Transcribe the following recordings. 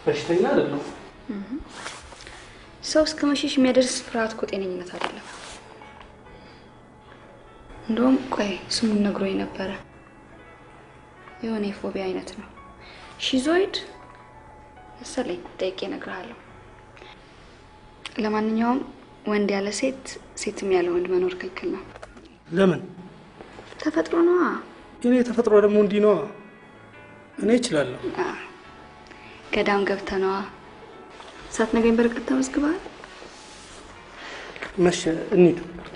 በሽተኛ አይደለሁም። ሰው እስከ መሸሽ የሚያደርስ ፍርሃት እኮ ጤነኝነት አይደለም። እንደውም ቆይ ስሙን ነግሮኝ ነበረ። የሆነ የፎቢያ አይነት ነው። ሺዞይድ መሰለኝ። ጠይቄ እነግርሃለሁ። ለማንኛውም ወንድ ያለ ሴት፣ ሴትም ያለ ወንድ መኖር ክልክል ነው። ለምን? ተፈጥሮ ነዋ። የኔ ተፈጥሮ ደግሞ እንዲህ ነዋ። እኔ እችላለሁ። አ፣ ገዳም ገብተነዋ። ሳትነግረኝ በርቀት ተመዝግበሃል። መሸ፣ እንሂድ።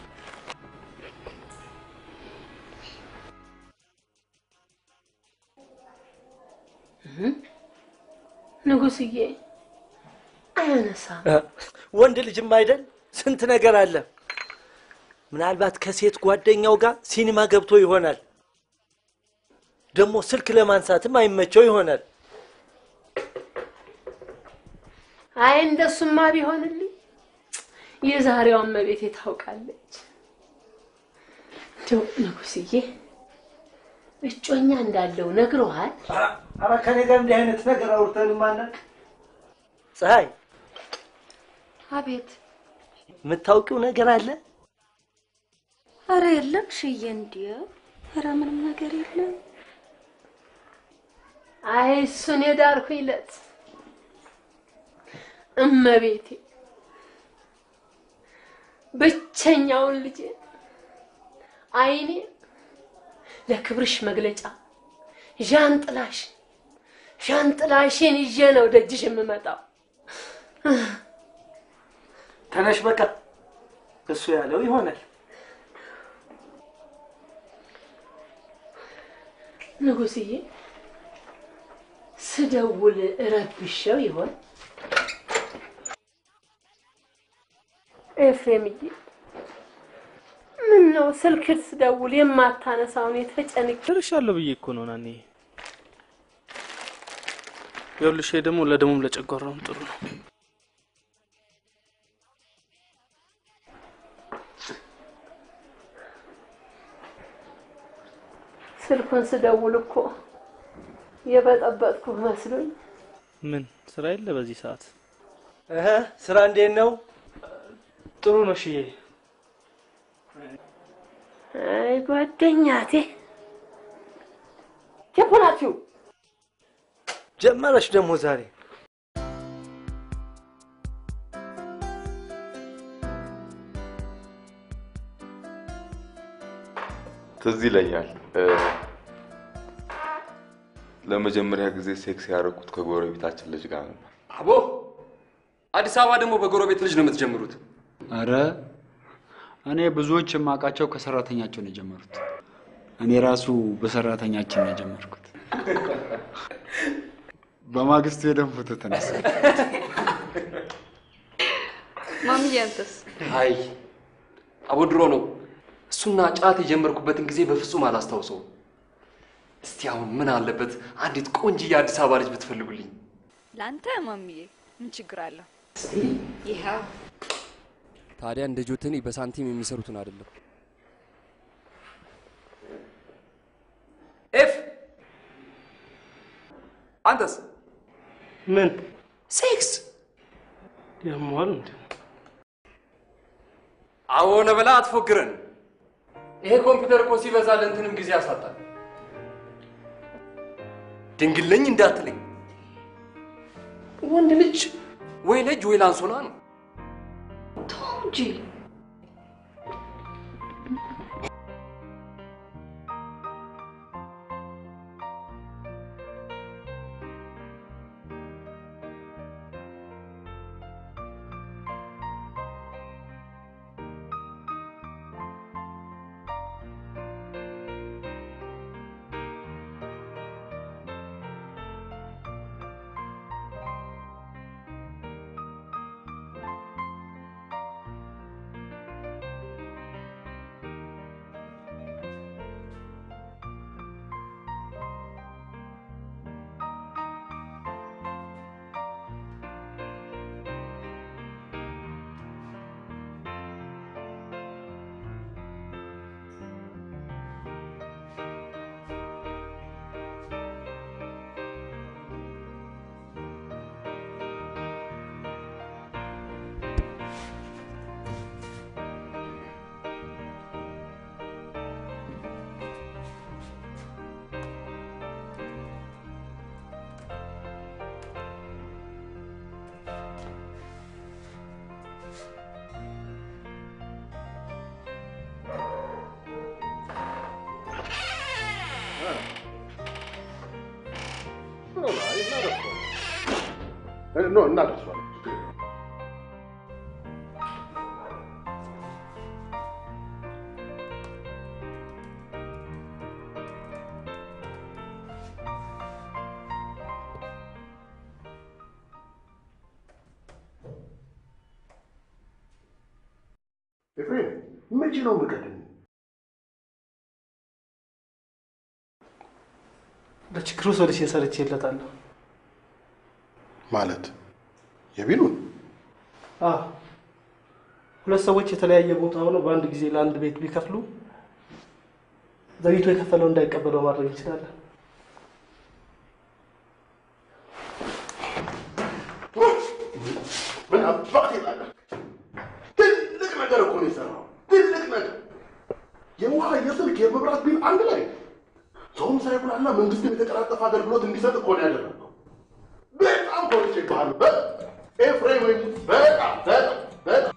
ንጉስዬ አያነሳም። ወንድ ልጅም አይደል ስንት ነገር አለ። ምናልባት ከሴት ጓደኛው ጋር ሲኒማ ገብቶ ይሆናል። ደግሞ ስልክ ለማንሳትም አይመቸው ይሆናል። አይ እንደሱማ ቢሆንልኝ የዛሬዋ እመቤቴ ታውቃለች። እንደው ንጉስዬ እጮኛ እንዳለው ነግረዋል? ኧረ ከኔ ጋር እንዲህ አይነት ነገር አውርተን ማናቅ። ፀሐይ አቤት። የምታውቂው ነገር አለ? አረ የለም ሽዬ፣ እንዲያው አረ ምንም ነገር የለም። አይ እሱን የዳርኩ ይለት እመቤቴ ብቸኛውን ልጄ አይኔ ለክብርሽ መግለጫ ዣንጥላሽ ዣንጥላሽን ይዤ ነው ደጅሽ የምመጣው። ተነሽ በቃ እሱ ያለው ይሆናል። ንጉስዬ ስደውል እረብሸው ይሆን? ኤፍሬምዬ ምን ነው ስልክ ስደውል የማታነሳውን የተጨንቅ ደርሻለሁ ብዬ እኮ ነው ናኒ። ይኸውልሽ ይሄ ደግሞ ለደሙም ለጨጓራውም ጥሩ ነው። ስልኩን ስደውል እኮ የበጠበጥኩ መስሎኝ ምን ስራ የለ በዚህ ሰዓት? እህ ስራ እንዴት ነው? ጥሩ ነው ሽዬ። አይ ጓደኛቴ የት ናችሁ? ጀመረች ደግሞ ዛሬ ትዝ ይለኛል እ፣ ለመጀመሪያ ጊዜ ሴክስ ያደረኩት ከጎረቤታችን ልጅ ጋር ነበር። አቦ አዲስ አበባ ደግሞ በጎረቤት ልጅ ነው የምትጀምሩት። አረ እኔ ብዙዎች የማውቃቸው ከሰራተኛቸው ነው የጀመሩት። እኔ ራሱ በሰራተኛችን ነው የጀመርኩት። በማግስቱ የደም ፎቶ ተነሳ። ማምዬ አንተስ? አይ አቦ ድሮ ነው እሱና ጫት የጀመርኩበትን ጊዜ በፍጹም አላስታውሰውም። እስቲ አሁን ምን አለበት አንዲት ቆንጅዬ የአዲስ አበባ ልጅ ብትፈልጉልኝ። ለአንተ ማምዬ ምን ችግር አለው? ይኸው ታዲያ እንደ ጆተኒ በሳንቲም የሚሰሩትን አይደለም። ኤፍ አንተስ ምን ሴክስ ያሟል እንዴ? አዎ ነበላ አትፎግረን። ይሄ ኮምፒውተር እኮ ሲበዛ ለእንትንም ጊዜ ያሳጣል። ድንግል ነኝ እንዳትለኝ። ወንድ ልጅ ወይ ልጅ ወይ ላንሶላ ነው። ተው እንጂ ኖ እናደርሷለን። ኤፍሬም መቼ ነው የምቀድም? ለችግሩ ሶሉሽን ሰርቼለታለሁ። ማለት የቢሉን አዎ ሁለት ሰዎች የተለያየ ቦታ ሆነው በአንድ ጊዜ ለአንድ ቤት ቢከፍሉ ዘግይቶ የከፈለው እንዳይቀበለው ማድረግ እንችላለን። ምን አባት ይላል? ትልቅ ነገር እኮ ነው የሰራው። ትልቅ ነገር የውሃ የስልክ የመብራት ቢል አንድ ላይ ሰውም ሳይጉላላ መንግስትም የተቀላጠፈ አገልግሎት እንዲሰጥ እኮ ነው ያደረገው። በጣም ኮርቼ ይባሉ ኤፍሬም ወይ በጣም በጣም በጣም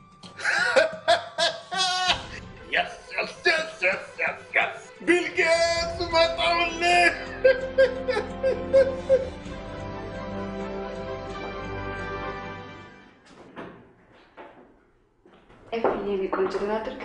Yes, yes, yes, yes, yes, yes. ቢል ጌትስ መጣሁልህ። ኤፍዬ የኔ ቆንጆ ደህና አደርክ?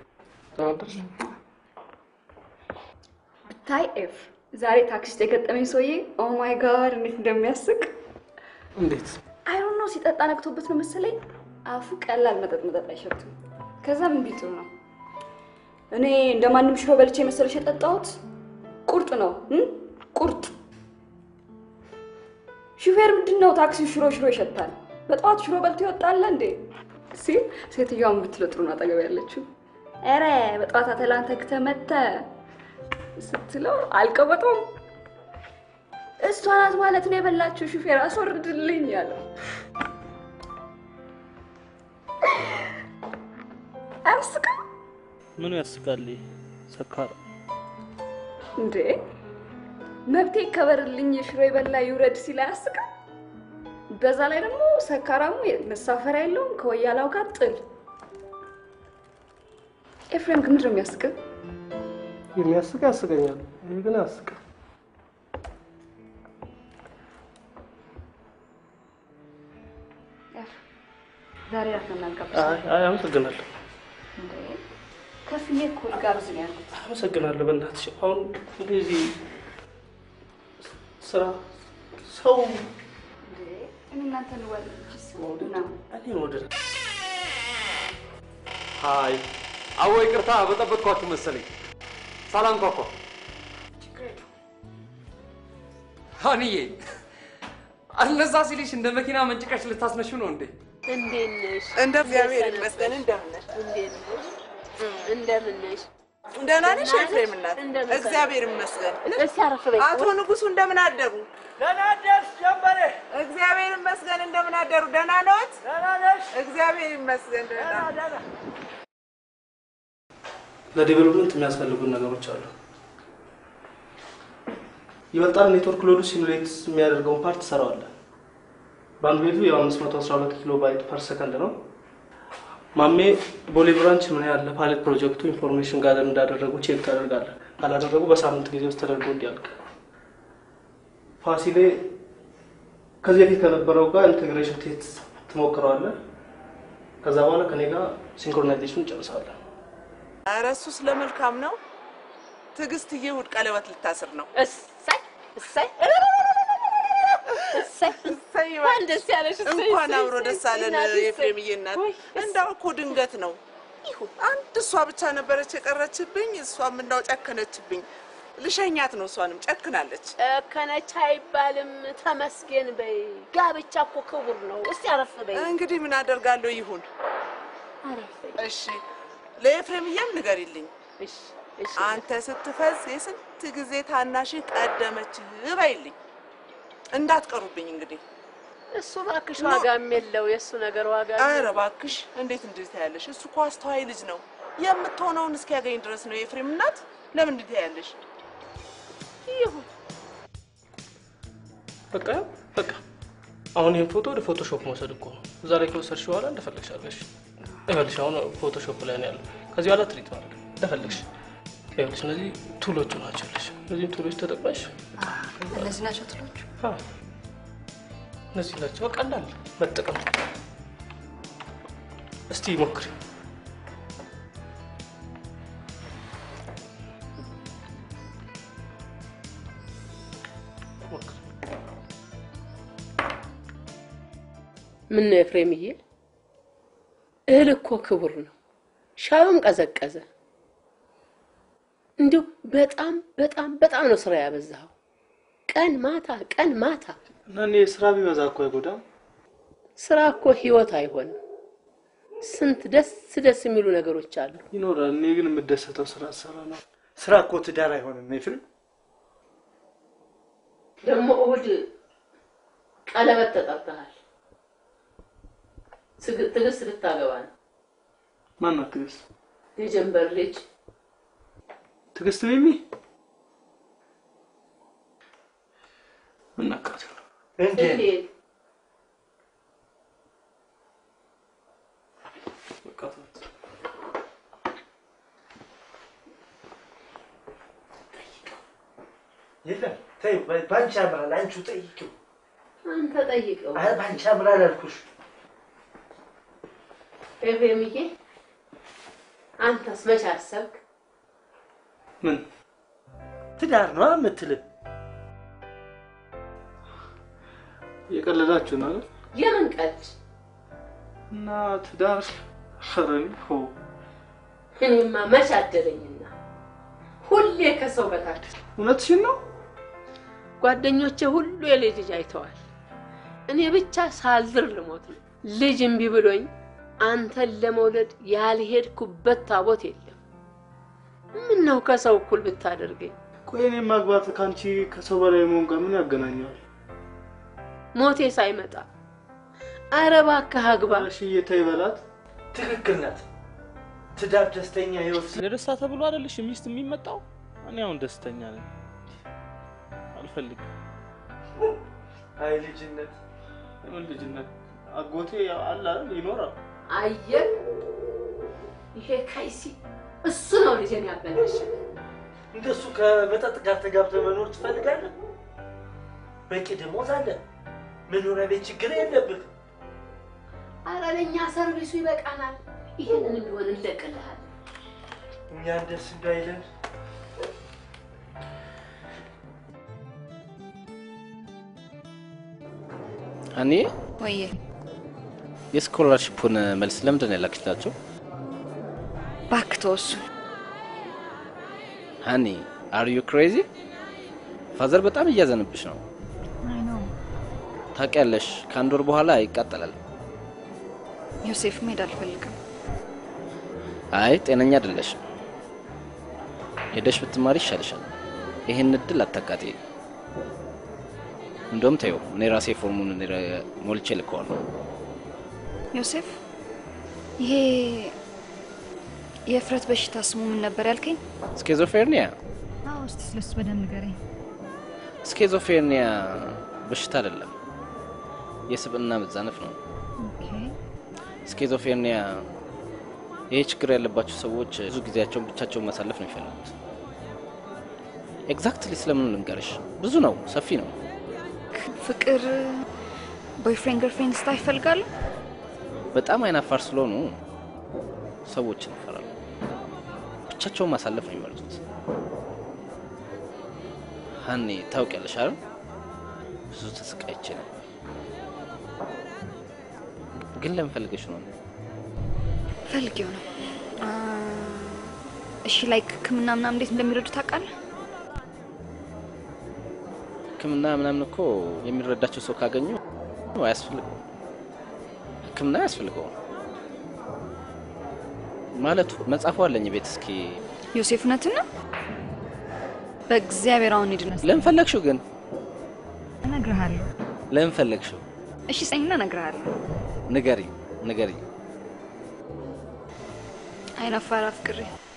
ብታይ ኤፍ ዛሬ ታክሲ ውስጥ የገጠመኝ ሰውዬ ኦ ማይ ጋድ እንዴት እንደሚያስቅ እንዴት አይሮን ነው ሲጠጣ ነግቶበት ነው መሰለኝ አፉ ቀላል መጠጥ መጠጥ አይሸትም። ከዛ ምን ቢጥሩ ነው እኔ እንደማንም ሽሮ በልቼ መሰለሽ የጠጣሁት ቁርጥ ነው እም? ቁርጥ ሹፌር ምንድን ነው ታክሲው ሽሮ ሽሮ ይሸታል። በጠዋት ሽሮ በልቶ ይወጣል እንዴ ሲል ሴትዮዋን ብትለው ጥሩ ነው አጠገብ ያለችው። ኧረ በጠዋት አተላን ተግተህ መተህ ስትለው አልቀበጠውም። እሷ ናት ማለት ነው የበላችው። ሹፌር አስወርድልኝ ያለው አያስቅም ምኑ ያስቃል? ሰካራ እንዴ? መብቴ ይከበርልኝ ሽሮ የበላ ይውረድ ሲል አያስቅም? በዛ ላይ ደግሞ ሰካራሙ መሳፈሪያ የለውም ከወያላው ጋር ጥል። ኤፍሬም ግን ምንድን ነው የሚያስቅም? የሚያስቅ ያስቀኛል። ይህ ግን አያስቅም። ዛሬ ራት ነው እናጋብዝ። አይ አይ፣ አመሰግናለሁ እንዴ ከፍዬ እኮ ልጋብዝ ነው ያልኩት። አመሰግናለሁ። በእናትሽ አሁን እንደዚህ ስራ ሰው እንዴ እኔ እናንተ እንወል ነው እኔን ወደ ሀይ አዎ፣ ይቅርታ በጠበቅኳችሁ መሰለኝ። ሰላም ኳኳ። ሀንዬ አልነዛ ሲልሽ እንደ መኪና መንጭቀሽ ልታስነሹ ነው እንዴ? እንዴት ነሽ? እንደ እግዚአብሔር ይመስገን። እንደምን ነሽ? እንዴት ነሽ? እንደምን ነሽ? ደህና ነሽ ኤፍሬም እናት? እግዚአብሔር ይመስገን። እስኪ አረፍ በይ። አቶ ንጉሱ እንደምን አደሩ? ደህና አደርሽ ጀንበሬ። እግዚአብሔር ይመስገን። እንደምን አደሩ? ደህና ነዎት? ደህና ነሽ? እግዚአብሔር ይመስገን። ደህና ለዴቨሎፕመንት የሚያስፈልጉን ነገሮች አሉ። ይበልጣል ኔትወርክ ሎዱ ሲሙሌት የሚያደርገውን ፓርት ትሰራዋለህ። ባንድዊድቱ የ512 ኪሎ ባይት ፐር ሰከንድ ነው። ማሜ ቦሌ ብራንች ምን ያህል ለፓይለት ፕሮጀክቱ ኢንፎርሜሽን ጋር እንዳደረጉ ቼክ ታደርጋለህ። ካላደረጉ በሳምንት ጊዜ ውስጥ ተደርጎ እንዲያልቅ። ፋሲሌ ከዚህ በፊት ከነበረው ጋር ኢንቴግሬሽን ቴስት ትሞክረዋለህ። ከዛ በኋላ ከኔ ጋር ሲንክሮናይዜሽን እንጨርሳለን። ኧረ እሱስ ለመልካም ነው። ትዕግስትዬ እሑድ ቀለበት ልታስር ነው። እሰይ እሰይ እሰይ እሰይ እንኳን ደስ ያለሽ። እሰይ እንኳን እሰይ አብሮ ደስ እሰይ አለን እናቴ፣ እሰይ። የኤፍሬምዬ እናት። ውይ፣ እንዳው እኮ ድንገት ነው። አንድ እሷ ብቻ ነበረች የቀረችብኝ። እሷም እንዳው ጨከነችብኝ። ልሸኛት ነው። እሷንም ጨክናለች። ጨከነች አይባልም። ተመስገን በይ። ጋብቻ እኮ ክቡር ነው። እስቲ አረፍ በይ። እንግዲህ ምን አደርጋለሁ ይሁን። አረፍ በይ። እሺ ለኤፍሬምዬም ንገሪልኝ። እሺ እሺ። አንተ ስትፈዝ የስንት ጊዜ ታናሽ ቀደመች በይልኝ። እንዳትቀሩብኝ እንግዲህ። እሱ እባክሽ ዋጋም የለው የእሱ ነገር ዋጋ ኧረ እባክሽ እንዴት እንዴት ያለሽ? እሱ እኮ አስተዋይ ልጅ ነው። የምትሆነውን እስኪያገኝ ድረስ ነው የኤፍሬም እናት። ለምን እንዴት ያለሽ? ይሁን በቃ በቃ አሁን ይህን ፎቶ ወደ ፎቶሾፕ መውሰድ እኮ ነው። እዛ ላይ ከወሰድሽ በኋላ እንደፈለግሽ አድርገሽ ይኸውልሽ፣ አሁን ፎቶሾፕ ላይ ነው ያለው። ከዚህ በኋላ ትሪት ማድረግ እንደፈለግሽ። ይኸውልሽ፣ እነዚህ ቱሎቹ ናቸው ያለሽ። እነዚህ ቱሎች ተጠቅመሽ እነዚህ ናቸው ትሎቹ። አዎ፣ እነዚህ ናቸው። ቀላል መጠቀም። እስቲ ሞክሪ። ምን ነው ኤፍሬምዬ፣ እህል እኮ ክቡር ነው። ሻዩም ቀዘቀዘ። እንዲሁ በጣም በጣም በጣም ነው ስራ ያበዛኸው። ቀን ማታ ቀን ማታ። እና እኔ ስራ ቢበዛ እኮ አይጎዳም። ስራ እኮ ህይወት አይሆንም። ስንት ደስ ደስ የሚሉ ነገሮች አሉ። ይኖራል። እኔ ግን የምደሰተው ስራ ሰራ ነው። ስራ እኮ ትዳር አይሆንም ኤፍሬም። ደግሞ እሑድ ቀለበት ተጠርተሃል። ትግ- ትዕግስት ልታገባ ነው። ማናት ትዕግስት? የጀንበር ልጅ ትዕግስት ሚሚ ምናካት እንዴት የለም ተይው፣ በ- በአንቺ ያምራል። አንቺው ጠይቂው። አንተ ጠይቀው። አይ በአንቺ ያምራል አልኩሽ። ኤፍሬምዬ፣ አንተስ መች አሰብክ? ምን ትዳር ነው የምትልም? እየቀለዳችሁ ነው አይደል? የምን ቀልድ? እና ትዳር ሸረኒ ሆ እኔማ መች አደረኝና ሁሌ ከሰው በታች እውነትሽን ነው። ጓደኞቼ ሁሉ የልጅ ልጅ አይተዋል። እኔ ብቻ ሳልዝር ልሞት ነው። ልጅ እምቢ ብሎኝ አንተን ለመውለድ ያልሄድኩበት ታቦት የለም። ምን ነው ከሰው እኩል ብታደርገኝ? ቆይ እኔ ማግባት ከአንቺ ከሰው በላይ መሆን ጋር ምን ያገናኘዋል? ሞቴ ሳይመጣ ኧረ እባክህ አግባ። እሺ እየተይ በላት። ትክክል ናት። ትዳር ደስተኛ ህይወት ለደስታ ተብሎ አይደለሽ ሚስት የሚመጣው? እኔ አሁን ደስተኛ ነኝ። አልፈልግም። አይ ልጅነት የምን ልጅነት? አጎቴ ያው አለ አይደል ይኖራል። አየህ፣ ይሄ ከይሲ እሱ ነው ልጄን ያበላሽ። እንደሱ ከመጠጥ ጋር ተጋብተህ መኖር ትፈልጋለህ? በቂ ደሞዝ አለ፣ መኖሪያ ቤት ችግር የለብህ። ኧረ ለእኛ ሰርቪሱ ይበቃናል። ይሄንን ቢሆን እንለቅልሃለን። እኛን ደስ እንዳይለን እኔ ወየ የስኮላርሽፑን መልስ ለምንድን ነው ያላክላቸው? እባክህ ተወው እሱን። ሀኒ አር ዩ ክሬዚ? ፋዘር በጣም እያዘንብሽ ነው። አይ ነው ታውቂያለሽ፣ ከአንድ ወር በኋላ ይቃጠላል። ዮሴፍ መሄድ አልፈልግም። አይ ጤነኛ አይደለሽም። ሄደሽ ብትማሪ ይሻልሻል። ይህን እድል አታቃጤ። እንደውም ተይው፣ እኔ ራሴ ፎርሙን እኔ ራ- ሞልቼ ልከዋለሁ። ዮሴፍ ይሄ የእፍረት በሽታ ስሙ ምን ነበር ያልከኝ? ስኬዞፍሬኒያ አዎ፣ እስቲ ስለሱ በደንብ ንገረኝ። ስኬዞፍሬኒያ በሽታ አይደለም፣ የስብዕና መዛነፍ ነው። ኦኬ ስኬዞፍሬኒያ ይሄ ችግር ያለባቸው ሰዎች ብዙ ጊዜያቸውን ብቻቸውን ማሳለፍ ነው የሚፈልጉት። ኤግዛክትሊ ስለምን ልንገርሽ፣ ብዙ ነው፣ ሰፊ ነው። ፍቅር ቦይፍሬንድ ገርፍሬንድ ስታ ይፈልጋሉ? በጣም አይናፋር ስለሆኑ ሰዎችን ይፈራሉ። ብቻቸውን ማሳለፍ ነው የሚመርጡት። ሀኒ ታውቂያለሽ አይደል? ብዙ ተሰቃይቼ ነው። ግን ለምን ፈልገሽ ነው? ፈልጌው ነው። አ፣ እሺ ላይክ ሕክምና ምናምን እንዴት እንደሚረዱ ታውቃለህ? ሕክምና ምናምን እኮ የሚረዳቸው ሰው ካገኙ አያስፈልገው። ሕክምና አያስፈልገውም ማለቱ መጽሐፉ አለኝ ቤት። እስኪ ዮሴፍ እውነትን ነው? በእግዚአብሔር አሁን ሂድና ለምን ፈለግሽው ግን? እነግርሃለሁ። ለምን ፈለግሽው? እሺ ስጠኝና እነግርሃለሁ። ንገሪ ንገሪ። አይናፋር አፍቅሬ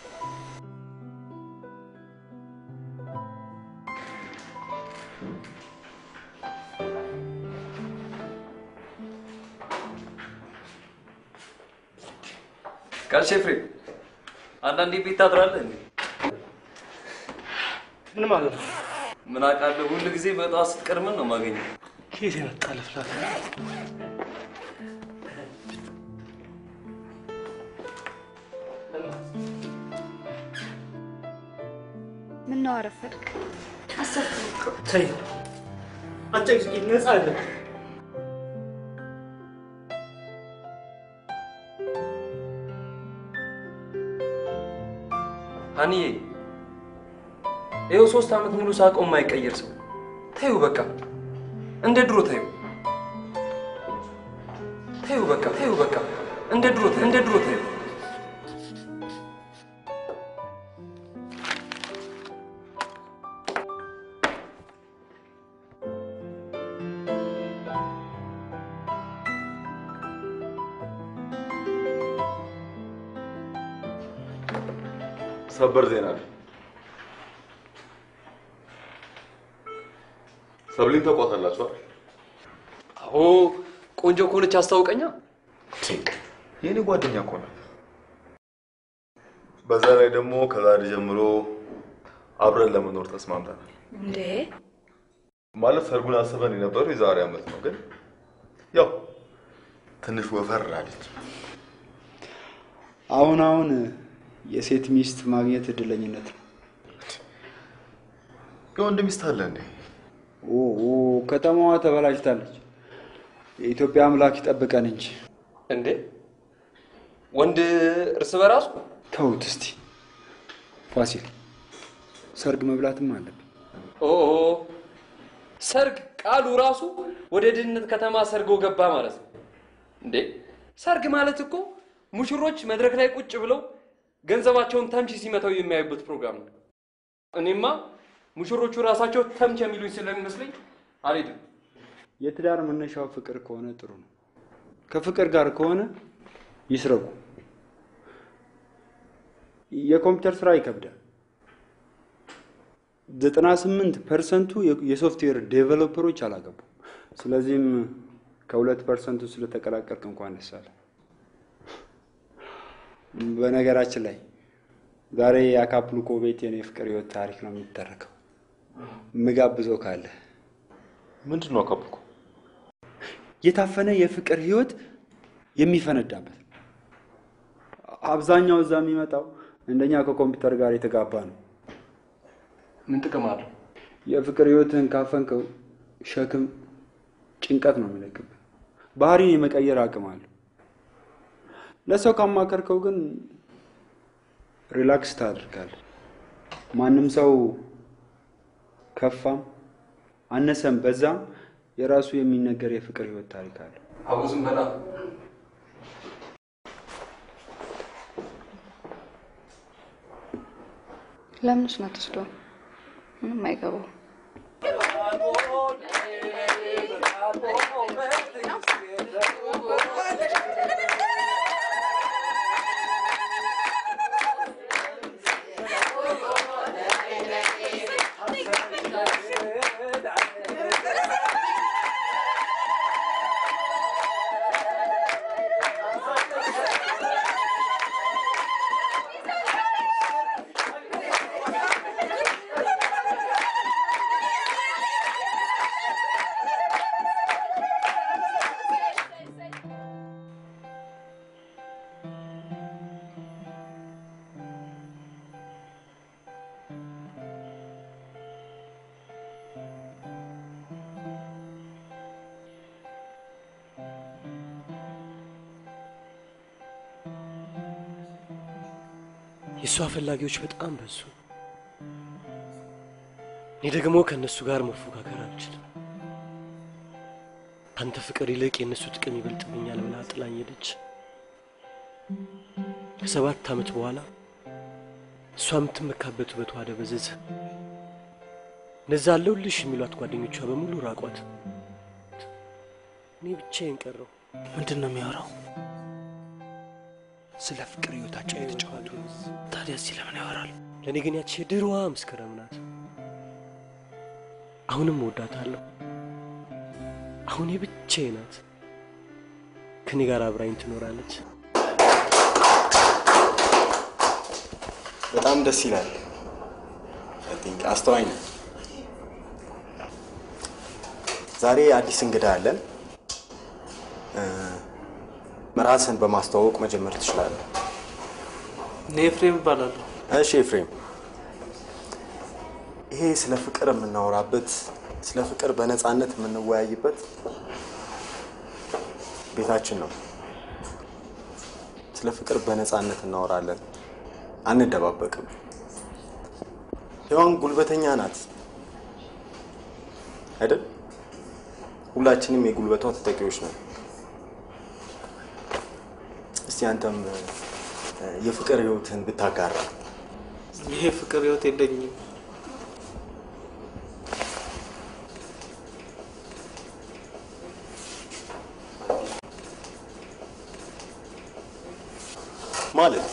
ጋሽ ኤፍሬም አንዳንዴ ቤት ታድራለህ እንዴ? ምን ማለት ነው? ምን አውቃለሁ፣ ሁሉ ጊዜ በጠዋት ስትቀድመን ነው የማገኘው። ከየት የመጣ ልፍላት? ምን ነው አረፈድክ? አሰብኩ እኮ። ተይ አጨቅጭቂ፣ ነፃ አለ ሀኒዬ ይኸው ሶስት ዓመት ሙሉ ሳቀው የማይቀየር ሰው ተይው በቃ እንደ ድሮ ተይው ተይው በቃ ተይው በቃ እንደ ድሮ ተይው እንደ ድሮ ተይው ሰበር ዜና ነው። ሰብሊን ተቋታላችሁ አይደል? አዎ ቆንጆ ከሆነች አስታውቀኛ የኔ ጓደኛ እኮ ናት። በዛ ላይ ደግሞ ከዛሬ ጀምሮ አብረን ለመኖር ተስማምተናል። እንዴ ማለት ሰርጉን አስበን የነበረው የዛሬ ዓመት ነው፣ ግን ያው ትንሽ ወፈር አለች። አሁን አሁን የሴት ሚስት ማግኘት እድለኝነት ነው። የወንድ ሚስት አለ እንዴ? ኦ ኦ፣ ከተማዋ ተበላሽታለች። የኢትዮጵያ አምላክ ይጠብቀን እንጂ እንዴ ወንድ እርስ በራሱ ተውት እስቲ። ፋሲል ሰርግ መብላትም አለብን። ኦ ሰርግ ቃሉ ራሱ ወደ ድህነት ከተማ ሰርጎ ገባ ማለት ነው እንዴ ሰርግ ማለት እኮ ሙሽሮች መድረክ ላይ ቁጭ ብለው ገንዘባቸውን ተምች ሲመታው የሚያዩበት ፕሮግራም ነው እኔማ ሙሽሮቹ ራሳቸው ተምች የሚሉኝ ስለሚመስለኝ አልሄድም የትዳር መነሻው ፍቅር ከሆነ ጥሩ ነው። ከፍቅር ጋር ከሆነ ይስረቁ። የኮምፒውተር ስራ ይከብዳል። ዘጠና ስምንት ፐርሰንቱ የሶፍትዌር ዴቨሎፐሮች አላገቡም። ስለዚህም ከሁለት ፐርሰንቱ ስለተቀላቀልክ እንኳን ደስ አለ። በነገራችን ላይ ዛሬ የአካፕልኮ ቤት የኔ ፍቅር ህይወት ታሪክ ነው የሚተረከው። ምጋብዘው ካለ ምንድን ነው አካፕልኮ? የታፈነ የፍቅር ህይወት የሚፈነዳበት አብዛኛው እዛ የሚመጣው እንደኛ ከኮምፒውተር ጋር የተጋባ ነው። ምን ጥቅም አለው? የፍቅር ህይወትህን ካፈንከው ሸክም፣ ጭንቀት ነው የሚለቅብህ። ባህሪን የመቀየር አቅም አለው። ለሰው ካማከርከው ግን ሪላክስ ታደርጋለህ። ማንም ሰው ከፋም አነሰም በዛም የራሱ የሚነገር የፍቅር ህይወት ታሪክ አለው። አቡዝም በጣም ለምንስ ነው ትስዶ ምንም አይገባው። የእሷ ፈላጊዎች በጣም በዙ። እኔ ደግሞ ከእነሱ ጋር መፎካከር አልችልም። አንተ ፍቅር ይልቅ የእነሱ ጥቅም ይበልጥብኛል ብላ ጥላኝ ሄደች። ከሰባት ዓመት በኋላ እሷ የምትመካበት ውበቷ ደበዘዘ። እነዛ አለሁልሽ የሚሏት ጓደኞቿ በሙሉ ራቋት። እኔ ብቻዬን ቀረው። ምንድን ነው የሚያወራው? ስለ ፍቅር ህይወታቸው የተጫወቱ ነው። ታዲያ እዚህ ለምን ያወራል? ለእኔ ግን ያቺ የድሮዋ መስከረም ናት። አሁንም እወዳታለሁ። አሁን የብቻዬ ናት። ከኔ ጋር አብራኝ ትኖራለች። በጣም ደስ ይላል። አይ ቲንክ አስተዋይ ነው። ዛሬ አዲስ እንግዳ አለን። እ፣ ራስን በማስተዋወቅ መጀመር ትችላለህ። እኔ ኤፍሬም እባላለሁ። እሺ ኤፍሬም፣ ይሄ ስለ ፍቅር የምናወራበት ስለ ፍቅር በነፃነት የምንወያይበት ቤታችን ነው። ስለ ፍቅር በነፃነት እናወራለን፣ አንደባበቅም። ሔዋን ጉልበተኛ ናት አይደል? ሁላችንም የጉልበቷ ተጠቂዎች ነን። እስቲ አንተም እ፣ የፍቅር ህይወትህን ብታጋራ። ይሄ ፍቅር ህይወት የለኝም። ማለት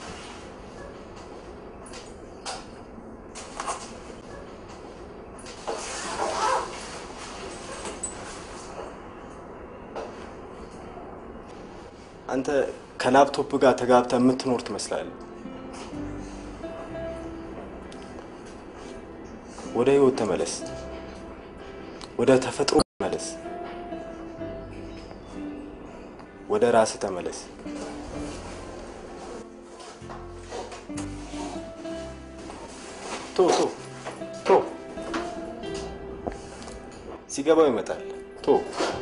አንተ ከላፕቶፕ ጋር ተጋብተህ የምትኖር ትመስላለህ። ወደ ህይወት ተመለስ። ወደ ተፈጥሮ ተመለስ። ወደ ራስህ ተመለስ። ቶ ቶ ቶ ሲገባው ይመጣል። ቶ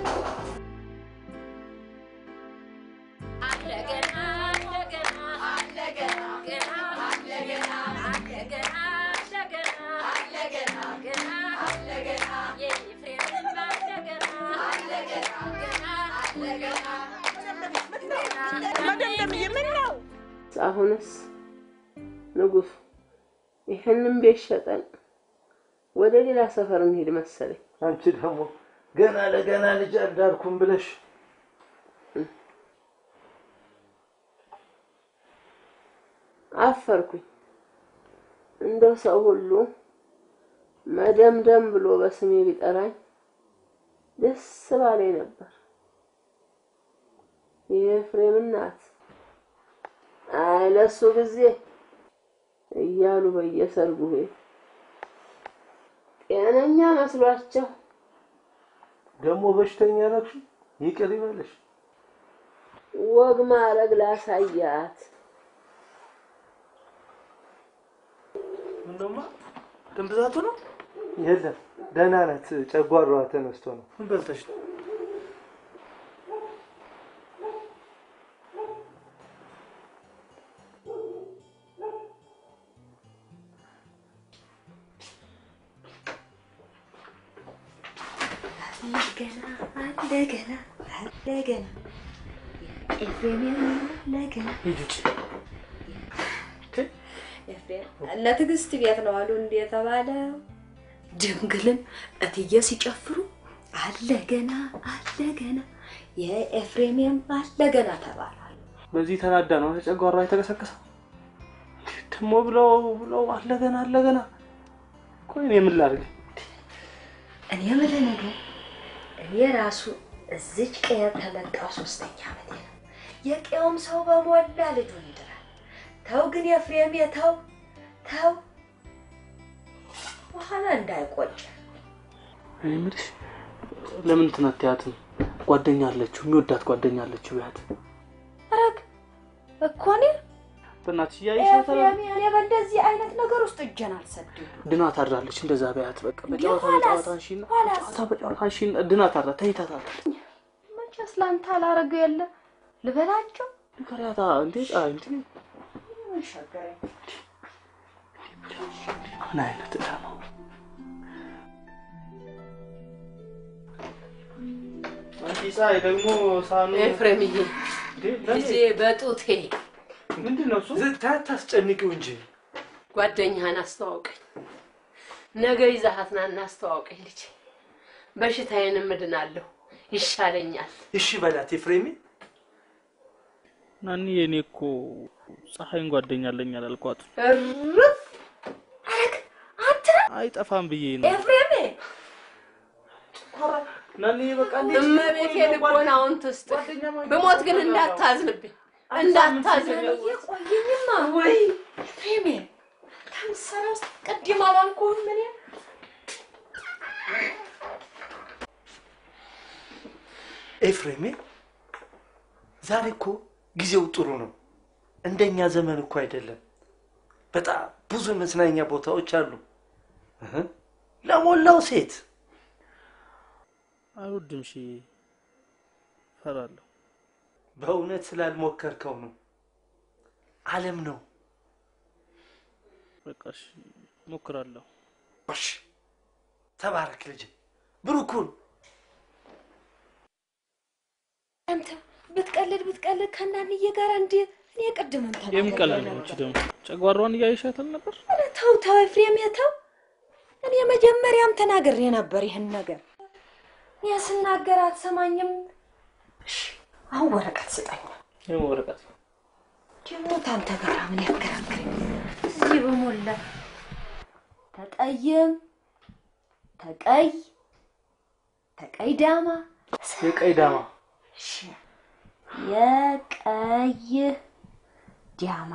መደምደምዬ ምን ነው? አሁንስ ንጉሱ ይህንን ቤት ሸጠን ወደ ሌላ ሰፈር እንሄድ መሰለኝ። አንቺ ደግሞ ገና ለገና ልጅ አዳርኩም ብለሽ አፈርኩኝ። እንደው ሰው ሁሉ መደምደም ብሎ በስሜ ቢጠራኝ ደስ ባለኝ ነበር። የኤፍሬም እናት አይ ለሱ ጊዜ እያሉ በየሰርጉ ቤት ጤነኛ መስሏቸው ደግሞ በሽተኛ ነሽ። ይቅር ይበልሽ። ወግ ማረግ ላሳያት ምነውማ ደም ብዛቱ ነው? የለም ደህና ናት። ጨጓራዋ ተነስቶ ነው። ምን በልተሽ ነው? እንደገና እንደገና እንደገና ኤፍሬም እንደገና ለትዕግስት ቤት ነው አሉ እንዴ የተባለው? ድንግልን እትዬ ሲጨፍሩ አለገና አለገና የኤፍሬምም አለገና ተባሏል። በዚህ ተናዳ ነው ጨጓራ የተቀሰቀሰው። ደግሞ ብለው ብለው አለገና አለገና። ቆይ እኔ ምን ላድርግ? እኔ የምልህ ነገር እኔ ራሱ እዚች ቀየ ተመጣው ሶስተኛ ዓመቴ ነው። የቀየውም ሰው በሞላ ልጁን ይድራል። ተው ግን የፍሬም ተው ተው፣ በኋላ እንዳይቆጭ። እኔ የምልሽ ለምን እንትን አትያትም? ጓደኛ አለችው፣ የሚወዳት ጓደኛ አለችው። ቢያት ረግ እኮ እኔ በእናትሽ እያየሻታል። ኤፍሬም እኔ በእንደዚህ አይነት ነገር ውስጥ እጄን አልሰድም። ድና ታድራለች። እንደዛ ቢያት በቃ በጨዋታ ኋላስ? በጨዋታ አንሺና በጨዋታ በጨዋታ አንሺና ድና ታድራ ተኝታታለች። መቼስ ላንተ አላረገው የለ ልበላቸው ንገሪያታ እንዴ ጣ እንዴ ምን ቸገረኝ? ምን አይነት ዕዳ ነው? አንቺ ፀሐይ ደግሞ ሳኑ ኤፍሬምዬ ለኔ- ልጄ በጡቴ ምንድን ነው እሱ? ታስጨንቂው እንጂ ጓደኛህን አስተዋውቀኝ። ነገ ይዛሃት ና እናስተዋውቀኝ ልጄ። በሽታዬንም እድናለሁ፣ ይሻለኛል። እሺ በላት ኤፍሬሜ። ናኒ የኔ እኮ ፀሐይን ጓደኛ አለኝ አላልኳት? እርፍ አይጠፋም ብዬ ነው። ኤፍሬም ናኒ በቃ እመቤቴ ልቦናውን ትስጥ። ብሞት ግን እንዳታዝንብኝ እንዳታዝንብኝ። ቆየኝማ ወይ ኤፍሬም ከምትሰራ ውስጥ ቅድም አላልኩህም እኔ ኤፍሬሜ ዛሬ እኮ ጊዜው ጥሩ ነው። እንደኛ ዘመን እኮ አይደለም። በጣም ብዙ መዝናኛ ቦታዎች አሉ እህ፣ ለሞላው ሴት አይወድም። ሺ ፈራለሁ። በእውነት ስላልሞከርከው ነው። ዓለም ነው። በቃ እሺ፣ ሞክራለሁ። እሺ፣ ተባረክ ልጅ ብሩኩን አንተ ብትቀልድ ብትቀልድ ከናንዬ ጋር እንዲ እኔ ቅድምም የሚቀልድ ነው። እቺ ደግሞ ጨጓሯን እያይሻታል ነበር። ኧረ ተው ተው ኤፍሬም ተው። እኔ መጀመሪያም ተናግሬ ነበር ይህን ነገር። እኔ ስናገር አትሰማኝም። እሺ አሁን ወረቀት ስጠኝ። ይህም ወረቀት ደግሞ ታንተ ጋር ምን ያከራክረኝ? እዚህ በሞላ ተጠይም ተቀይ ተቀይ ዳማ የቀይ ዳማ እሺ፣ የቀይ ዳማ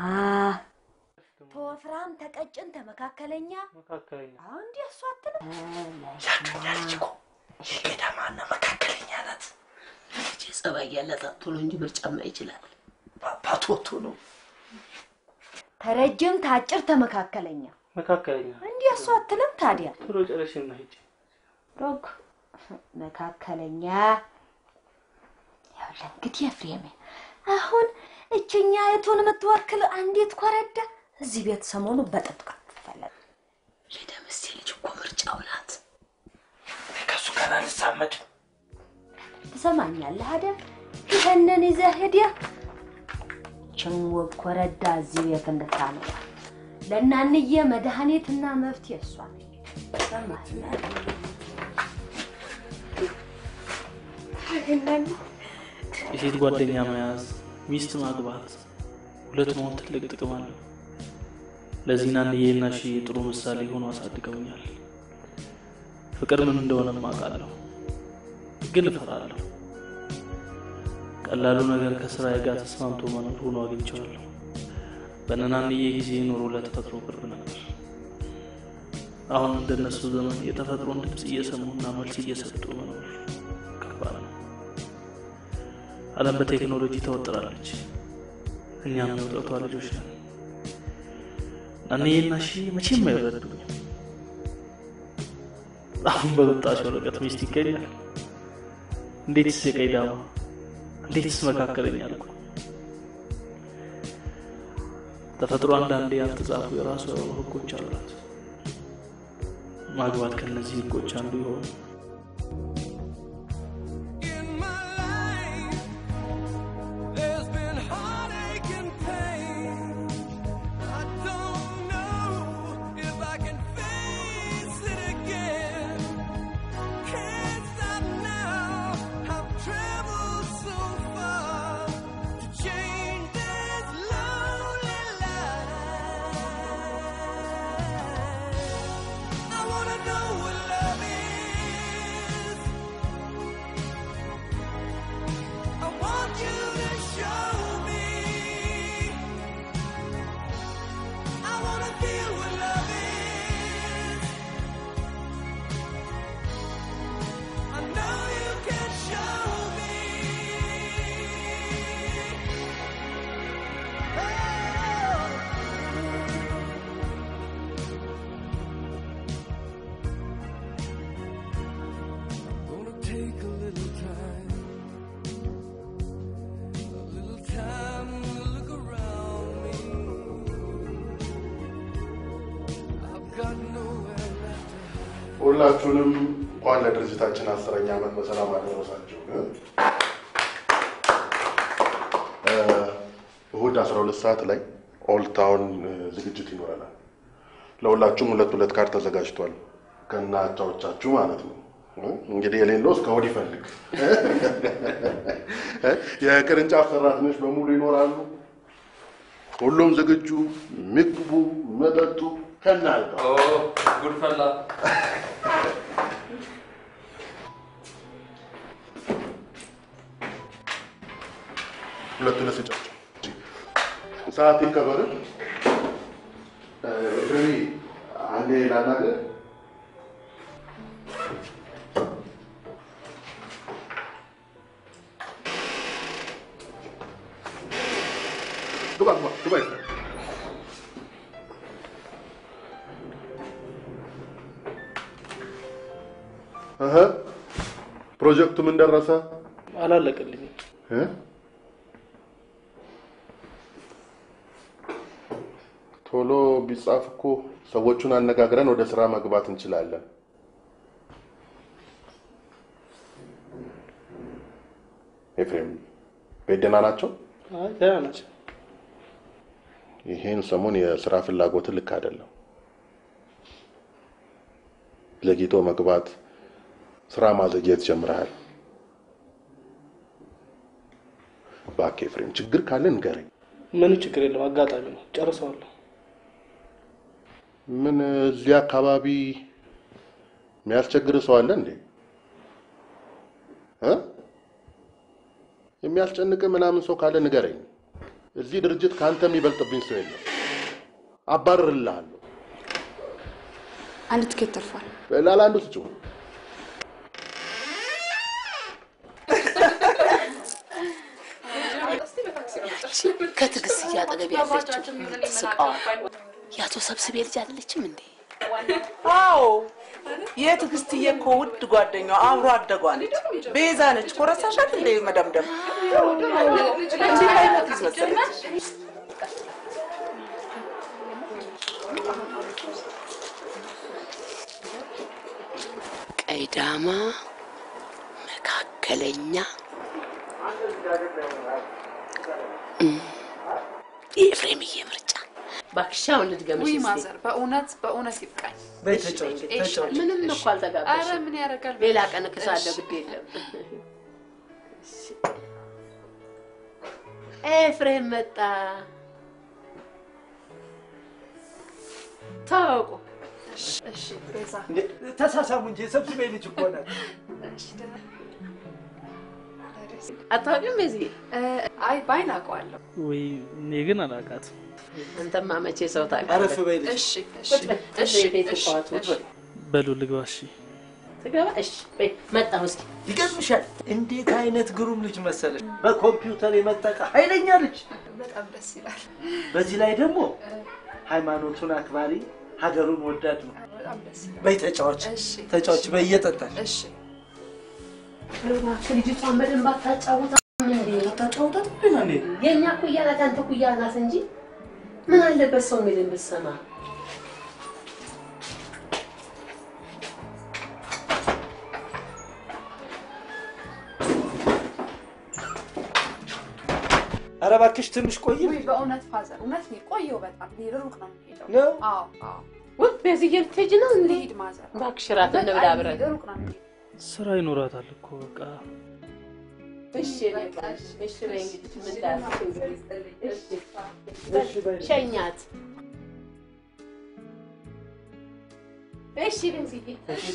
ተወፍራም ተቀጭን ተመካከለኛ መካከለኛ እንዲ እሷ አትልም ያዱኛ ልጅ እኮ የቀይ ዳማና መካከለኛ ናት። ልጅ ጸባይ ያላት ቶሎ እንጂ ምርጫማ ይችላል። አባቱ ወጥቶ ነው ተረጅም ታጭር ተመካከለኛ መካከለኛ እንዲ እሷ አትልም ታዲያ ቶሎ ጨረሽና ሂጂ። ሮክ መካከለኛ ያለ እንግዲህ ኤፍሬም አሁን እችኛ የቱን የምትወክል አንዲት ኮረዳ እዚህ ቤት ሰሞኑ በጥብቅ ትፈለግ የደምሴ ልጅ እኮ ምርጫው ናት። ከእሱ ጋር አልዛመድም። ትሰማኛለህ አይደል? ይህንን ይዘህ ሄደህ ችን ውብ ኮረዳ እዚህ ቤት እንድታመጣ ለእናንዬ መድኃኒትና መፍትሄ እሷ ነች። ሰማኸኝ? የሴት ጓደኛ መያዝ፣ ሚስት ማግባት፣ ሁለት መሆን ትልቅ ጥቅም አለው። ለዚህ ናንዬና ሺ ጥሩ ምሳሌ ሆኖ አሳድገውኛል። ፍቅር ምን እንደሆነም አውቃለሁ፣ ግን እፈራለሁ። ቀላሉ ነገር ከስራዬ ጋር ተስማምቶ መኖር ሆኖ አግኝቼዋለሁ። በነናንዬ ጊዜ ኑሮ ለተፈጥሮ ቅርብ ነበር። አሁን እንደነሱ ዘመን የተፈጥሮን ድምፅ እየሰሙና መልስ እየሰጡ መኖር ከባድ ነው። ዓለም በቴክኖሎጂ ተወጥራለች። እኛም የውጥረቷ ልጆች ነን። ናንዬና ሺ መቼም አይረዱኝም። አሁን በመጣች ወረቀት ሚስት ይገኛል። እንዴትስ የቀይ ዳማ እንዴትስ መካከለኛ አልኩ። ተፈጥሮ አንዳንዴ ያልተጻፉ የራሱ የሆኑ ህጎች አሏት። ማግባት ከነዚህ ህጎች አንዱ ይሆን? There's been heartache and pain. I don't know if I can face it again. Can't stop now. I've traveled so far to change this lonely life. I wanna know what love is. I want you to show me. I wanna feel what love is. I know you can show me. Gonna take a little time. A little time to look around me. I've got nowhere left to ሁላችሁንም እንኳን ለድርጅታችን አስረኛ ዓመት በሰላም አደረሳችሁ። እ፣ እሁድ 12 ሰዓት ላይ ኦልድ ታውን እ፣ ዝግጅት ይኖረናል። ለሁላችሁም ሁለት ሁለት ካርድ ተዘጋጅቷል ከነ አቻዎቻችሁ ማለት ነው። እ፣ እንግዲህ የሌለው እስከ እሑድ ይፈልግ። እ፣ የቅርንጫፍ ሰራተኞች በሙሉ ይኖራሉ። ሁሉም ዝግጁ፣ ምግቡ፣ መጠጡ ከነ አልጋው ጉድፈላ ሁለት ሁለት ስጫቸው። ሰዓት ይከበር። ፍሪ አንዴ ላናግር። ግባ ግባ ግባ ይፍራ እህ ፕሮጀክቱ ምን ደረሰ? አላለቀልኝም። እ? ቶሎ ቢጻፍ እኮ ሰዎቹን አነጋግረን ወደ ስራ መግባት እንችላለን። ኤፍሬም ቤት ደህና ናቸው? አይ ደህና ናቸው። ይሄን ሰሞን የስራ ፍላጎት ልክ አይደለም። ዘግይቶ መግባት፣ ስራ ማዘግየት ጀምረሃል። እባክህ ኤፍሬም ችግር ካለ ንገረኝ። ምንም ችግር የለም፣ አጋጣሚ ነው። ጨርሰዋለሁ። ምን እዚህ አካባቢ የሚያስቸግር ሰው አለ እንዴ? እ? የሚያስጨንቅ ምናምን ሰው ካለ ንገረኝ። እዚህ ድርጅት ከአንተ የሚበልጥብኝ ሰው የለም። አባርርልሃለሁ። አንድ ትኬት ተርፏል። ለአንዱ ስጭው። ከትዕግስት እያጠገብ ያለችው የምትስቀዋ የአቶ ሰብስቤ ልጅ አይደለችም እንዴ? አዎ የትዕግስትዬ እኮ ውድ ጓደኛዋ አብሮ አደጓ ነች። ቤዛ ነች እኮ ረሳሻት እንደ መደምደም እንዲህ አይነት ልጅ መሰለች። ቀይዳማ መካከለኛ እም፣ የኤፍሬምዬ ምርጫ ባክሻውን ልድገምሽ ውይ እስቲ። ማዘር፣ በእውነት በእውነት ይብቃኝ። በይ ተጫወቺ፣ ተጫወቺ። ምንም እኮ አልተጋባሽም። ኧረ ምን ያደርጋል? ሌላ ቀን እክሳለሁ፣ ግድ የለም። ኤፍሬም መጣ። ታወቁ። እሺ ቤዛ፣ ተሳሳሙ እንጂ ሰብስቤ ልጅ እኮ ናት። አታውቂም? በዚህ አይ ባይን አውቀዋለሁ። ወይ እኔ ግን አላውቃትም። አንተማ መቼ ሰው ታውቃለህ? አረፍ በይ ልጅ። እሺ እሺ ቁጭ በይ፣ ቁጭ እሺ በይ፣ ቤት እሺ እቋቱ፣ ቁጭ በይ። በሉ ልግባ። እሺ ትገባ? እሺ በይ፣ መጣሁ እስኪ ይገርምሻል፣ እንዴት አይነት ግሩም ልጅ መሰለሽ! በኮምፒውተር የመጠቀ ኃይለኛ ልጅ። በጣም ደስ ይላል። በዚህ ላይ ደግሞ ሃይማኖቱን አክባሪ፣ ሀገሩን ወዳድ ነው። በጣም ደስ ይላል። በይ ተጫዋች፣ እሺ ተጫዋች፣ በይ እየጠጣሽ እሺ እባክህ ልጅቷን በደንብ አታጫውታት እንዴ? አታጫውታት እንዴ? የእኛ ኩያ ናት፣ አንተ ኩያ ናት እንጂ ምን አለበት ሰው የሚልን ብትሰማ። ኧረ እባክሽ ትንሽ ቆይ። ውይ በእውነት ፋዘር፣ እውነት ነው ቆየው። በጣም እኔ ሩቅ ነው የምሄደው። ነው? አዎ አዎ። ውይ በዚህ ልትሄጂ ነው እንዴ? ልሂድ ማዘር። እባክሽ እራት እንብላ አብረን። ሩቅ ነው የምሄደው። ስራ ይኖራታል እኮ በቃ እሺ በቃ እሺ፣ እሺ በይ እንግዲህ ምን ላድርግ እንግዲህ። እሺ ሸኛት። እሺ ቤንዝዬ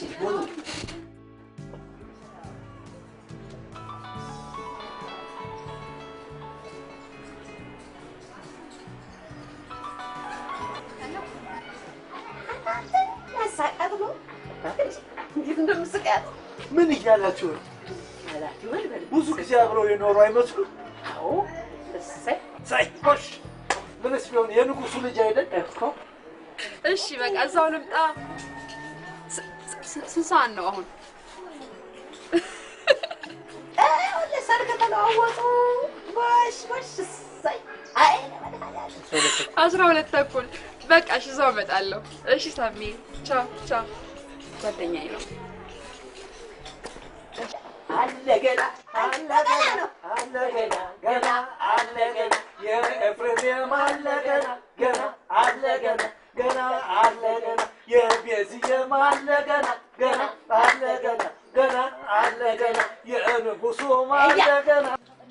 ያሳቃት ነው እንዴት እንደምስቃት ምን እያላችሁ ነው? አላት ይበል በል። ብዙ ጊዜ አብረው የኖሩ አይመስሉም? አዎ እሰይ ሳይ ጎሽ፣ ምንስ ቢሆን የንጉሱ ልጅ አይደል እኮ። እሺ በቃ እዛው ልምጣ። ስ- ስ- ስንት ሰዓት ነው አሁን? ለሰርግ ተለዋወጡ። ጎሽ ጎሽ፣ እሰይ አይ አስራ ሁለት ተኩል በቃ እሺ፣ እዛው እመጣለሁ። እሺ ሳሚ፣ ቻው ቻው። ጓደኛዬ ነው። አለ ገና አለ ገና አለ ገና ገና አለ ገና የኤፍሬም አለ ገና ገና አለ ገና ገና አለ ገና የቤዝዬም አለ ገና ገና አለ ገና ገና አለ ገና የንጉሱም አለ ገና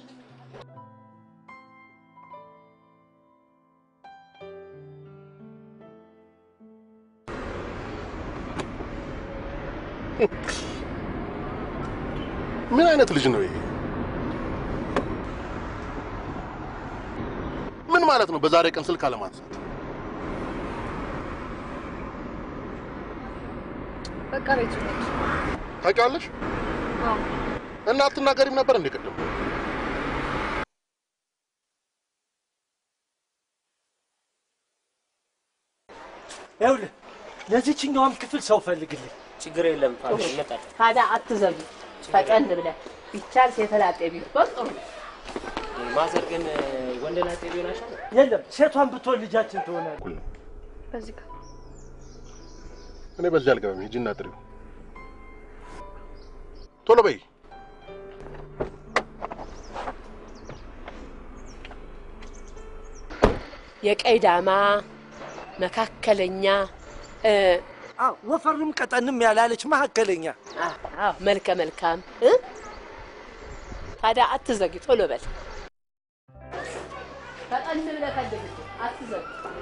ምን አይነት ልጅ ነው ይሄ? ምን ማለት ነው? በዛሬ ቀን ስልክ አለማንሳት? በቃ ቤቱ ነች። ታውቂዋለሽ? አዎ እና አትናገሪም ነበር እንዴ ቅድም? ይኸውልህ ለዚችኛዋም ክፍል ሰው ፈልግልኝ። ችግር የለም ፋሚሊ ይመጣል። ታዲያ አትዘሉ፣ ፈጠን ብለህ ቢቻል ሴተላጤ ቢሆን ጥሩ ነው። ማዘር ግን ወንድ ላጤ ቢሆን አይሻልም? የለም ሴቷን ብትሆን ልጃችን ትሆናለች። በዚህ ጋር እኔ በዚህ አልገባም። ሂጂና ጥሪው። ቶሎ በይ። የቀይ ዳማ መካከለኛ እ፣ አዎ ወፈርም ቀጠንም ያላለች መካከለኛ አዎ መልከ መልካም እ? ታዲያ አትዘጊ፣ ቶሎ በል ፈጠን ብለህ ፈልግ፣ አትዘጊ።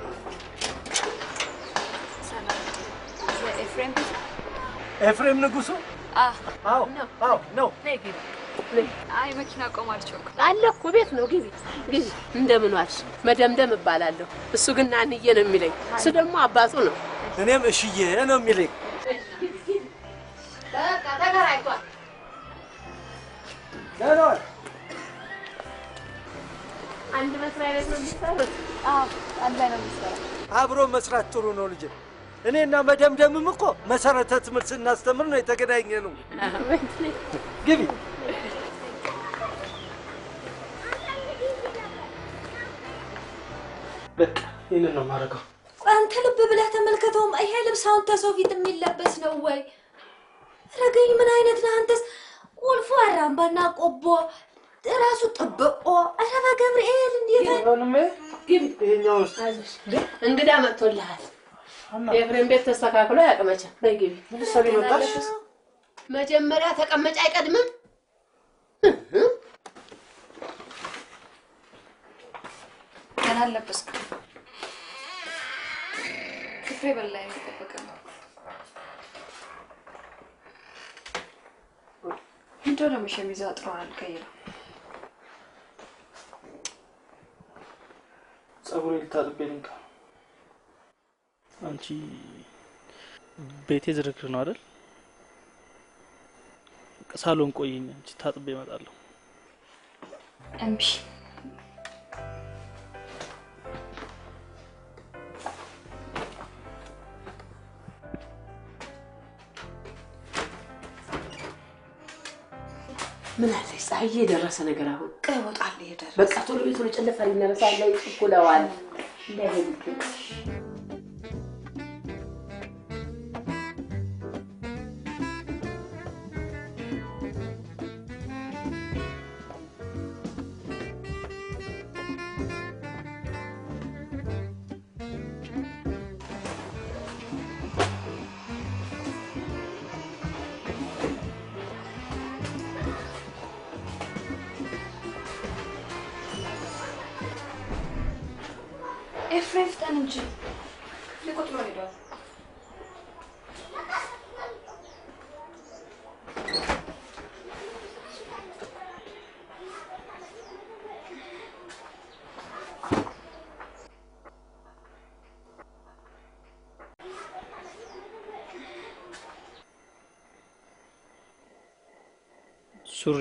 ኤፍሬም ኤፍሬም ንጉሱ አዎ አዎ አዎ ነው። ነይ ግቢ፣ ነይ። አይ መኪና ቆማለች እኮ አለ እኮ ቤት ነው። ግቢ ግቢ። እንደምን ዋልሽ? መደምደም እባላለሁ። እሱ ግን ናንዬ ነው የሚለኝ። እሱ ደግሞ አባቱ ነው። እኔም እሽዬ ነው የሚለኝ። በቃ ተከራይቷል። ደህና ዋል። አንድ መስሪያ ቤት ነው የሚሰሩት። አዎ አንድ ላይ ነው የምትሰራው። አብሮ መስራት ጥሩ ነው ልጄ። እኔና መደምደምም እኮ መሰረተ ትምህርት ስናስተምር ነው የተገናኘ ነው። ግቢ በቃ ይህንን ነው የማደርገው። ቆይ አንተ ልብ ብለህ ተመልከተውም። ይሄ ልብስ አሁን ተሰው ፊት የሚለበስ ነው ወይ? ረገኝ ምን አይነት ነህ አንተስ? ቁልፉ አራምባና ቆቦ ራሱ ጥብቆ። ኧረ በገብርኤል እንዴት ይሄኛው ውስጥ እንግዳ መጥቶልሃል። የኤፍሬም ቤት ተስተካክሎ ያቅመቻ። በይ ግቢ። ልትሰሪ መጣሽ? መጀመሪያ ተቀመጭ አይቀድምም? ገና አልለበስክም። ክፍሬ በላይ የሚጠበቀ ነው። እንደው ደግሞ ሸሚዝ አጥረዋል። ቀይረው ጸጉሬ ልታጥቤ ልንካ። አንቺ ቤቴ ዝርክር ነው አይደል? ሳሎን ቆይኝ፣ አንቺ ታጥቤ እመጣለሁ። እምቢ። ምን አለ ፀሐይ የደረሰ ነገር አሁን ቀይ ወጣል ሄደ። በቃ ቶሎ ቤት ቶሎ ጨለፋ ሊነረሳ ላይ ችኩለዋል። እንዳይሄዱ ኤፍሬም ፍጠን እንጂ ሊቆጥሮ ሄዷል። ሱሪ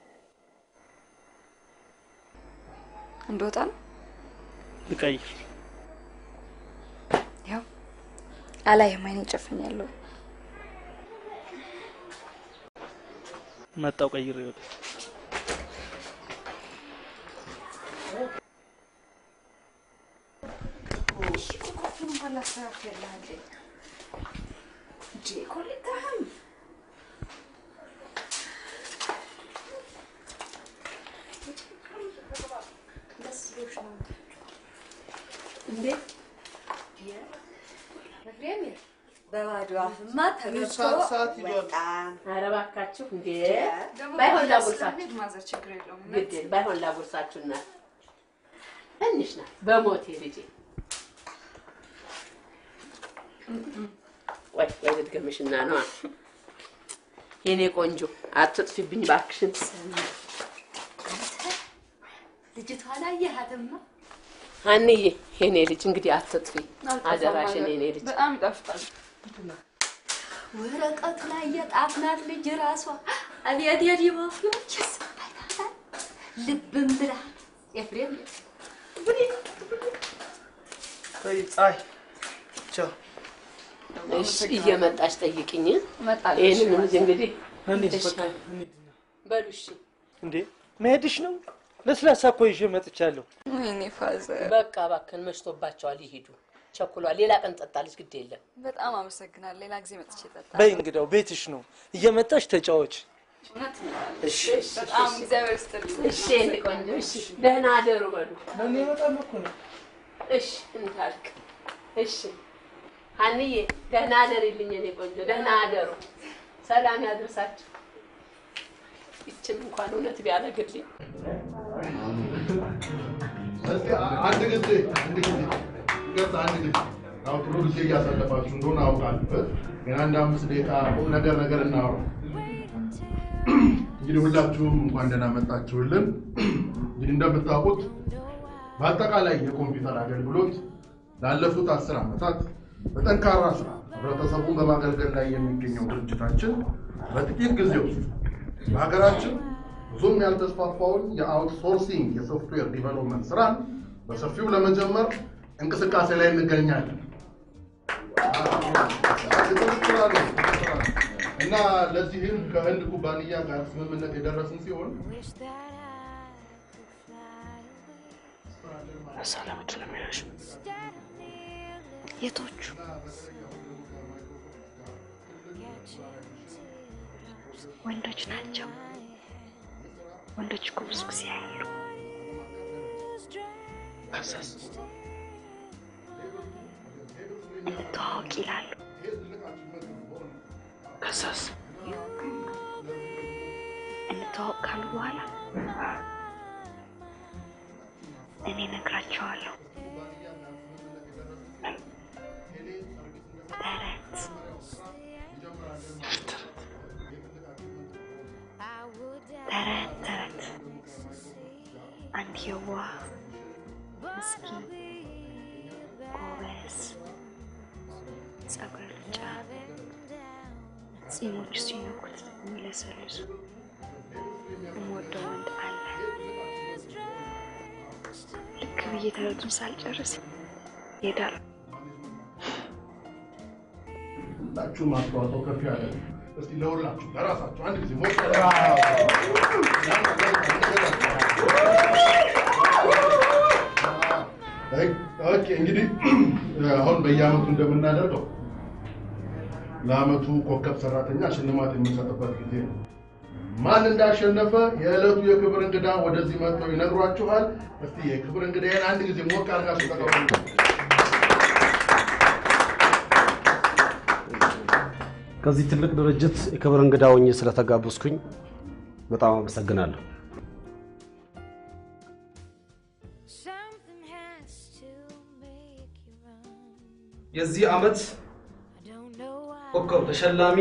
እንደወጣ ነው ልቀይር። ያው አላየም፣ አይኔን ጨፍኛለሁ። መጣው ቀይሬ ወጣ ኮፊን እንኳን ላስተካክልልሃለሁ እንዴ ኮሌታህም ደስ ብሎሽ ነው እንዴ? ኤፍሬም በባዶ አፍማ ተገብቶ ሰዓት ሰዓት ሂዷል። በጣም ኧረ እባካችሁ እንዴ! ደግሞ ባይሆን በኋላ ላጉርሳችሁ፣ ስለሚሄድ ማዘር ችግር የለውም። ግድ የለም፣ ባይሆን ላጉርሳችሁ እናት ትንሽ ናት በሞቴ ልጄ። ወይ ወይ ልድገምሽና ነዋ የኔ ቆንጆ አትጥፊብኝ እባክሽን። ልጅቷን አየሃትማ? አንዬ የኔ ልጅ እንግዲህ አትጥፊ አደራሽን የኔ ልጅ። በጣም ይጣፍጣል። ወረቀቱ ላይ የጣፍናት ልጅ ራሷ አቤት የዲሞፊዎች ልብም ብላ ኤፍሬም ተይ ፀሐይ፣ ቻው። እሺ እየመጣች ጠይቅኝ። እመጣለሁ። ይህንን እሺ፣ እንግዲህ እንሂድ፣ እሺ፣ በቃ በሉ እሺ። እንዴ መሄድሽ ነው? ለስላሳ እኮ ይዤ መጥቻለሁ። ወይኔ ፋዘር፣ በቃ እባክህን መሽቶባቸዋል፣ ይሄዱ። ቸኩሏል። ሌላ ቀን ጠጣለች፣ ግድ የለም። በጣም አመሰግናለሁ። ሌላ ጊዜ መጥቼ እጠጣለሁ። በይ እንግዳው ቤትሽ ነው፣ እየመጣሽ ተጫወች። እውነት ነው። እሺ በጣም እግዚአብሔር ይስጥልኝ። እሺ የኔ ቆንጆ፣ እሺ ደህና አደሩ በሉ። ለእኔ በጣም እኮ ነው። እሺ እንታልክ። እሺ ሀንዬ ደህና አደሪልኝ የኔ ቆንጆ፣ ደህና አደሩ። ሰላም ያድርሳችሁ። ይችን እንኳን እውነት ቢያደርግልኝ እስቲ አንድ ጊዜ አንድ ጊዜ ይቅርታ፣ አንድ ጊዜ አሁን ጥሩ ጊዜ እያሳለፋችሁ እንደሆነ አውቃለሁ። ግን አንድ አምስት ደቂቃ ቁም ነገር ነገር እናወራ። እንግዲህ ሁላችሁም እንኳን ደህና መጣችሁልን። እንግዲህ እንደምታውቁት በአጠቃላይ የኮምፒውተር አገልግሎት ላለፉት አስር ዓመታት በጠንካራ ስራ ህብረተሰቡን በማገልገል ላይ የሚገኘው ድርጅታችን በጥቂት ጊዜ ውስጥ በሀገራችን ብዙም ያልተስፋፋውን የአውትሶርሲንግ የሶፍትዌር ዲቨሎፕመንት ስራን በሰፊው ለመጀመር እንቅስቃሴ ላይ እንገኛለን እና ለዚህም ከህንድ ኩባንያ ጋር ስምምነት የደረስን ሲሆን ሰላምቱ ነው የሚያሽ የቶቹ ወንዶች ናቸው። ወንዶች እኮ ብዙ ጊዜ ያሉ ከዛስ እንተዋወቅ ይላሉ። ከዛስ እንተዋወቅ ካሉ በኋላ እኔ እነግራቸዋለሁ። ተረት ተረት ተረት አንድ የዋህ ምስኪን ጎበዝ ጸጉረ ልጫ ጺሞቹ ሲነኩት የሚለሰልሱ የምወደው ወንድ አለ። ልክ ብዬ ተረቱን ሳልጨርስ ይሄዳል። ሁላችሁም አስተዋጽኦ ከፍ ያለ ነው። እስቲ ለሁላችሁ ለራሳችሁ አንድ ጊዜ ሞቅ ኦኬ። እንግዲህ አሁን በየአመቱ እንደምናደርገው ለአመቱ ኮከብ ሰራተኛ ሽልማት የምንሰጥበት ጊዜ ነው። ማን እንዳሸነፈ የዕለቱ የክብር እንግዳ ወደዚህ መጥተው ይነግሯችኋል። እስቲ የክብር እንግዳዬን አንድ ጊዜ ሞቅ አድርጋችሁ ተቀበሉ። ከዚህ ትልቅ ድርጅት የክብር እንግዳ ሆኜ ስለተጋበዝኩኝ በጣም አመሰግናለሁ። የዚህ ዓመት ኮከብ ተሸላሚ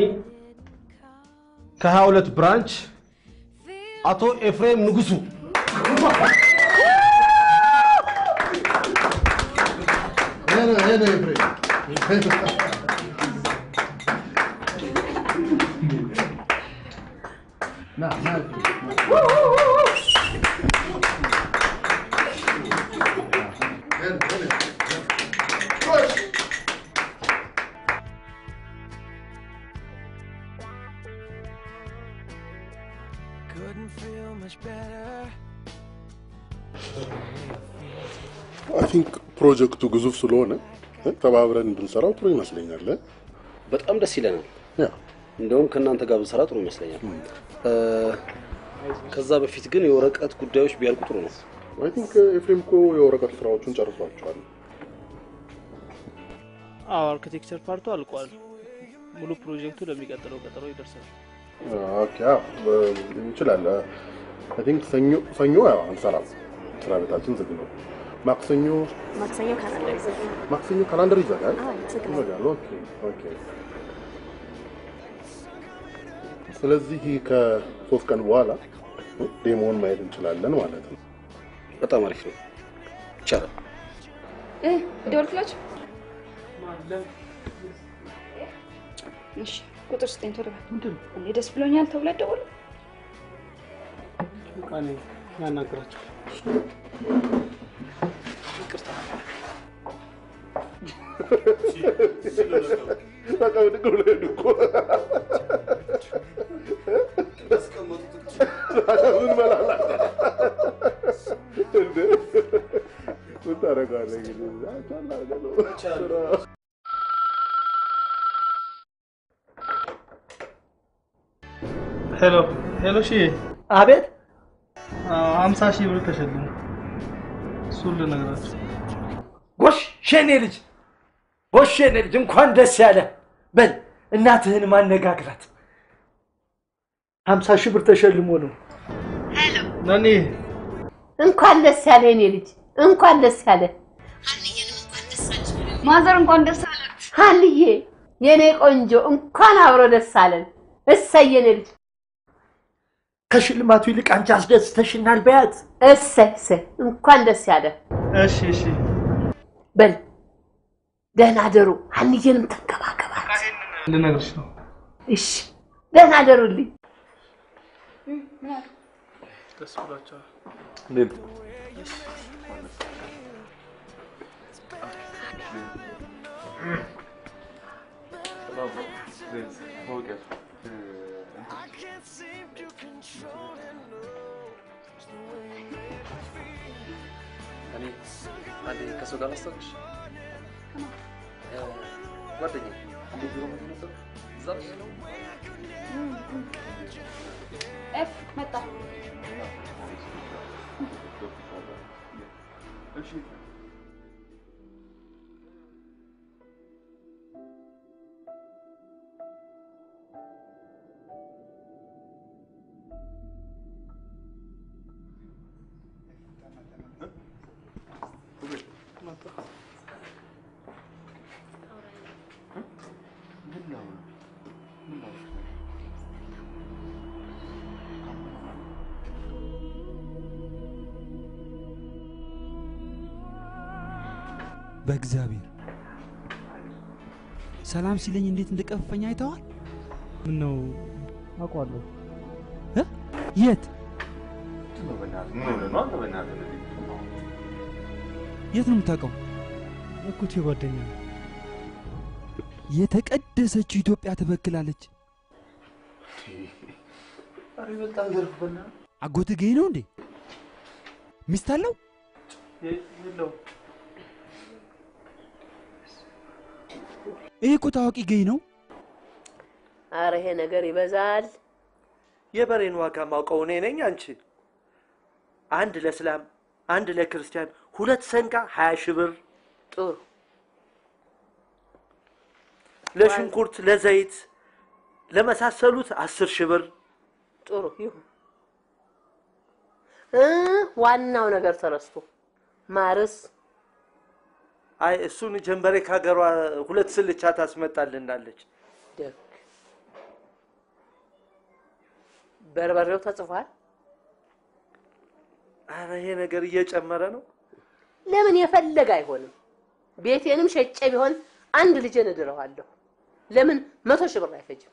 ከ22 ብራንች አቶ ኤፍሬም ንጉሱ ይሄ ነው ይሄ ነው ኤፍሬም። ና ና Couldn't feel much better. አይ ቲንክ ፕሮጀክቱ ግዙፍ ስለሆነ እ፣ ተባብረን ብንሰራው ጥሩ ይመስለኛል። እ? በጣም ደስ ይለናል። ያ እንደውም ከእናንተ ጋር ብንሰራ ጥሩ ይመስለኛል። እ፣ ከዛ በፊት ግን የወረቀት ጉዳዮች ቢያልቁ ጥሩ ነው። አይ ቲንክ ኤፍሬም እኮ የወረቀት ስራዎቹን ጨርሷቸዋል። አዎ አርኪቴክቸር ፓርቱ አልቋል። ሙሉ ፕሮጀክቱ ለሚቀጥለው ቀጠሮ ይደርሳል። ኦኬ፣ አዎ፣ እ፣ እንችላለን። አይ ቲንክ ሰኞ ሰኞ ያው አንሰራም፣ ስራ ቤታችን ዝግ ነው። ማክሰኞ ማክሰኞ ካላንደር ይዘጋል። ማክሰኞ ካላንደር ይዘጋል። አዎ፣ ዝግ ነው። ይዘጋል። ኦኬ ኦኬ። ስለዚህ ከሶስት ቀን በኋላ ዴሞን ማየት እንችላለን ማለት ነው። በጣም አሪፍ ነው። ይቻላል። እ ደወልክላችሁ? እሺ ቁጥር ስጠኝ ቶሎ በል። እኔ ደስ ብሎኛል ተብሎ ደወሉ። በቃ እኔ ያናግራቸው። ይቅርታ። በቃ ብድግ ብሎ ሄዱ እኮ። ምን መላላት እንዴ? ምን ታደርገዋለህ እንግዲህ? አይቻልም አድርገህ ነው። ሄሎ ሄሎ፣ ሺ አቤት። ሀምሳ ሺህ ብር ተሸልሙ። እሱን ልነግራችሁ። ጎሽ የኔ ልጅ፣ ጎሽ የኔ ልጅ፣ እንኳን ደስ ያለ። በል እናትህን ማነጋግራት። ሀምሳ ሺህ ብር ተሸልሞ ነው። ነኒ እንኳን ደስ ያለ የኔ ልጅ፣ እንኳን ደስ ያለ ማዘር እንኳን ደስ አለት። ሀልዬ የኔ ቆንጆ እንኳን አብሮ ደስ አለን። እሰይ የኔ ልጅ ከሽልማቱ ይልቅ አንቺ አስደስተሽናል። በያት። እሰይ እሰይ፣ እንኳን ደስ ያለ። እሺ እሺ፣ በል ደህና ደሩ። ሀንዬንም ተንከባከባት። ልነግርሽ ነው። እሺ ደህና ደሩልኝ። ደስ ብሏቸዋል። እንዴት እኔ አንዴ ከሰው ጋር ላስታውቅሽ ጓደኛዬ አንዴ ቢሮ መጥቶ ነበር እዛ ነሽ? ኤፍ መጣ። በእግዚአብሔር ሰላም ሲለኝ እንዴት እንደቀፈኝ አይተዋል? ምን ነው አውቀዋለሁ። እ? የት የት ነው የምታውቀው? እኩቴ ጓደኛ ነው። የተቀደሰችው ኢትዮጵያ ትበክላለች። ኧረ በጣም ዘርፍ በና አጎት ገኝ ነው እንዴ? ሚስት አለው? የለውም። ይህ እኮ ታዋቂ ገኝ ነው። አረ ይሄ ነገር ይበዛል። የበሬን ዋጋ ማውቀው እኔ ነኝ። አንቺ አንድ ለእስላም አንድ ለክርስቲያን ሁለት ሰንጋ ሀያ ሺህ ብር ጥሩ ለሽንኩርት፣ ለዘይት፣ ለመሳሰሉት አስር ሺህ ብር ጥሩ ይሁን። እ ዋናው ነገር ተረስቶ ማርስ አይ እሱን ጀንበሬ ከሀገሯ ሁለት ስልቻ ታስመጣልናለች። ደግ በርበሬው ተጽፏል። አረ ይሄ ነገር እየጨመረ ነው። ለምን የፈለገ አይሆንም። ቤቴንም ሸጬ ቢሆን አንድ ልጄን እድረዋለሁ። ለምን መቶ ሺህ ብር አይፈጅም?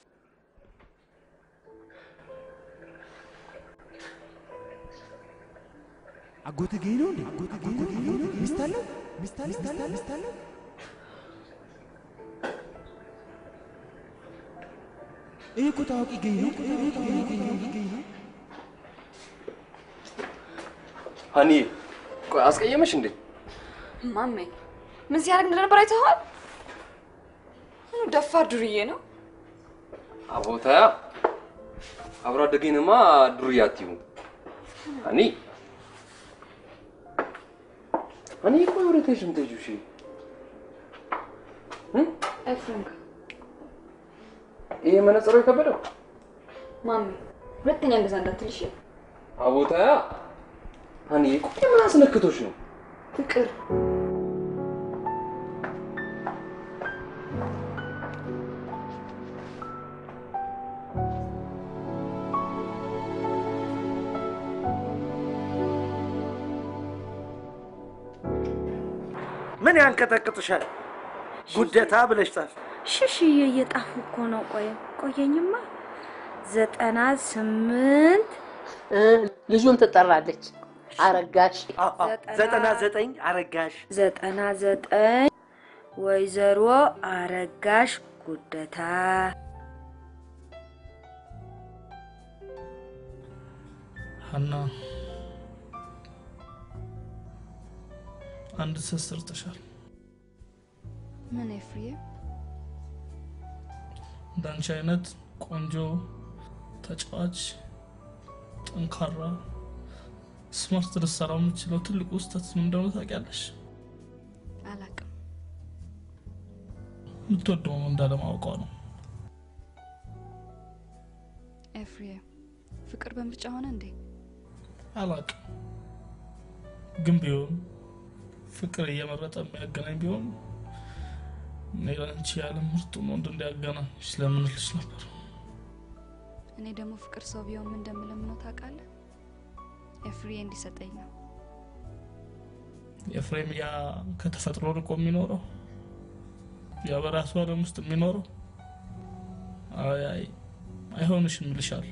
አጎት ገኝ ነው እንዴ? አጎት ገኝ ነው? ሚስት አለው? ሚስት አለው? ሚስት አለው? ሚስት አለው? ይህ እኮ ታዋቂ ገኝ ነው። ይህ እኮ ታዋቂ ገኝ ነው። ገኝ ነው። ሀኒዬ ቆይ አስቀየመሽ እንዴ? ማሜ ምን ሲያደርግ እንደነበር አይተኸዋል? ምኑ ደፋር ዱርዬ ነው። አቦታያ አብሮ አደገኝንማ ዱርዬ አትይውም። ሀኒ ሀኒ ቆይ ወዴት ነሽ የምትሄጂው? እሺ ኤፍሬም ጋር ይሄ መነጽሮ የከበደው ማሜ ሁለተኛ እንደዛ እንዳትል እሺ? አቦታያ ሀኒ ቆይ ምን አስነክቶሽ ነው? ፍቅር ምን ያንቀጠቅጥሻል? ጉደታ ብለሽ ጻፍ። ሽሽዬ እየጣፉ እኮ ነው። ቆይ ቆየኝማ። ዘጠና ስምንት ልጁም ትጠራለች። አረጋሽ ዘጠና ዘጠኝ አረጋሽ ዘጠና ዘጠኝ ወይዘሮ አረጋሽ ጉደታ ሀና አንድ ስህተት ሰርተሻል። ምን ኤፍሬ? እንዳንቺ አይነት ቆንጆ ተጫዋች፣ ጠንካራ፣ ስማርት ልትሰራ የምችለው ትልቁ ስህተት ምን እንደሆነ ታውቂያለሽ? አላቅም። የምትወደው ነው እንዳለማወቋ ነው። ኤፍሬ፣ ፍቅር በምርጫ ሆነ እንዴ? አላቅም ግን ቢሆን ፍቅር እየመረጠ የሚያገናኝ ቢሆን እኔ ለአንቺ ያለ ምርጡን ወንድ እንዲያገናኝ ስለምንልሽ ነበር። እኔ ደግሞ ፍቅር ሰው ቢሆን ምን እንደምለምነው ታውቃለህ? ኤፍሬ እንዲሰጠኝ ነው። ኤፍሬም ያ ከተፈጥሮ ርቆ የሚኖረው ያ በራሱ ዓለም ውስጥ የሚኖረው አይ አይ አይሆንሽም ይልሻል።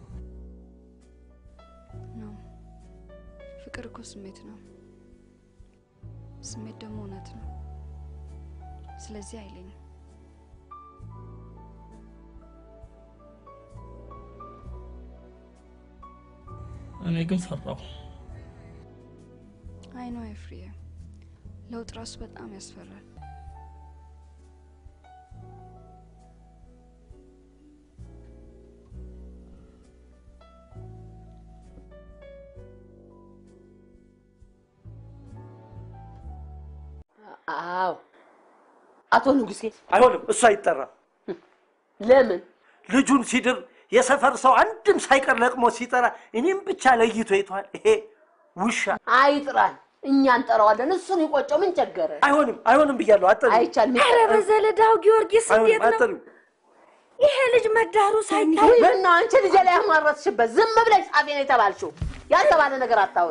ነው ፍቅር እኮ ስሜት ነው። ስሜት ደግሞ እውነት ነው። ስለዚህ አይለኝም። እኔ ግን ፈራሁ። አይ ነው ኤፍሬ፣ ለውጥ ራሱ በጣም ያስፈራል። አዎ አቶ ንጉሴ አይሆንም፣ እሱ አይጠራም። ለምን? ልጁን ሲድር የሰፈር ሰው አንድም ሳይቀር ለቅሞ ሲጠራ እኔም ብቻ ለይቶ ይተዋል። ይሄ ውሻ አይጥራል፣ እኛ እንጠራዋለን። እሱን ይቆጨው፣ ምን ቸገረ? አይሆንም፣ አይሆንም ብያለሁ። አጠሪ አይቻልም። ኧረ በዘለዳው ጊዮርጊስ እንዴት ነው አጠሪ ይሄ ልጅ መዳሩ ሳይታይ ምን ነው አንቺ ልጄ ላይ ያማረትሽበት? ዝም ብለሽ ጻፊ ነው የተባልሽው። ያልተባለ ነገር አታውሪ።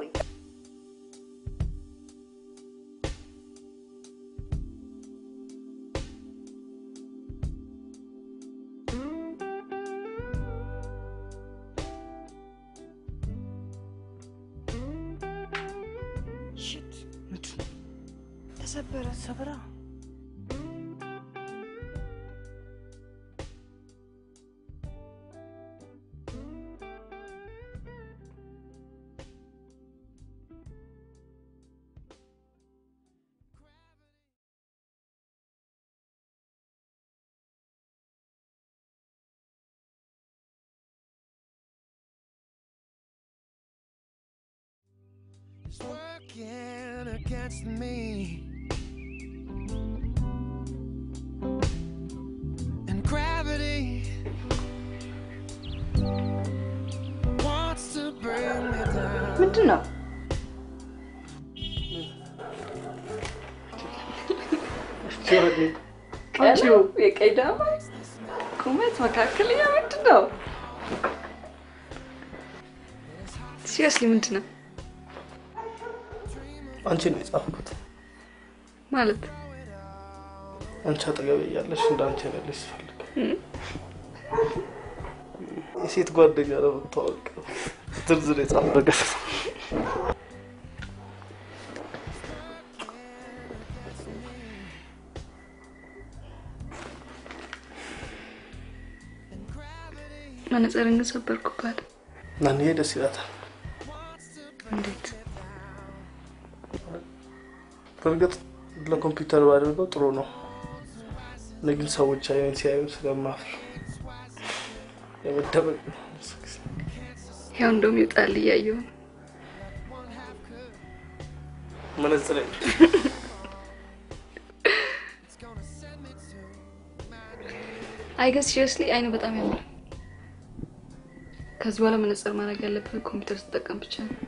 ሽት ተሰበረ። ሰበራ is working against me. And gravity wants to bring me down. ምንድን ነው? ቀኑ የቀይ ዳማ ቁመት መካከለኛ ምንድን ነው? ሲሪየስሊ ምንድን ነው አንቺ ነው የጻፍኩት። ማለት? አንቺ አጠገቤ እያለሽ እንደ አንቺ ያለሽ ስፈልግ የሴት ጓደኛ ለመታወቅ ዝርዝር የጻፍ ነገር መነጽርን ግን ሰበርኩባት። ናንዬ ደስ ይላታል። እንዴት? በእርግጥ ለኮምፒውተር ባደርገው ጥሩ ነው። እኔ ግን ሰዎች አይን ሲያዩ ስለማፍር የመደበቅ ነው። ያው እንደውም ይውጣል እያየሁ ነው። መነጽር አይ ገስ ሲሪየስሊ አይኑ በጣም ያምራል። ከዚህ በኋላ መነጽር ማድረግ ያለብህ ኮምፒውተር ስትጠቀም ብቻ ነው።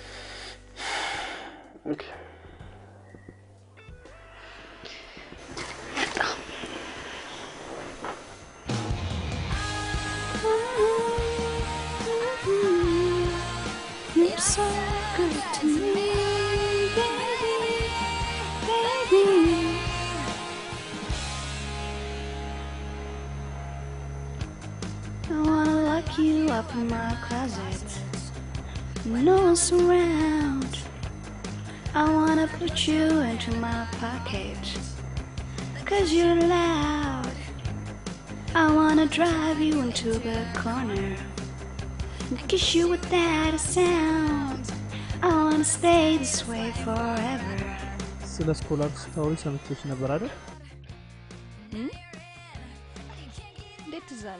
You're so good to me, baby, baby. I wanna lock you up in my closet. No one's around. I wanna put you into my pocket. Cause you're loud. I wanna drive you into the corner. Kiss you without a sound. I wanna stay this way forever. ስለ ስኮላር ስታወሪ ሰምቼሽ ነበር አይደል? እንዴት ትዝ አለ?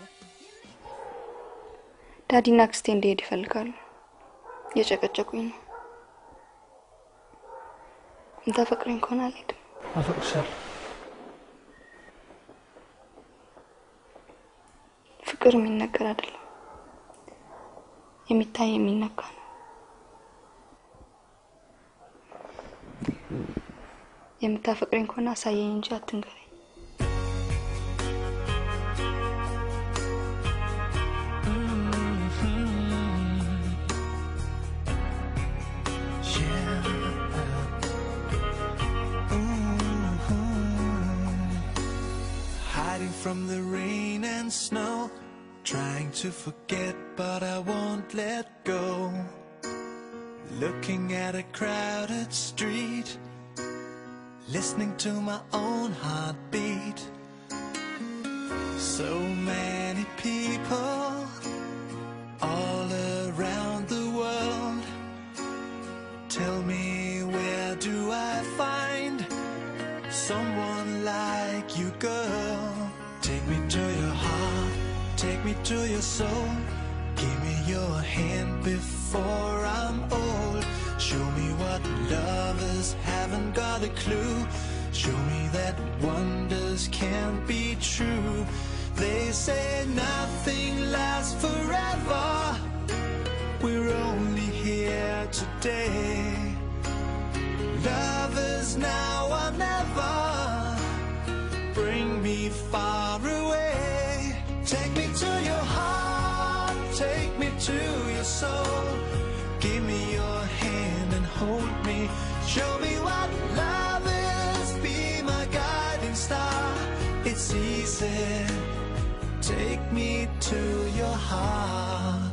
ዳዲና አክስቴ እንዲሄድ ይፈልጋሉ። እየጨቀጨቁኝ ነው። እንታፈቅረኝ ከሆነ አልሄድም። አፈቅርሻለሁ። ፍቅር የሚነገር አይደለም፣ የሚታይ የሚነካ ነው። የምታፈቅረኝ ከሆነ አሳየኝ እንጂ አትንገረኝ። Hiding from the rain and snow, trying to forget, but I won't let go. Looking at a crowded street, listening to my own heartbeat. So many people all around the world. Tell me, where do I find someone like you, girl? Take me to your heart, take me to your soul. Give me your hand before I'm old. Show me what lovers haven't got a clue. Show me that wonders can't be true. They say nothing lasts forever. We're only here today. Lovers now or never. Bring me far away. Take me to your heart. Take me to your soul. Give me your hand and hold me. Show me what love is. Be my guiding star. It's easy. Take me to your heart.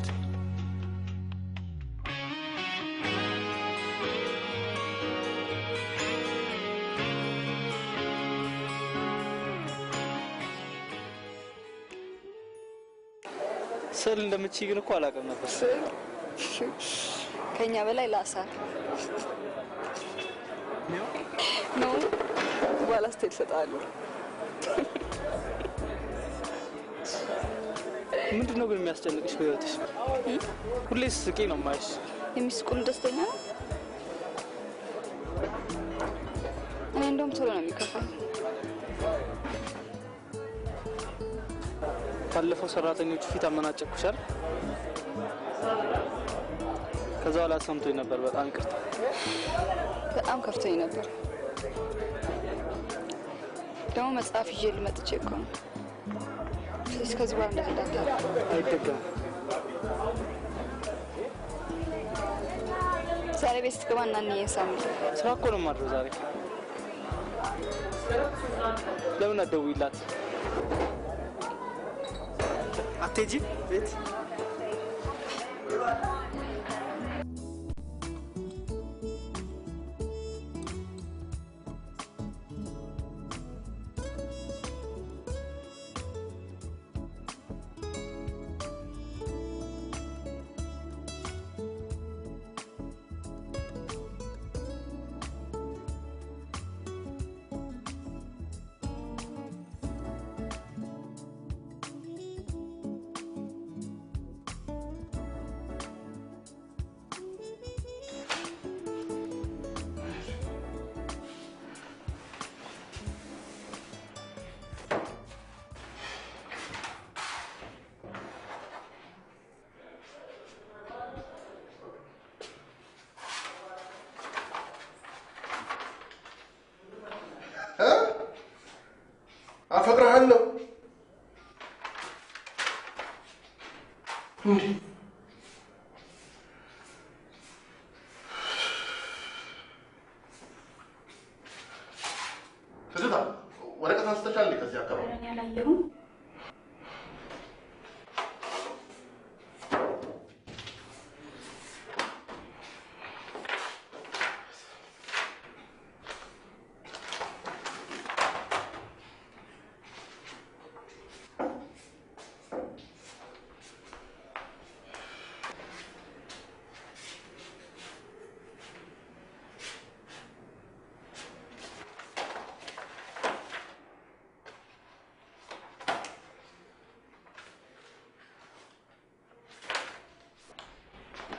ስዕል እንደምትችይ ግን እኮ አላውቅም ነበር። ከኛ በላይ ላሳር ነው። በኋላ ስትሄድ እሰጥሃለሁ። ምንድን ነው ግን የሚያስጨንቅሽ በህይወትሽ? ሁሌ ስቂ ነው የማይሽ። የሚስቁል ደስተኛ ነው። እኔ እንደውም ቶሎ ነው የሚከፋኝ። ባለፈው ሰራተኞቹ ፊት አመናጨኩሻል። ከዛ በኋላ ሰምቶኝ ነበር። በጣም ይቅርታ። በጣም ከፍቶኝ ነበር። ደግሞ መጽሐፍ ይዤ ልመጥቼ እኮ ነው። ስለዚህ ከዚህ በኋላ እንደዚህ እንዳታደርግ። አይደገምም። ዛሬ ቤት ስትገባ እና እንዬ ሳምል ስራ እኮ ነው የማድረው ዛሬ። ለምን አትደውይላት? አትሄጂም ቤት? አፈቅርሃለሁ። እንዲህ ትዝታ ወረቀት አንስተሻል እንዴ ከዚህ አካባቢ? ያላየሁም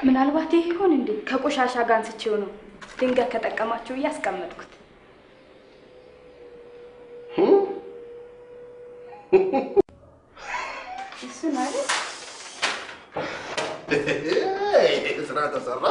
ምናልባት ይሄ ይሆን እንዴ? ከቆሻሻ ጋር አንስቼው ነው ድንገት ከጠቀማችሁ ብዬ አስቀመጥኩት። እሱን አይደል? ስራ ተሰራ።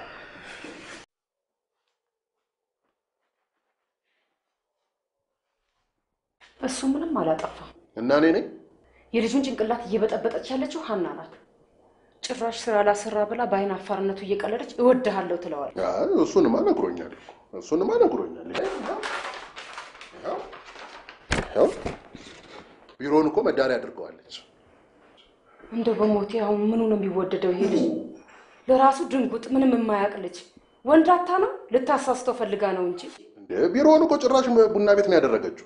እሱ ምንም አላጠፋም። እና እኔ ነኝ የልጁን ጭንቅላት እየበጠበጠች ያለችው ሀና ናት። ጭራሽ ስራ ላሰራ ብላ በአይን አፋርነቱ እየቀለደች እወድሃለሁ ትለዋል። አይ፣ እሱንማ ነግሮኛል እኮ እሱንማ ነግሮኛል። ይኸው፣ ይኸው፣ ቢሮውን እኮ መዳሪያ አድርገዋለች። እንደው በሞቴ አሁን ምኑ ነው የሚወደደው ይሄ ልጅ? ለራሱ ድንጉጥ ምንም የማያውቅ ልጅ ወንዳታ ነው። ልታሳስተው ፈልጋ ነው እንጂ እንደ ቢሮውን እኮ ጭራሽ ቡና ቤት ነው ያደረገችው።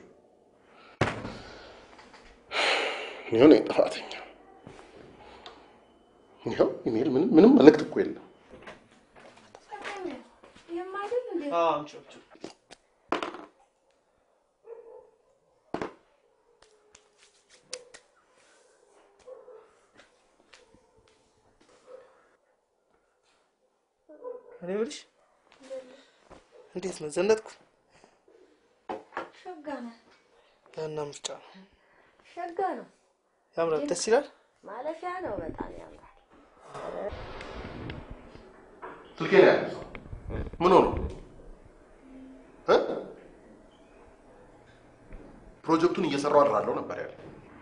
ይኸው ነኝ ጥፋተኛ። ይኸው ኢሜል ምንም ምንም መልእክት እኮ የለም። እኔ የምልሽ እንዴት ነው ዘነጥኩ? ሸጋ ነህ፣ ያና ምርጫ ነው ሸጋ ነው። ያምራል፣ ደስ ይላል። ማለፊያ ነው። በጣም ያምራል። ስልኬን ያለ ምን ሆኖ እ? ፕሮጀክቱን እየሰራው አድራለሁ ነበር ያለ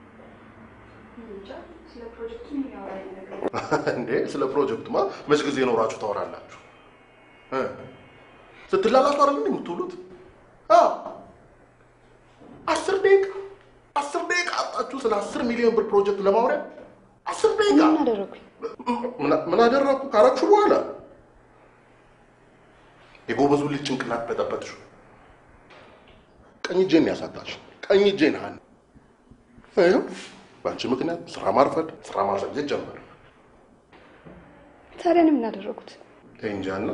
ስለ ፕሮጀክቱ የሚያወራኝ ነገር እንዴ ስለ ፕሮጀክቱማ መች ጊዜ ኖራችሁ ታወራላችሁ? እ? ስትላላሱ አይደል እንዴ የምትውሉት? አዎ አስር ደቂቃ አስር ደቂቃ አጣችሁ ስለ አስር ሚሊዮን ብር ፕሮጀክት ለማውሪያ አስር ደቂቃ ምን አደረጉኝ? ምን- ምን አደረግኩ ካረግሹ በኋላ የጎበዙ ልጅ ጭንቅላት በጠበጥሽው። ቀኝ እጄን ያሳጣሽ ቀኝ እጄን ሀን ይኸው በአንቺ ምክንያት ስራ ማርፈድ ስራ ማዘግየት ጀመረ። ታዲያ እኔ ምን አደረጉት? እንጃና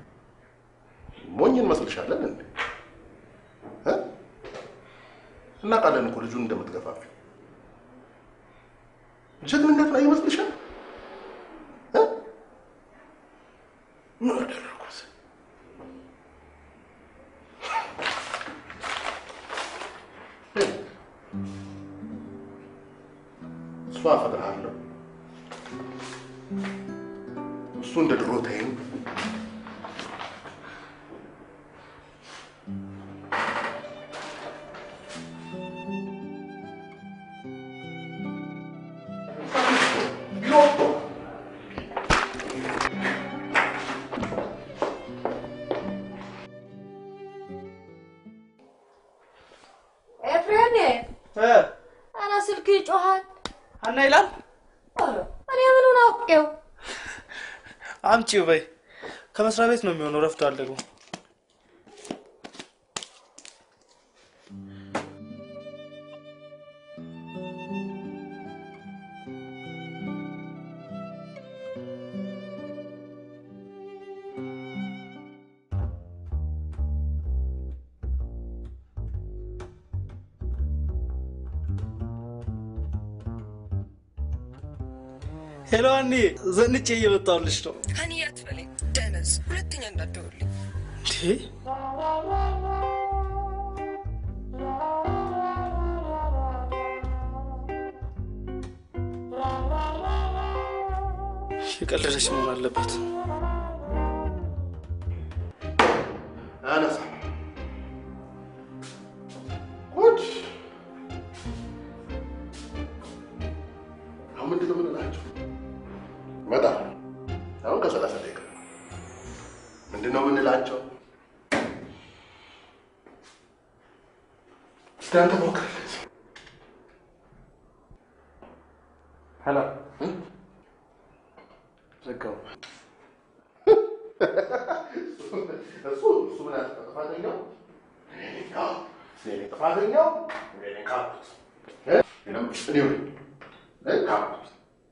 ሞኝ እንመስልሻለን እንዴ? እ? እናውቃለን እኮ ልጁን እንደምትገፋፊ። ጀግንነት ላይ ይመስልሻል? እ? ምን አደረኩት? እሷ አፈቅርሃለሁ፣ እሱ እንደ ድሮ ተይኝ። ኤፍሬም ኧረ ስልክ ይጮሃል። ሀና ይላል። እኔ ምኑን አውቄው? አምጪው በይ። ከመስሪያ ቤት ነው የሚሆነው። ረፍዷል ደግሞ። ሄሎ ሀኒ፣ ዘንጬ እየመጣሁልሽ ነው። ሀኒ አትበለኝ ደነዝ፣ ሁለተኛ እንዳትደውልልኝ። እንዴ የቀለደች መሆን አለበት። አነሳ ጉድ! አሁን ምንድን ነው የምንላቸው? እመጣለሁ። አሁን ከሰላሳ ደቂቃ ምንድን ነው የምንላቸው? እስኪ አንተ ሞክርለት። ሄሎ ዘጋው። እሱ እሱ ምን ያህል ጥፋተኛው እኔ ነኝ። አዎ፣ እኔ ነኝ ጥፋተኛው እኔ ነኝ ካፕቱስ እ? እኔም እኔው ነኝ እ? ካፕቱስ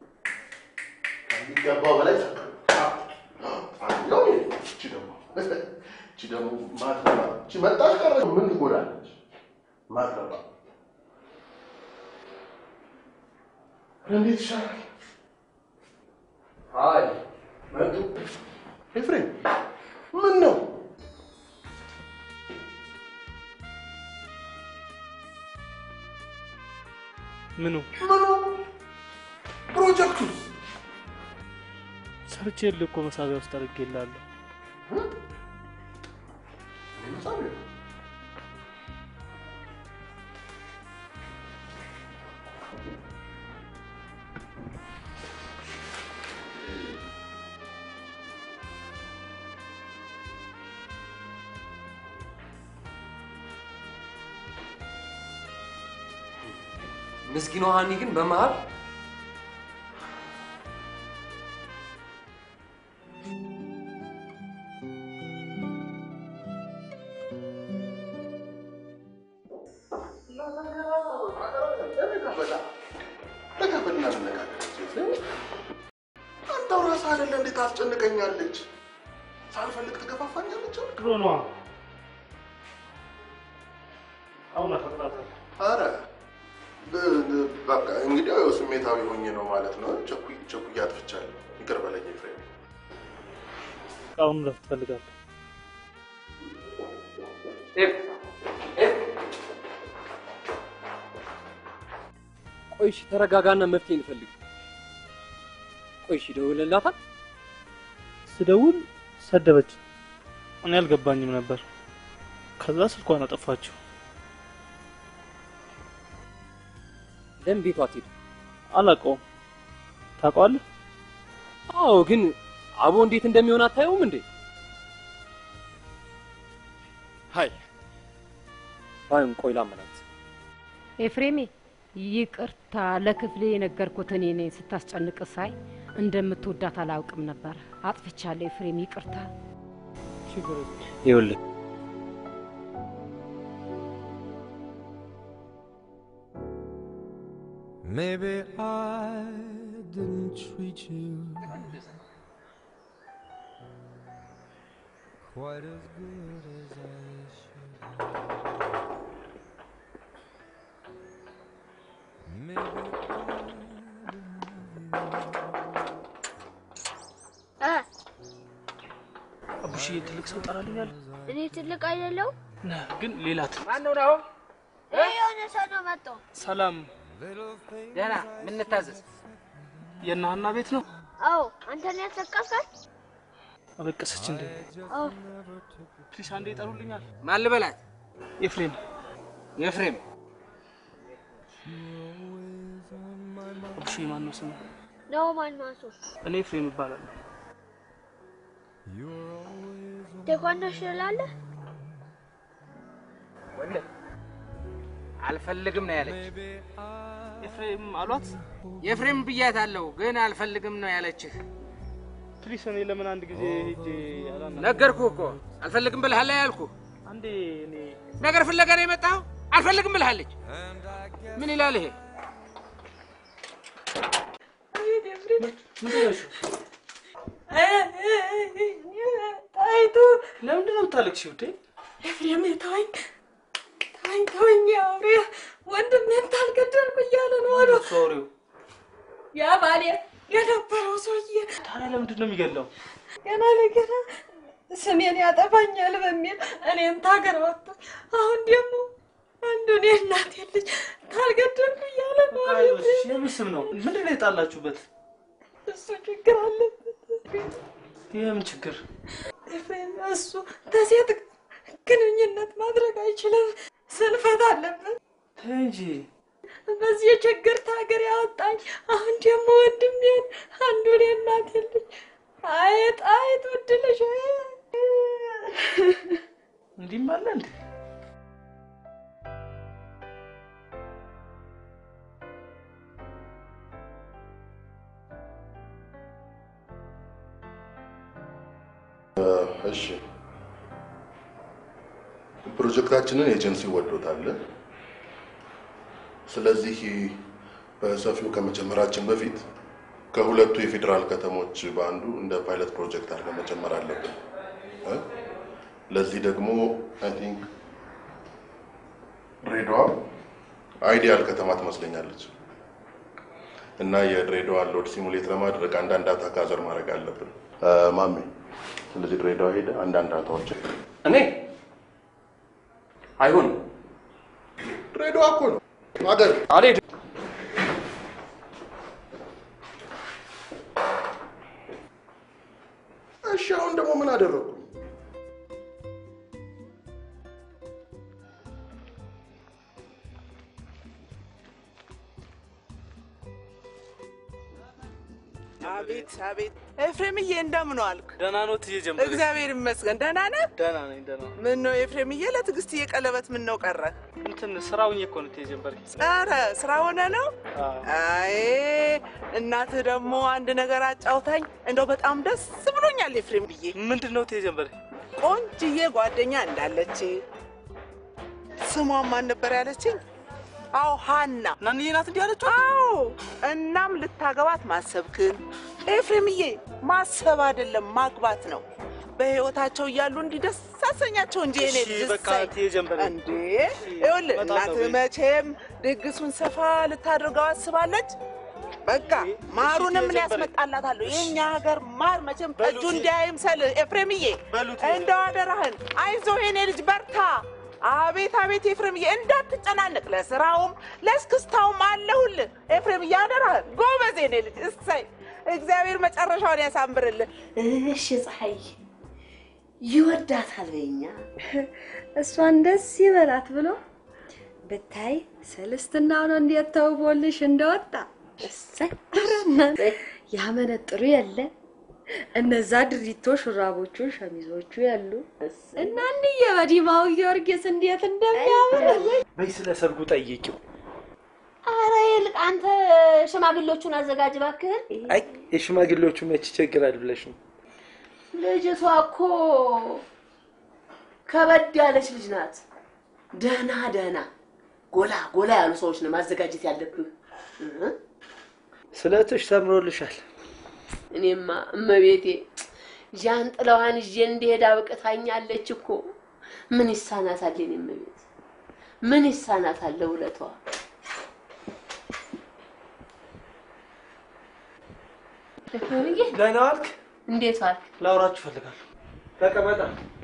ከሚገባው በላይ ጨከንኩ። ካፕቱስ ጥፋተኛው እኔ ነኝ። እቺ ደግሞ እቺ ደግሞ ማትረባ እቺ መጣች ቀረች ምን ትጎዳለች? ማትረባ እንዴት ይሻላል? አይ መጡ። ኤፍሬም ምን ነው? ምኑ ምኑ? ፕሮጀክቱ ሰርቼ የለ እኮ መሳቢያ ውስጥ አድርጌልሃለሁ። ምስኪኗ ሀኒ ግን በመሀል አንተው ራስህ አይደለ እንዴት ታስጨንቀኛለች? ሳልፈልግ ትገፋፋኛለች። ድሮ ነዋ። አሁን አፈቅራታለሁ። አረ ብ- ብ- በቃ እንግዲህ ያው ስሜታዊ ሆኜ ነው ማለት ነው። ቸኩ- ቸኩዬ አጥፍቻለሁ። ይቅር በለኝ ኤፍሬም። አሁን እረፍት እፈልጋለሁ። ቆይ እሺ፣ ተረጋጋና መፍትሄ እንፈልግ። ቆይ እሺ፣ ደውለላታል። ስደውል ሰደበች። እኔ አልገባኝም ነበር። ከዛ ስልኳን አጠፋችው። ለምን ቤቷ አትሄድ? አላውቀውም። ታውቀዋለህ? አዎ፣ ግን አቦ እንዴት እንደሚሆን አታየውም እንዴ? ሀይ ባይሆን ቆይ ላመናት። ኤፍሬሜ ይቅርታ፣ ለክፍሌ የነገርኩት እኔ ነኝ። ስታስጨንቅ ሳይ እንደምትወዳት አላውቅም ነበር። አጥፍቻለሁ ኤፍሬም፣ ይቅርታ። ይኸውልህ Maybe I didn't treat you quite as good as I should have. Maybe አቡሽዬ ትልቅ ሰው ጠራልኛል። እኔ ትልቅ አይደለው? ነህ ግን ሌላ ት ማነው ነው? የሆነ ሰው ነው መጣው። ሰላም ደህና ምን እንታዘዝ? የእነ ሀና ቤት ነው። አዎ አንተን ያስለቀስካት? አለቀሰች እንዴ? አዎ ፕሊስ አንዴ ይጠሩልኛል። ማን ልበላት? ኤፍሬም ኤፍሬም አቡሽዬ ማን ነው ስሙ? ነው ማን ማሱ እኔ ኤፍሬም እባላለሁ። ቴኳንዶ ትችላለህ? ወንድም አልፈልግም ነው ያለች። ኤፍሬም አሏት። የኤፍሬም ብያት አለው ግን አልፈልግም ነው ያለችህ። ፕሊስ እኔ ለምን አንድ ጊዜ ሄጄ አላና ነገርኩህ እኮ አልፈልግም ብልሃል ያልኩህ። አንዴ እኔ ነገር ፍለጋ ነው የመጣኸው? አልፈልግም ብልሃለች። ምን ይላል ይሄ? ጣይቱ ለምንድን ነው የምታለቅሺው? ውዴ ኤፍሬም ተወኝ ተወኝ ተወኝ፣ አውሬ ወንድሜን ታልገደልኩ እያለ ነው አሉ። ሶሪው ያ ባሌ የነበረው ሰውዬ ታዲያ ለምንድን ነው የሚገለው? ገና ለገና ስሜን ያጠፋኛል በሚል እኔን ታገር ወጥቶ አሁን ደግሞ አንዱን የእናቴ ልጅ ታልገደልኩ እያለ ነው አሉ። አይዞሽ፣ የምን ስም ነው? ምንድን ነው የጣላችሁበት? እሱ ችግር አለበት። የምን ችግር? ኤፍሬም እሱ ከሴት ግንኙነት ማድረግ አይችልም፣ ስንፈት አለበት። ተይ እንጂ በዚህ ችግር ታገር ያወጣኝ አሁን ደግሞ ወንድሜን አንዱን የእናቴ ልጅ አይጥ አይጥ ውድልሽ እንዲህም አለ እንዴ? እሺ ፕሮጀክታችንን ኤጀንሲ ወዶታል። ስለዚህ በሰፊው ከመጀመራችን በፊት ከሁለቱ የፌዴራል ከተሞች በአንዱ እንደ ፓይለት ፕሮጀክት አድርገን መጀመር አለብን። እ? ለዚህ ደግሞ አይ ቲንክ ድሬዳዋ አይዲያል ከተማ ትመስለኛለች። እና የድሬዳዋን ሎድ ሲሙሌት ለማድረግ አንዳንድ ዳታ ጋዘር ማድረግ አለብን። እ፣ ማሜ ስለዚህ ድሬዳዋ ሄደ አንዳንድ ዳታዎች እኔ አይሆንም። ድሬዳዋ እኮ ነው ሀገር አልሄድም። እሺ አሁን ደግሞ ምን አደረጉ? አቤት አቤት፣ ኤፍሬምዬ እንደምን ዋልክ? ደህና ነው ትዬ ጀምሬ። እግዚአብሔር ይመስገን። ደህና ነህ? ደህና ነኝ ደህና ነኝ። ምን ነው ኤፍሬምዬ፣ ለትዕግስትዬ ቀለበት ምን ነው ቀረ? እንትን ስራውኝ እኮ ነው ትዬ ጀምሬ። ኧረ ስራ ሆነ ነው? አይ እናትህ ደግሞ አንድ ነገር አጫውታኝ፣ እንደው በጣም ደስ ብሎኛል ኤፍሬም ብዬ። ምንድን ነው ትዬ ጀምሬ? ቆንጅዬ ጓደኛ እንዳለች ስሟን ማን ነበር ያለችኝ? አዎ ሀና። ናንዬ ናት እንዲህ ያለችው? አዎ። እናም ልታገባት ማሰብክን ኤፍሬምዬ፣ ማሰብ አይደለም ማግባት ነው። በህይወታቸው እያሉ እንዲህ ደስ አሰኛቸው እንጂ እኔ እሺ፣ በቃ ትዬ ጀምሬ። እንዴ ይኸውልህ በጣም ነው እናትህ ቤት። መቼም ድግሱን ሰፋ ልታደርገው አስባለች። በቃ ማሩንም ምን ያስመጣላታለሁ። የእኛ ሀገር ማር መቼም ጠጁ እንዲያይምሰልህ ኤፍሬምዬ፣ እንደው አደራህን። አይዞህ የኔ ልጅ በርታ። አቤት አቤት ኤፍሬምዬ፣ እንዳትጨናነቅ። ለስራውም ለስክስታውም አለሁልህ ኤፍሬምዬ፣ አደራህን። ጎበዝ የኔ ልጅ። እሰይ እግዚአብሔር መጨረሻውን ያሳምርልህ። እሺ ፀሐይ ይወዳታል በኛ እሷን ደስ ይበላት ብሎ ብታይ ሰልስትና ነው እንዴት ተውቦልሽ እንደወጣ እሰይ! ኧረ እናንተ ያመነጥሩ የለ እነዛ ድሪቶ ሹራቦቹ ሸሚዞቹ ያሉ እና እንዬ በዲማው ጊዮርጊስ እንዴት እንደሚያምር በይ ስለ ሰርጉ ጠይቂው። አረ ይልቅ አንተ ሽማግሌዎቹን አዘጋጅ እባክህን። አይ የሽማግሌዎቹ መች ይቸግራል ብለሽ ነው? ልጅቷ እኮ ከበድ ያለች ልጅ ናት። ደህና ደህና ጎላ ጎላ ያሉ ሰዎች ነው ማዘጋጀት ያለብህ። እ? ስለትሽ ሰምሮልሻል። እኔማ እመቤቴ ዣንጥላዋን ይዤ እንድሄድ አብቅታኛለች እኮ። ምን ይሳናታል? የኔ እመቤት ምን ይሳናታል? ውለቷ ደህና ዋልክ? እንዴት ዋልክ? ላውራችሁ እፈልጋለሁ። ተቀመጣ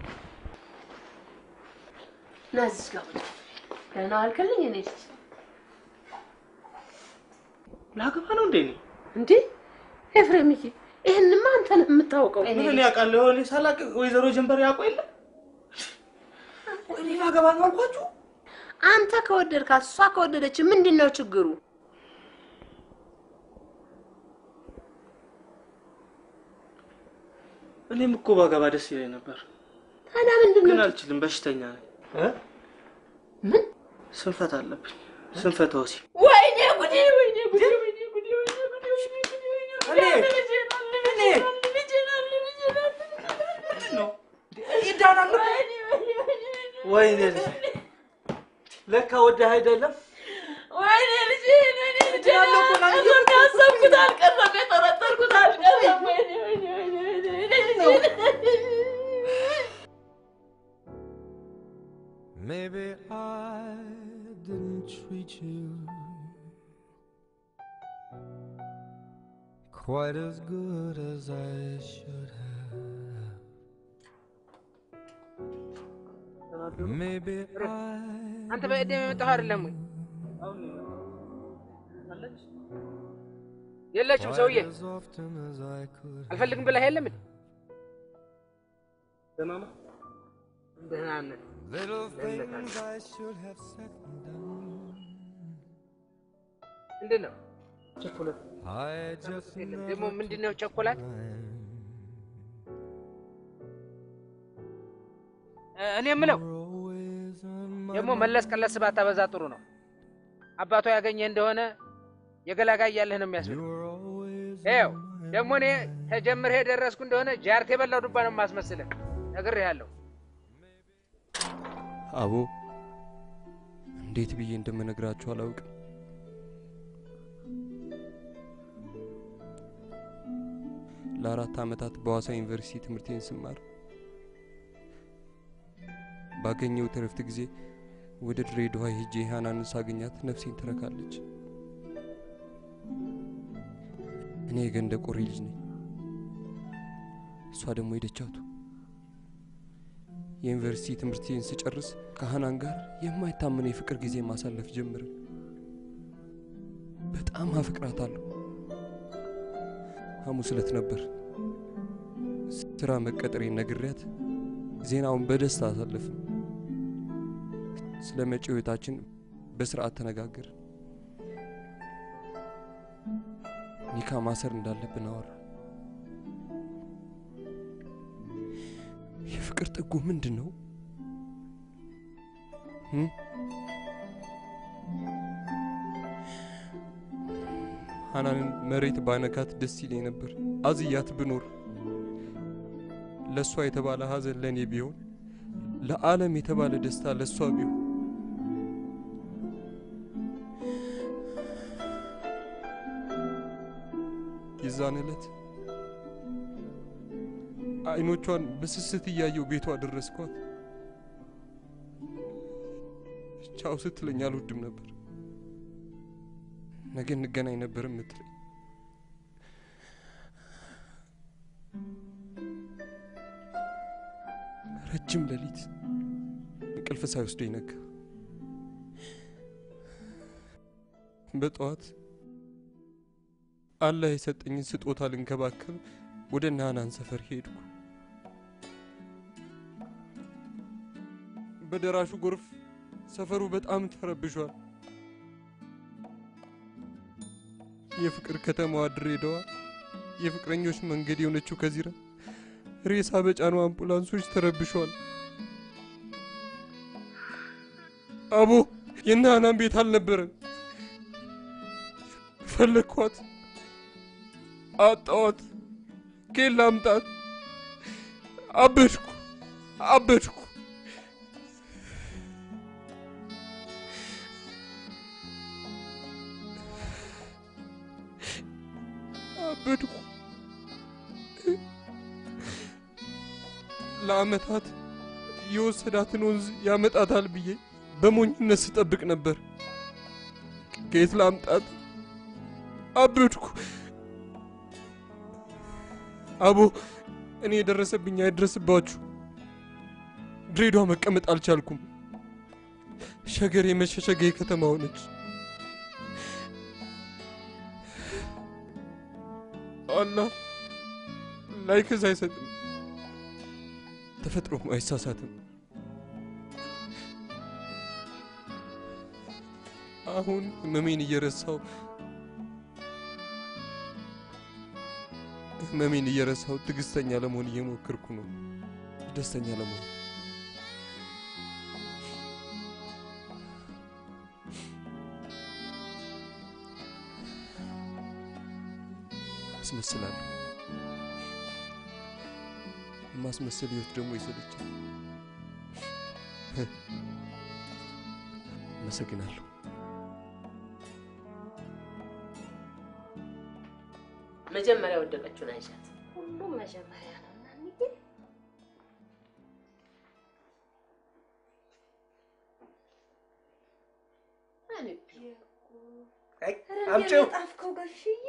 ና እዚህ ጋር ቁጭ። ደህና ዋልክልኝ? እኔ ልጅ ላገባ ነው እንዴ? እኔ እንዴ ኤፍሬምዬ፣ ይህንማ አንተ ነህ የምታውቀው። ምን እኔ አውቃለሁ? እኔ ሳላቅ ወይዘሮ ጀንበር ያውቁ የለ እኔ ላገባ ነው አልኳችሁ። አንተ ከወደድካት እሷ ከወደደች ምንድን ነው ችግሩ? እኔም እኮ ባገባ ደስ ይለኝ ነበር፣ ታዲያ ምንድን ግን ነው አልችልም። በሽተኛ ነኝ። ምን ስንፈት አለብኝ። ስንፈተ ወሲብ ወይኔ ጉዴ! ወይኔ ጉዴ! ወይኔ ጉዴ! ወይኔ ጉዴ! ወይኔ ጉዴ! ወይኔ ጉዴ! ልጄን አለ፣ ልጄን አለ፣ ልጄን አለ፣ ልጄን አለ፣ ልጄን አለ። ይዳናሉ። ወይኔ፣ ወይኔ፣ ወይኔ፣ ወይኔ ልጄ፣ ለካ ወደህ አይደለም ወይኔ ልጄን፣ ወይኔ ልጄን አልቀረም፣ ያሰብኩት አልቀረም፣ የጠረጠርኩት አልቀረም። ወይኔ፣ ወይኔ፣ ወይኔ፣ ወይኔ፣ ወይኔ ልጄን። Maybe I didn't treat you quite as good as I should have. Maybe I አንተ በቀደም የመጣኸው አይደለም ወይ? የለችም ሰውዬ። as often as I could. አልፈልግም ብለህ የለም እንዴ? ደህና ነው። ደህና ነህ? Little things I should have said and done. ምንድን ነው ቸኮሌት? I just የለም። ደግሞ ምንድን ነው ቸኮላት? እ፣ እኔ የምለው ደግሞ መለስ ቀለስ ባታበዛ ጥሩ ነው። አባቷ ያገኘ እንደሆነ የገላጋይ ያለህ ነው የሚያስብል። ይኸው ደግሞ እኔ ተጀምሬ የደረስኩ እንደሆነ ጃርት የበላው ዱባ ነው የማስመስልህ። ነግሬሃለሁ። አቦ እንዴት ብዬ እንደምነግራችሁ አላውቅም። ለአራት ዓመታት በሐዋሳ ዩኒቨርሲቲ ትምህርቴን ስማር ባገኘሁት እረፍት ጊዜ ወደ ድሬዳዋ ሄጄ ሃናንን ሳገኛት ነፍሴን ትረካለች። እኔ የገንደ ቆሬ ልጅ ነኝ። እሷ ደግሞ የደቻቱ። የዩኒቨርሲቲ ትምህርቴን ስጨርስ ከሀናን ጋር የማይታመን የፍቅር ጊዜ ማሳለፍ ጀምርን። በጣም አፍቅራታለሁ። ሐሙስ ዕለት ነበር ስራ መቀጠሬን ነግሬያት ዜናውን በደስታ አሳለፍን። ስለ መጪው ሕይወታችን በስርዓት ተነጋገርን። ኒካ ማሰር እንዳለብን አወራ። የፍቅር ጥጉ ምንድን ነው? እም? ሀናንን መሬት ባነካት ደስ ይለኝ ነበር። አዝያት ብኖር ለእሷ የተባለ ሀዘን ለእኔ ቢሆን፣ ለዓለም የተባለ ደስታ ለእሷ ቢሆን የዛን ዕለት አይኖቿን በስስት እያየው ቤቷ ደረስኳት። ቻው ስትለኝ አልወድም ነበር። ነገ እንገናኝ ነበር የምትለኝ። ረጅም ሌሊት እንቅልፍ ሳይወስደኝ ነጋ። በጠዋት አላህ የሰጠኝን ስጦታ ልንከባከብ ወደ ናናን ሰፈር ሄድኩ። በደራሹ ጎርፍ ሰፈሩ በጣም ተረብሿል። የፍቅር ከተማዋ ድሬዳዋ፣ የፍቅረኞች መንገድ የሆነችው ከዚራ ሬሳ በጫኑ አምቡላንሶች ተረብሿል። አቦ የናናን ቤት አልነበረም። ፈለግኳት፣ አጣዋት። ከየት ላምጣት? አበድኩ አበድኩ። አበድኩ። ለአመታት የወሰዳትን ወንዝ ያመጣታል ብዬ በሞኝነት ስጠብቅ ነበር። ከየት ላምጣት? አበድኩ። አቦ እኔ የደረሰብኝ አይድረስባችሁ። ድሬዳዋ መቀመጥ አልቻልኩም። ሸገር የመሸሸገ ከተማ ሆነች። አላህ ላይክስ አይሰጥም፣ ተፈጥሮም አይሳሳትም። አሁን ህመሜን እየረሳው ህመሜን እየረሳው ትዕግስተኛ ለመሆን እየሞከርኩ ነው። ደስተኛ ለመሆን አስመስላለሁ። የማስመሰል ህይወት ደግሞ ይሰለቻል። አመሰግናለሁ። መጀመሪያ ወደቀችውን አይሻት። ሁሉም መጀመሪያ ነው እናንዬ። አምጪው። ጣፍከው ገርሽዬ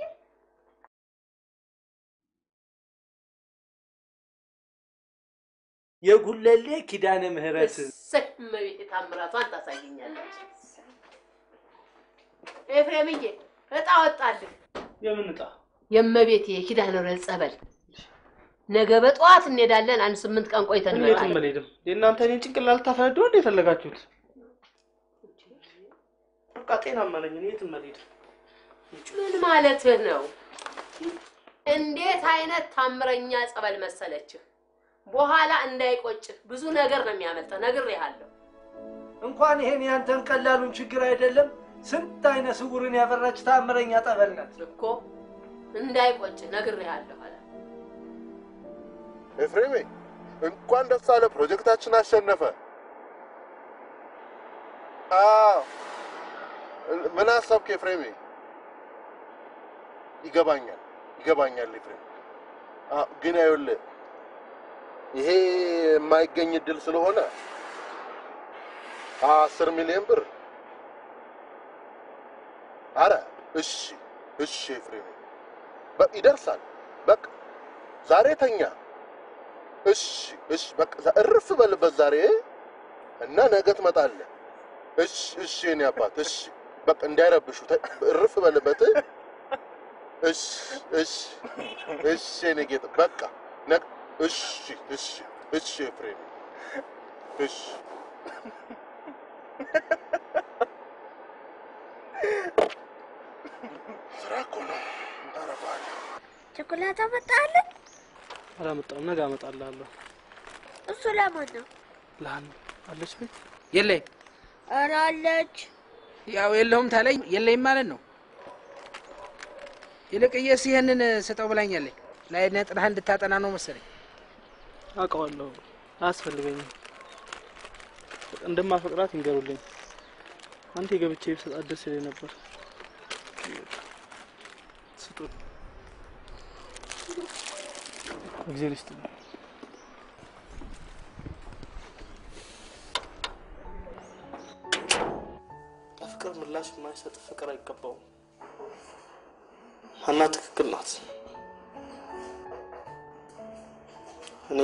የጉለሌ ኪዳነ ምህረት እሰይ እመቤቴ ታምራቷን ታሳየኛለች። ኤፍሬምዬ እጣ ወጣልህ። የምን እጣ? የእመቤቴ የኪዳነ ምህረት ጸበል። ነገ በጠዋት እንሄዳለን። አንድ ስምንት ቀን ቆይተን የትም እንመጣለን። አልሄድም። የእናንተ እኔን ጭንቅላት ልታፈነዱ እንደ የፈለጋችሁት? በቃ ጤናማ ነኝ እኔ የትም አልሄድም። ምን ማለትህ ነው? እንዴት አይነት ታምረኛ ጸበል መሰለችህ! በኋላ እንዳይቆጭህ ብዙ ነገር ነው የሚያመልጠው። ነግሬሃለሁ። እንኳን ይሄን ያንተን ቀላሉን ችግር አይደለም ስንት አይነ ስውርን ያፈራች ታምረኛ ጠበል ናት እኮ እንዳይቆጭህ ነግሬሃለሁ። አለ ኤፍሬሜ እንኳን ደስ አለ፣ ፕሮጀክታችን አሸነፈ። አዎ ምን አሰብክ ኤፍሬሜ? ይገባኛል ይገባኛል ኤፍሬም። አዎ ግን ይኸውልህ ይሄ የማይገኝ እድል ስለሆነ አስር ሚሊዮን ብር አረ እሺ እሺ ኤፍሬም በ- ይደርሳል። በቃ ዛሬ ተኛ። እሺ እሺ፣ በቃ ዛ- እርፍ በልበት ዛሬ እና ነገ ትመጣለህ። እሺ እሺ፣ የኔ አባት እሺ፣ በቃ እንዳይረብሹ ተ- እርፍ በልበት። እሺ እሺ እሺ፣ የኔ ጌታ በቃ ነገ እሺ እሺ እሺ፣ ኤፍሬም እሺ ስራ እኮ ነው ታረፈዋለህ። ቸኮላት አመጣለህ? አላመጣም። ነገ አመጣልሃለሁ። እሱ ለማን ነው? ለሀና አለች ቤት የለይም። ኧረ አለች። ያው የለሁም ታለኝ የለይም ማለት ነው። ይልቅዬስ ይህንን ስጠው ብላኛለኝ። ላይ ነጥረህ እንድታጠና ነው መሰለኝ። አውቀዋለሁ። አያስፈልገኝም። እንደማፈቅራት ይንገሩልኝ። አንተ የገብቼ ብሰጣት ደስ ይለኝ ነበር። ስጡን። እግዚአብሔር ይስጥልኝ። ለፍቅር ምላሽ የማይሰጥ ፍቅር አይገባውም። ሀና ትክክል ናት። እኔ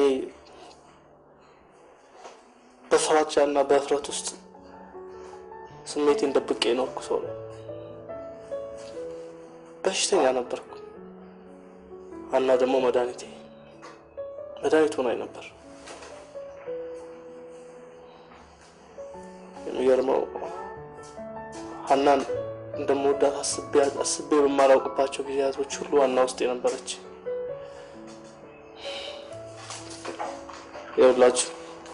በፍራቻና በእፍረት ውስጥ ስሜቴን ደብቄ የኖርኩ ሰው ነው። በሽተኛ ነበርኩ። ሀና ደግሞ መድኃኒቴ መድኃኒት ሆናኝ ነበር። የሚገርመው ሀናን እንደምወዳት አስቤ አስቤ በማላውቅባቸው ጊዜያቶች ሁሉ ሀና ውስጥ የነበረች ይኸውላችሁ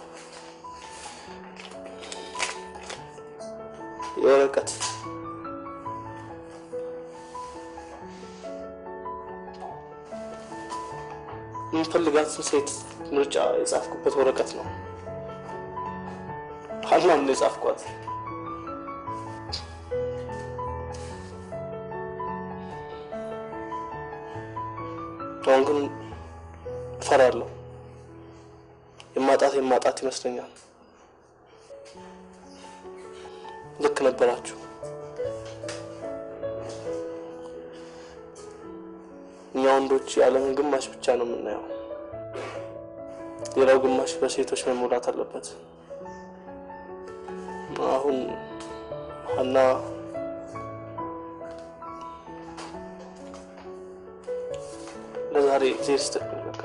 የወረቀት የምፈልጋትን ሴት ምርጫ የጻፍኩበት ወረቀት ነው። ሀናን ነው የጻፍኳት። አሁን ግን እፈራለሁ። የማጣት የማጣት ይመስለኛል። ልክ ነበራችሁ። እኛ ወንዶች የዓለምን ግማሽ ብቻ ነው የምናየው። ሌላው ግማሽ በሴቶች መሞላት አለበት። አሁን ሀና ለዛሬ ጊዜ ስትል በቃ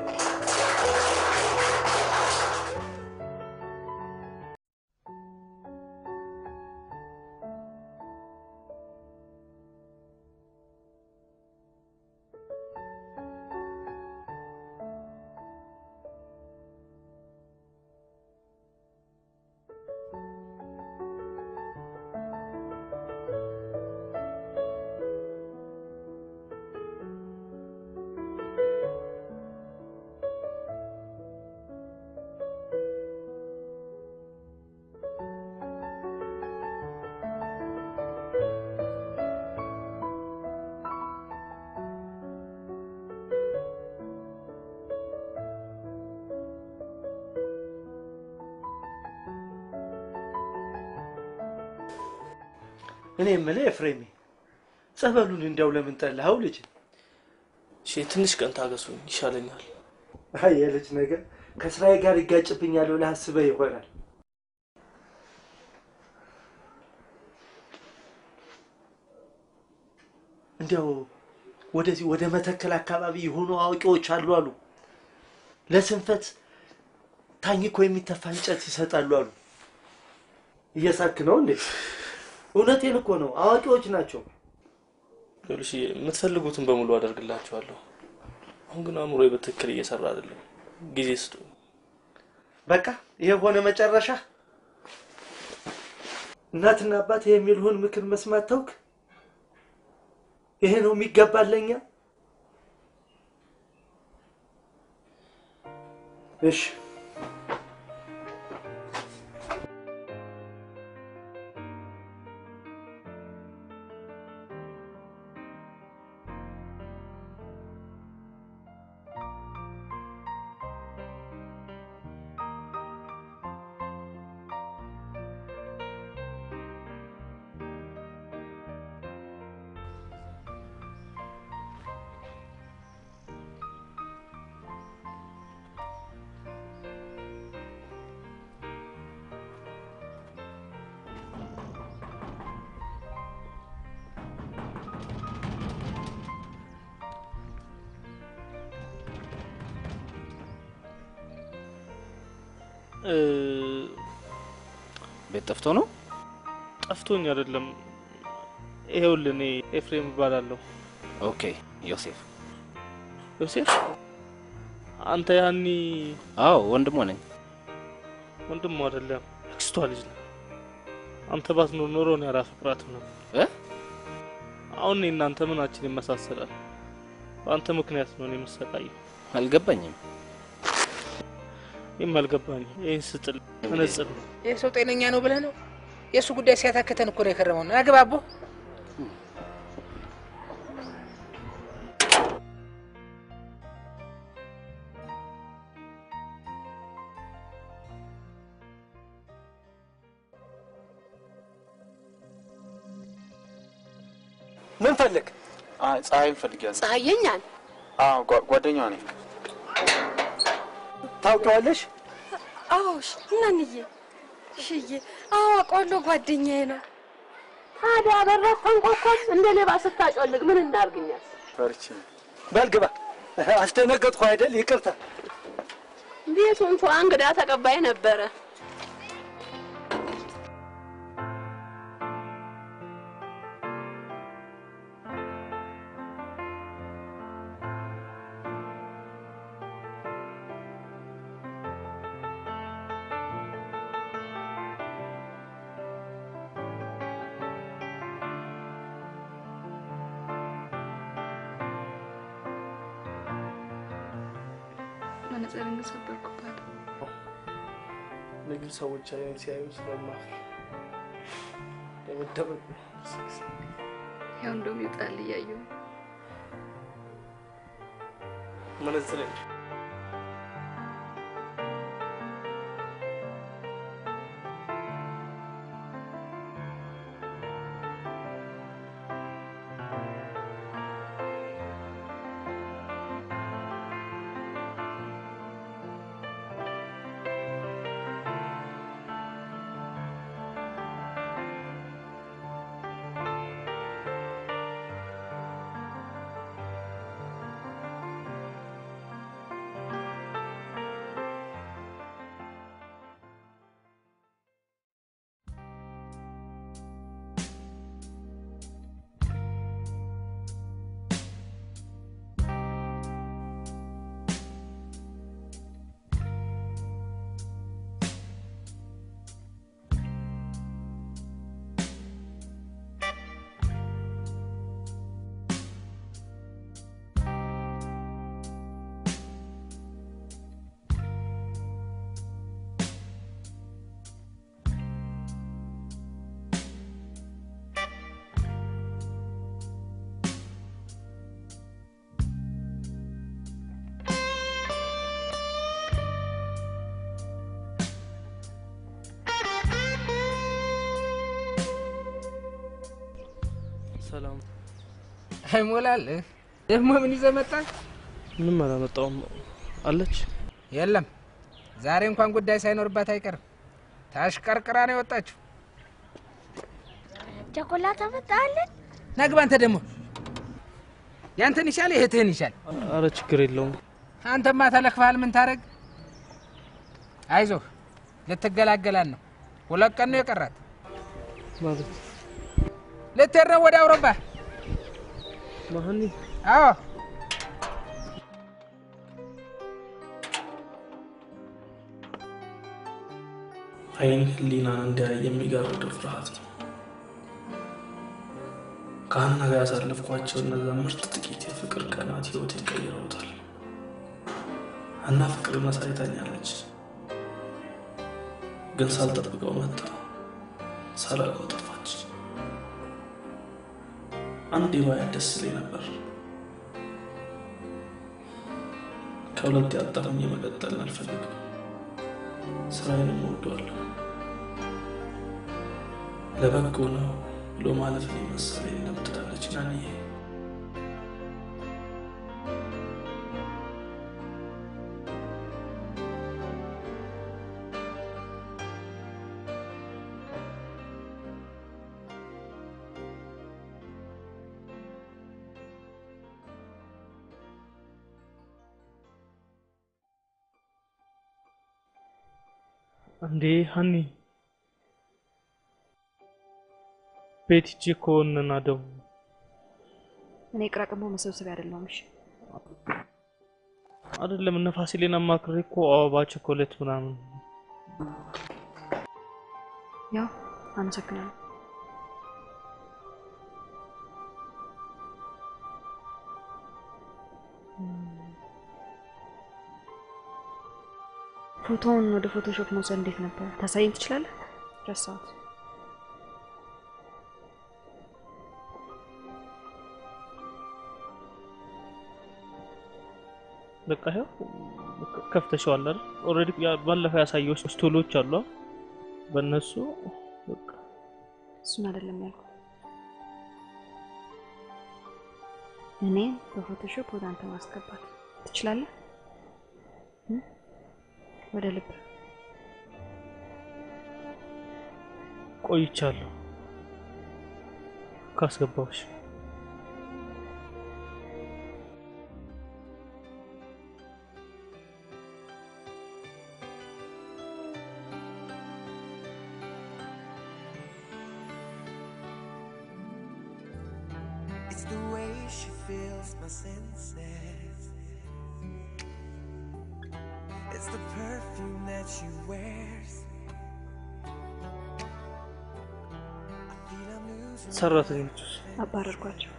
እኔ የምልህ ኤፍሬሜ ጸበሉን እንዲያው ለምን ጠላኸው ልጅ? እሺ ትንሽ ቀን ታገሱኝ ይሻለኛል። አይ የልጅ ነገር ከስራዬ ጋር ይጋጭብኛል ብለህ አስበህ ይሆናል። እንዲያው ወደዚህ ወደ መተከል አካባቢ የሆኑ አዋቂዎች አሉ አሉ ለስንፈት ታኝኮ የሚተፋ እንጨት ይሰጣሉ አሉ። እየሳክ ነው እንዴ? እውነቴን እኮ ነው። አዋቂዎች ናቸው። ይኸውልሽ የምትፈልጉትን በሙሉ አደርግላችኋለሁ። አሁን ግን አእምሮ በትክክል እየሰራ አይደለም። ጊዜ ስጡ። በቃ ይሄ ሆነ መጨረሻ። እናትና አባት የሚልሁን ምክር መስማት ተውክ። ይሄ ነው የሚገባል ለኛ። እሺ እ፣ ቤት ጠፍቶ ነው? ጠፍቶኝ አይደለም። ይሄውልህ እኔ ኤፍሬም እባላለሁ። ኦኬ ዮሴፍ። ዮሴፍ አንተ ያኒ? አዎ ወንድሟ ነኝ። ወንድሙ አይደለም አክስቷ ልጅ ነው። አንተ ባትኖር ኖሮ እኔ አላፈቅራትም ነው። አሁን እኔ እናንተ ምናችን ይመሳሰላል? በአንተ ምክንያት ነው እኔ የምሰቃየው። አልገባኝም። ይህም አልገባኝም። ይህን ስጥል መነጽር ነው። ይህ ሰው ጤነኛ ነው ብለህ ነው? የእሱ ጉዳይ ሲያታክተን እኮ ነው የከረመው። ና ግባ አቦ። ምን ፈልግ? አይ ፀሐይን ፈልጊያለሁ። ፀሐየኛን አዎ ጓ- ጓደኛዋ ነኝ። ታውቂዋለሽ? አዎ ሽ- እናንዬ ሽዬ አዎ አውቀዋለሁ ጓደኛዬ ነው ታዲያ በረት ተንቆቆም እንደ ሌባ ስታጮልግ ምን እናርግኛል? ፈርቼ በል ግባ። አስደነገጥኩ አይደል? ይቅርታ። ቤቱ እንኳ እንግዳ ተቀባይ ነበረ። መነጽርን ሰበርኩባት። እኔ ግን ሰዎች አይነት ሲያዩ ስለማፍር የምደበቅ ያው እንደውም ይውጣል እያየሁ መነጽር ሰላም። አይሞላልህ። ደግሞ ምን ይዘህ መጣህ? ምንም አላመጣውም። አለች? የለም ዛሬ እንኳን ጉዳይ ሳይኖርባት አይቀርም። ታሽቀርቅራ ነው የወጣችው። ቸኮላት አመጣለን። ናግባ አንተ ደግሞ ያንተን ይሻል እህትህን ይሻል። አረ ችግር የለውም። አንተማ ተለክፈሃል። ምን ታረግ? አይዞህ ልትገላገላን ነው። ሁለት ቀን ነው የቀራት። ማለት ልትሄድ ነው ወደ አውሮፓ። ማህኒ አዎ አይን ህሊናን እንዲያይ የሚጋርደው ፍርሃት ነው። ከሀና ጋር ያሳለፍኳቸው እነዛ ምርጥ ጥቂት የፍቅር ቀናት ህይወቴን ቀይረውታል። ሀና ፍቅርን አሳይታኛለች፣ ግን ሳልጠብቀው መጣ፣ ሳላውቀው ጠፋች። አንዴ ባያት ደስ ይለኝ ነበር። ከሁለት ያጠረኝ የመቀጠልን አልፈልግም። ስራዬንም እወደዋለሁ። ለበጎ ነው ብሎ ማለፍ መሰለኝ እንደምትላለች ናንዬ። እንዴ ሀኒ ቤት ሂጅ እኮ እንና ደግሞ እኔ ቅራቅንቦ መሰብሰቢያ አይደለሁም። እሺ አይደለም እነ ፋሲሌን አማክሬ እኮ አበባ ቸኮሌት ምናምን ያው አመሰግናለሁ። ፎቶውን ወደ ፎቶሾፕ መውሰድ እንዴት ነበር? ታሳየኝ ትችላለህ? ረሳሁት። በቃ ይኸው ከፍተሽዋል አይደል? ኦልሬዲ ባለፈው ያሳየሁሽ ስቶሎች አሉ። በእነሱ በቃ እሱን አይደለም ያልኩት። እኔ በፎቶሾፕ ወደ አንተ ማስገባት ትችላለህ? እም? ወደ ልብ ቆይቻለሁ ካስገባሁሽ። It's the way she feels my senses. It's the perfume that she wears. I feel I'm losing. ሰራተኞች አባረርኳቸው።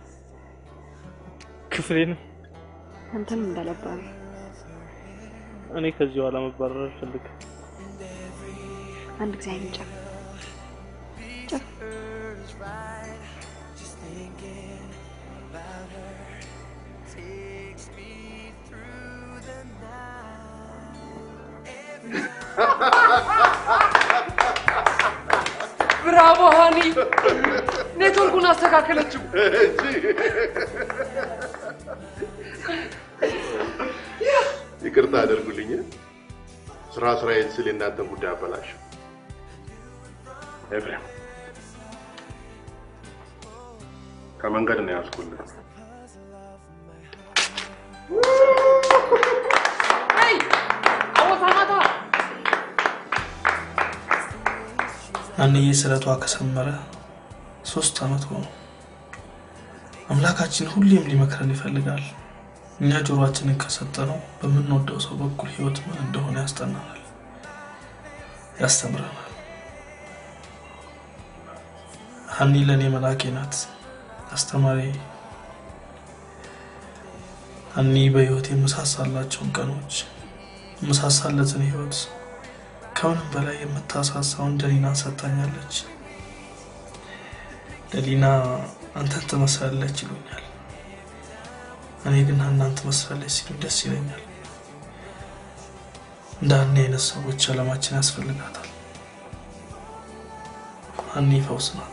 ክፍሌንም አንተንም እንዳለባሪ እኔ ከዚህ በኋላ መባረር አልፈልግም። አንድ ጊዜ አይን ጨፍ ጨፍ Is right. Just thinking about her takes me through the night. Every ብራቮ ሃኒ፣ ኔትወርኩን አስተካከለችው። ይቅርታ አደርጉልኝ። ስራ ስራዬን ስል የእናንተን ጉዳይ አበላሽ። ኤፍሬም ከመንገድ ነው ያዝኩልህ። አይ አወታ ማታ አንዬ ስለቷ ከሰመረ ሶስት አመት ሆኖ አምላካችን ሁሌም ሊመክረን ይፈልጋል። እኛ ጆሮአችንን ከሰጠነው በምንወደው ሰው በኩል ህይወት ምን እንደሆነ ያስጠናናል፣ ያስተምረናል። ሀኒ ለእኔ መላኬ ናት፣ አስተማሪ። ሀኒ በህይወት የምሳሳላቸውን ቀኖች የምሳሳለትን ህይወት ከምንም በላይ የምታሳሳውን ደሊና ሰጥታኛለች። ደሊና አንተን ትመስላለች ይሉኛል፣ እኔ ግን ሀናን ትመስላለች ሲሉ ደስ ይለኛል። እንደ ሀኒ አይነት ሰዎች አለማችን ያስፈልጋታል። ሀኒ ፈውስ ናት።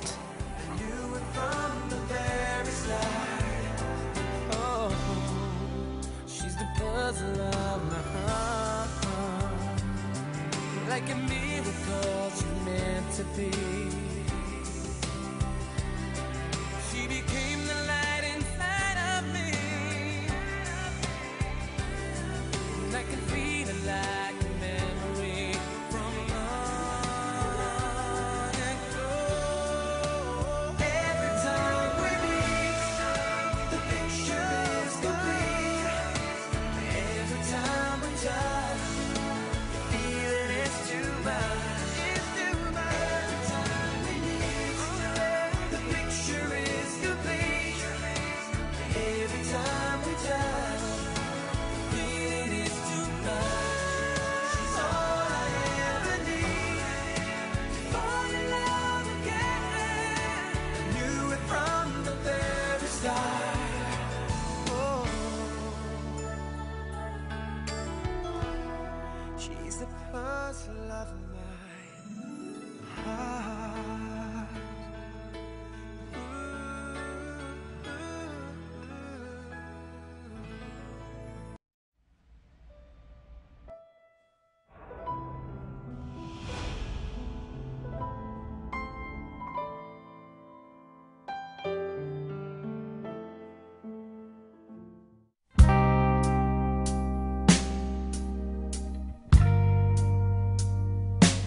She's the puzzle of my heart. Like a miracle, she meant to be. She became the light inside of me. And I can feel it like a memory from long ago. Every time we meet, the picture is complete. Every time we touch, the feeling is too much. It's too much. Every time we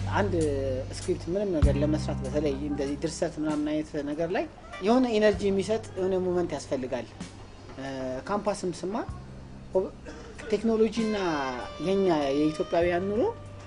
አንድ ስክሪፕት ምንም ነገር ለመስራት በተለይ እንደዚህ ድርሰት ምናምን አይነት ነገር ላይ የሆነ ኤነርጂ የሚሰጥ የሆነ ሞመንት ያስፈልጋል። ካምፓስም ስማር ቴክኖሎጂና የኛ የኢትዮጵያውያን ኑሮ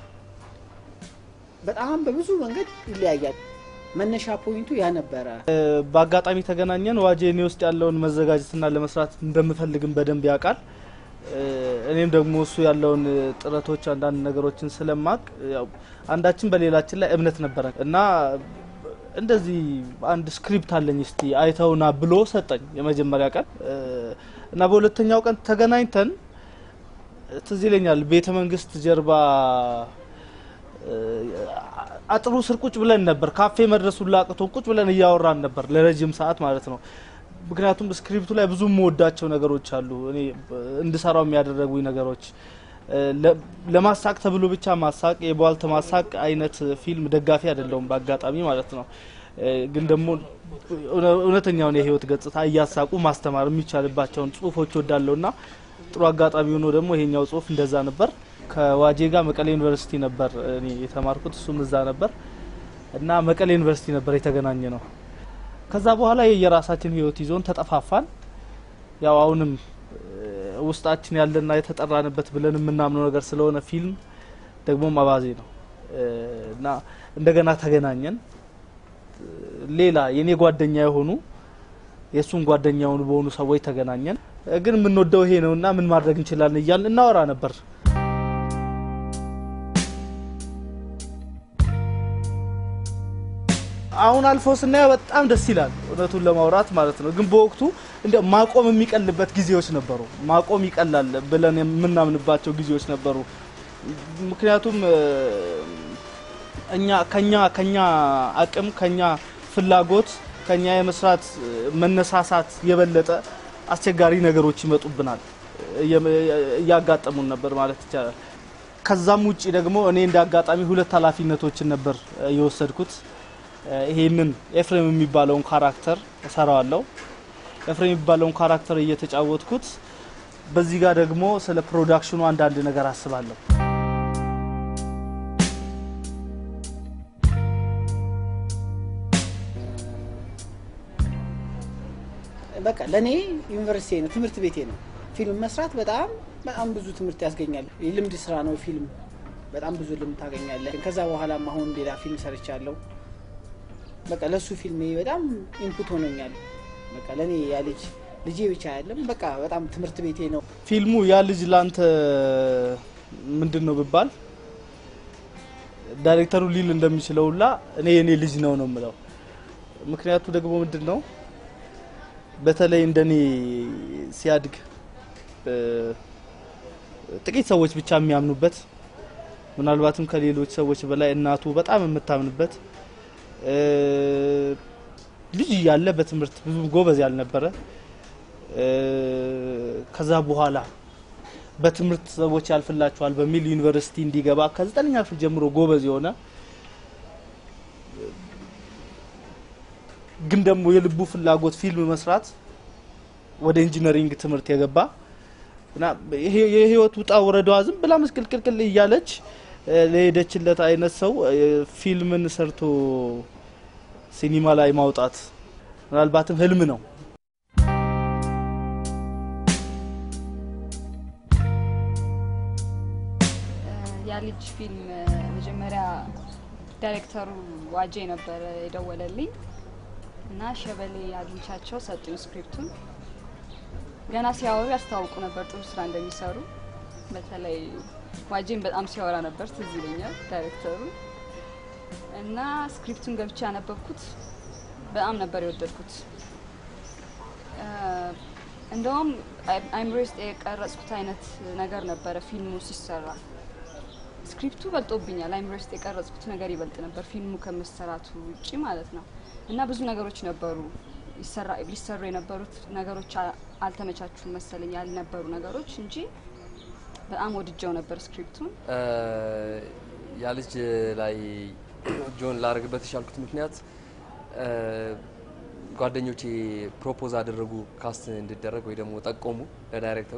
በጣም በብዙ መንገድ ይለያያል። መነሻ ፖይንቱ ያ ነበረ። በአጋጣሚ ተገናኘን። ዋጄ እኔ ውስጥ ያለውን መዘጋጀትና ለመስራት እንደምፈልግም በደንብ ያውቃል። እኔም ደግሞ እሱ ያለውን ጥረቶች አንዳንድ ነገሮችን ስለማቅ ያው አንዳችን በሌላችን ላይ እምነት ነበረ እና እንደዚህ አንድ ስክሪፕት አለኝ እስቲ አይተውና ብሎ ሰጠኝ የመጀመሪያ ቀን እና በሁለተኛው ቀን ተገናኝተን ትዝ ይለኛል ቤተ መንግስት ጀርባ አጥሩ ስር ቁጭ ብለን ነበር። ካፌ መድረሱን ላቅቶን ቁጭ ብለን እያወራን ነበር ለረጅም ሰዓት ማለት ነው። ምክንያቱም ስክሪፕቱ ላይ ብዙ የምወዳቸው ነገሮች አሉ። እኔ እንድሰራው የሚያደረጉኝ ነገሮች ለማሳቅ ተብሎ ብቻ ማሳቅ የቧልት ማሳቅ አይነት ፊልም ደጋፊ አይደለውም በአጋጣሚ ማለት ነው። ግን ደግሞ እውነተኛውን የህይወት ገጽታ እያሳቁ ማስተማር የሚቻልባቸውን ጽሁፎች ወዳለው ና ጥሩ አጋጣሚ ሆኖ ደግሞ ይሄኛው ጽሁፍ እንደዛ ነበር። ከዋጄ ጋር መቀሌ ዩኒቨርሲቲ ነበር እኔ የተማርኩት፣ እሱም እዛ ነበር እና መቀሌ ዩኒቨርሲቲ ነበር የተገናኘ ነው። ከዛ በኋላ የየራሳችን ህይወት ይዞን ተጠፋፋን። ያው አሁንም ውስጣችን ያለና የተጠራንበት ብለን የምናምነው ነገር ስለሆነ ፊልም ደግሞ አባዜ ነው እና እንደገና ተገናኘን። ሌላ የኔ ጓደኛ የሆኑ የእሱን ጓደኛ የሆኑ በሆኑ ሰዎች ተገናኘን። ግን የምንወደው ይሄ ነውና ምን ማድረግ እንችላለን እያልን እናወራ ነበር። አሁን አልፎ ስናየው በጣም ደስ ይላል፣ እውነቱን ለማውራት ማለት ነው። ግን በወቅቱ እንደ ማቆም የሚቀልበት ጊዜዎች ነበሩ። ማቆም ይቀላል ብለን የምናምንባቸው ጊዜዎች ነበሩ። ምክንያቱም እኛ ከኛ ከኛ አቅም ከኛ ፍላጎት ከኛ የመስራት መነሳሳት የበለጠ አስቸጋሪ ነገሮች ይመጡብናል፣ እያጋጠሙን ነበር ማለት ይቻላል። ከዛም ውጪ ደግሞ እኔ እንደ አጋጣሚ ሁለት ኃላፊነቶችን ነበር የወሰድኩት። ይሄንን ኤፍሬም የሚባለውን ካራክተር እሰራዋለሁ። ኤፍሬም የሚባለውን ካራክተር እየተጫወትኩት፣ በዚህ ጋር ደግሞ ስለ ፕሮዳክሽኑ አንዳንድ ነገር አስባለሁ። በቃ ለእኔ ዩኒቨርሲቲ ነው፣ ትምህርት ቤቴ ነው። ፊልም መስራት በጣም በጣም ብዙ ትምህርት ያስገኛል። የልምድ ስራ ነው ፊልም። በጣም ብዙ ልምድ ታገኛለህ። ከዛ በኋላም አሁን ሌላ ፊልም ሰርቻለሁ። በቃ ለእሱ ፊልሜ በጣም ኢንፑት ሆኖኛል። በቃ ለእኔ ያ ልጅ ልጄ ብቻ አይደለም፣ በቃ በጣም ትምህርት ቤቴ ነው። ፊልሙ ያ ልጅ ላንተ ምንድን ነው ብባል ዳይሬክተሩ ሊል እንደሚችለው ሁላ እኔ የኔ ልጅ ነው ነው የምለው። ምክንያቱ ደግሞ ምንድን ነው በተለይ እንደኔ ሲያድግ ጥቂት ሰዎች ብቻ የሚያምኑበት ምናልባትም ከሌሎች ሰዎች በላይ እናቱ በጣም የምታምንበት ልጅ እያለ በትምህርት ብዙ ጎበዝ ያልነበረ ከዛ በኋላ በትምህርት ሰዎች ያልፍላቸዋል በሚል ዩኒቨርሲቲ እንዲገባ ከዘጠነኛ ክፍል ጀምሮ ጎበዝ የሆነ ግን ደግሞ የልቡ ፍላጎት ፊልም መስራት ወደ ኢንጂነሪንግ ትምህርት የገባ እና የህይወት ውጣ ወረዷ ዝም ብላ ምስቅልቅልቅል እያለች ለሄደችለት አይነት ሰው ፊልምን ሰርቶ ሲኒማ ላይ ማውጣት ምናልባትም ህልም ነው። ያ ልጅ ፊልም መጀመሪያ ዳይሬክተሩ ዋጄ ነበረ የደወለልኝ እና ሸበሌ አግኝቻቸው ሰጡኝ ስክሪፕቱን። ገና ሲያወሩ ያስታውቁ ነበር ጥሩ ስራ እንደሚሰሩ። በተለይ ዋጄን በጣም ሲያወራ ነበር ትዝ ይለኛል ዳይሬክተሩ እና ስክሪፕቱን ገብቼ ያነበብኩት በጣም ነበር የወደድኩት። እንደውም አይምሮ ውስጥ የቀረጽኩት አይነት ነገር ነበረ ፊልሙ ሲሰራ። ስክሪፕቱ በልጦብኛል። አይምሮ ውስጥ የቀረጽኩት ነገር ይበልጥ ነበር ፊልሙ ከመሰራቱ ውጭ ማለት ነው። እና ብዙ ነገሮች ነበሩ ሊሰሩ የነበሩት ነገሮች አልተመቻቹም መሰለኝ ያልነበሩ ነገሮች እንጂ በጣም ወድጀው ነበር ስክሪፕቱን። ያ ልጅ ላይ ጆን ላደርግበት የቻልኩት ምክንያት ጓደኞቼ ፕሮፖዝ አደረጉ ካስት እንዲደረግ ወይ ደግሞ ጠቆሙ ለዳይሬክተሩ።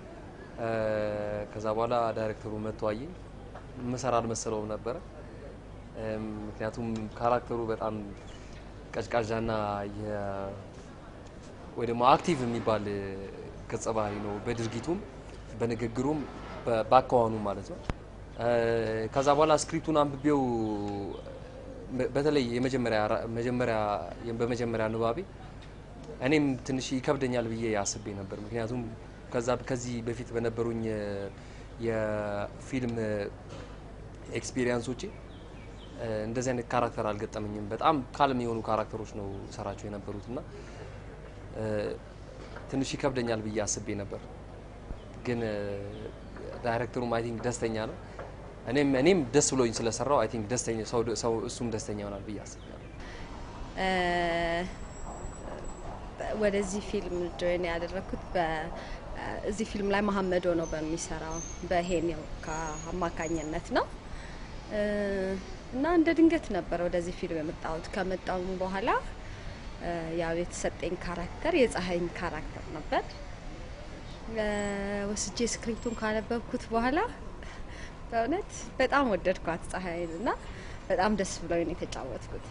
ከዛ በኋላ ዳይሬክተሩ መጥቶ አየኝ። ምሰራ አልመሰለውም ነበረ። እም፣ ምክንያቱም ካራክተሩ በጣም ቀዥቃዣና የ ወይ ደግሞ አክቲቭ የሚባል እ፣ ገጸ ባህሪ ነው። በድርጊቱም በንግግሩም በ- በአኳኋኑም ማለት ነው። እ፣ ከዛ በኋላ ስክሪፕቱን አንብቤው በ- በተለይ የመጀመሪያ ራ- መጀመሪያ በመጀመሪያ ንባቤ እኔም ትንሽ ይከብደኛል ብዬ አስቤ ነበር። ምክንያቱም ከዛ ከዚህ በፊት በነበሩኝ እ፣ የፊልም ኤክስፒሪየንሶቼ እ፣ እንደዚህ አይነት ካራክተር አልገጠመኝም። በጣም ካልም የሆኑ ካራክተሮች ነው ሰራቸው የነበሩት እና እ፣ ትንሽ ይከብደኛል ብዬ አስቤ ነበር። ግን እ፣ ዳይሬክተሩም አይ ቲንክ ደስተኛ ነው። እኔም እኔም ደስ ብሎኝ ስለሰራው አይ ቲንክ ደስተኛ ሰው ሰው እሱም ደስተኛ ይሆናል ብዬ አስባለሁ። እ፣ ወደዚህ ፊልም ጆይን ያደረግኩት በ- እዚህ ፊልም ላይ መሀመድ ሆኖ በሚሰራው በሄኔው አማካኝነት ነው እ፣ እና እንደ ድንገት ነበር ወደዚህ ፊልም የመጣሁት። ከመጣሁ በኋላ እ፣ ያው የተሰጠኝ ካራክተር የፀሐይን ካራክተር ነበር። እ፣ ወስጄ ስክሪፕቱን ካነበብኩት በኋላ በእውነት በጣም ወደድኳት ፀሐይን እና በጣም ደስ ብሎኝ ነው የተጫወትኩት።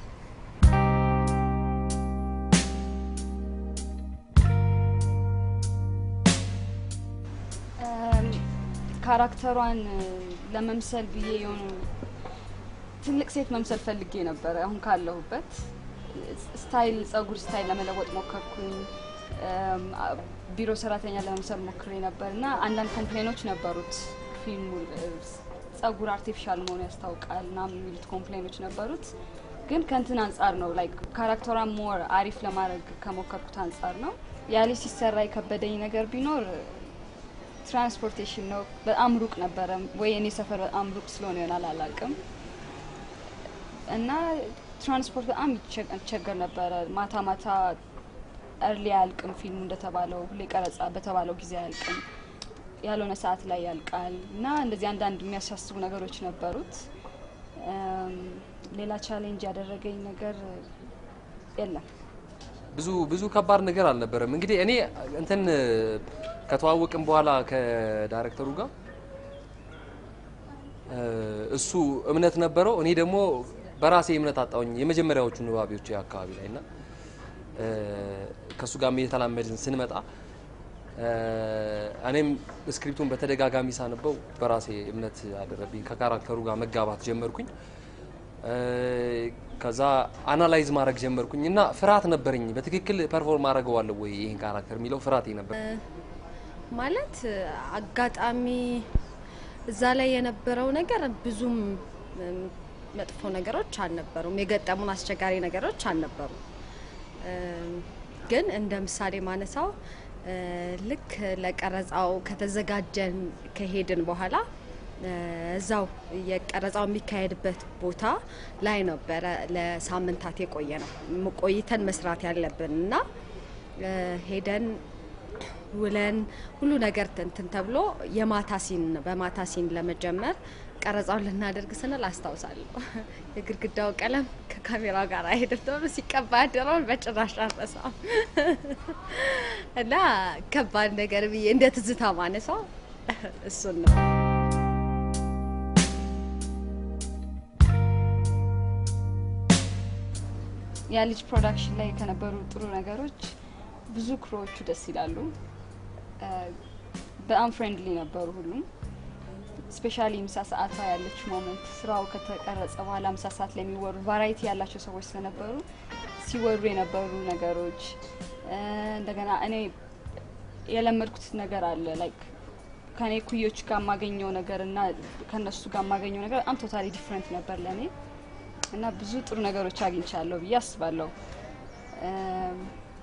እም፣ ካራክተሯን እ፣ ለመምሰል ብዬ የሆኑ ትልቅ ሴት መምሰል ፈልጌ ነበረ። አሁን ካለሁበት ስታይል ጸጉር ስታይል ለመለወጥ ሞከርኩኝ። እም፣ አ- ቢሮ ሰራተኛ ለመምሰል ሞክሬ ነበር እና አንዳንድ ኮምፕሌኖች ነበሩት። ፊልሙ እ፣ ጸጉር አርቲፊሻል መሆኑ ያስታውቃል ና የሚሉት ኮምፕሌኖች ነበሩት። ግን ከእንትን አንጻር ነው ላይክ ካራክተሯን ሞር አሪፍ ለማድረግ ከሞከርኩት አንጻር ነው። ያሌ ሲሰራ የከበደኝ ነገር ቢኖር ትራንስፖርቴሽን ነው። በጣም ሩቅ ነበረ ወይ እኔ ሰፈር በጣም ሩቅ ስለሆነ ይሆናል አላውቅም። እና ትራንስፖርት በጣም ይቸ- ይቸገር ነበረ። ማታ ማታ እርሊ አያልቅም ፊልሙ እንደተባለው ሁሌ ቀረጻ በተባለው ጊዜ አያልቅም፣ ያልሆነ ሰዓት ላይ ያልቃል እና እንደዚህ አንዳንድ የሚያሳስቡ ነገሮች ነበሩት። እም፣ ሌላ ቻሌንጅ ያደረገኝ ነገር የለም። ብዙ ብዙ ከባድ ነገር አልነበረም። እንግዲህ እኔ እንትን ከተዋወቅን በኋላ ከዳይሬክተሩ ጋር እ፣ እሱ እምነት ነበረው፣ እኔ ደግሞ በራሴ እምነት አጣውኝ የመጀመሪያዎቹ ንባቢዎች አካባቢ ላይ እና እ፣ ከእሱ ጋር እየተላመድን ስንመጣ እ፣ እኔም ስክሪፕቱን በተደጋጋሚ ሳነበው በራሴ እምነት አደረብኝ። ከካራክተሩ ጋር መጋባት ጀመርኩኝ። እ፣ ከዛ አናላይዝ ማድረግ ጀመርኩኝ እና ፍርሃት ነበረኝ። በትክክል ፐርፎርም አድርገዋለሁ ወይ ይህን ካራክተር የሚለው ፍርሃቴ ነበር። ማለት አጋጣሚ እዛ ላይ የነበረው ነገር ብዙም እም፣ መጥፎ ነገሮች አልነበሩም። የገጠሙን አስቸጋሪ ነገሮች አልነበሩም። እም፣ ግን እንደ ምሳሌ ማነሳው እ፣ ልክ ለቀረጻው ከተዘጋጀን ከሄድን በኋላ እ፣ እዛው የቀረጻው የሚካሄድበት ቦታ ላይ ነበረ ለሳምንታት የቆየ ነው ቆይተን መስራት ያለብን እና እ፣ ሄደን ውለን ሁሉ ነገር እንትን ተብሎ የማታ ሲን በማታ ሲን ለመጀመር ቀረጻውን ልናደርግ ስንል አስታውሳለሁ የግድግዳው ቀለም ከካሜራው ጋር አይሄድም ተብሎ ሲቀባ ያደረውን በጭራሽ አልረሳም እና ከባድ ነገር ብዬ እንደ ትዝታ ማነሳው እሱን ነው። ያ ልጅ ፕሮዳክሽን ላይ ከነበሩ ጥሩ ነገሮች ብዙ ክሮዎቹ ደስ ይላሉ። እ፣ በጣም ፍሬንድሊ ነበሩ ሁሉም። ስፔሻሊ ምሳ ሰዓቷ ያለች ሞመንት ስራው ከተቀረጸ በኋላ ምሳ ሰዓት ላይ የሚወሩ ቫራይቲ ያላቸው ሰዎች ስለነበሩ ሲወሩ የነበሩ ነገሮች እ፣ እንደገና እኔ የለመድኩት ነገር አለ ላይክ ከኔ ኩዮች ጋር የማገኘው ነገር እና ከነሱ ጋር የማገኘው ነገር በጣም ቶታሊ ዲፍረንት ነበር ለእኔ እና ብዙ ጥሩ ነገሮች አግኝቻለሁ ብዬ አስባለሁ። እም፣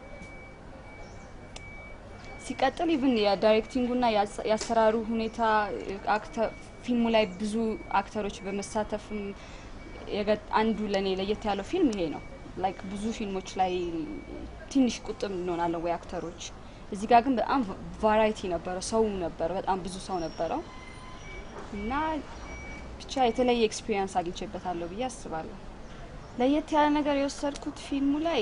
ሲቀጥል ኢቭን የዳይሬክቲንጉና የአሰ- የአሰራሩ ሁኔታ አክተ- ፊልሙ ላይ ብዙ አክተሮች በመሳተፍም የገ- አንዱ ለእኔ ለየት ያለው ፊልም ይሄ ነው። ላይክ ብዙ ፊልሞች ላይ ትንሽ ቁጥብ እንሆናለን ወይ አክተሮች፣ እዚህ ጋር ግን በጣም ቫራይቲ ነበረ፣ ሰው ነበረ፣ በጣም ብዙ ሰው ነበረው እና ብቻ የተለየ ኤክስፒሪየንስ አግኝቼበታለሁ ብዬ አስባለሁ። ለየት ያለ ነገር የወሰድኩት ፊልሙ ላይ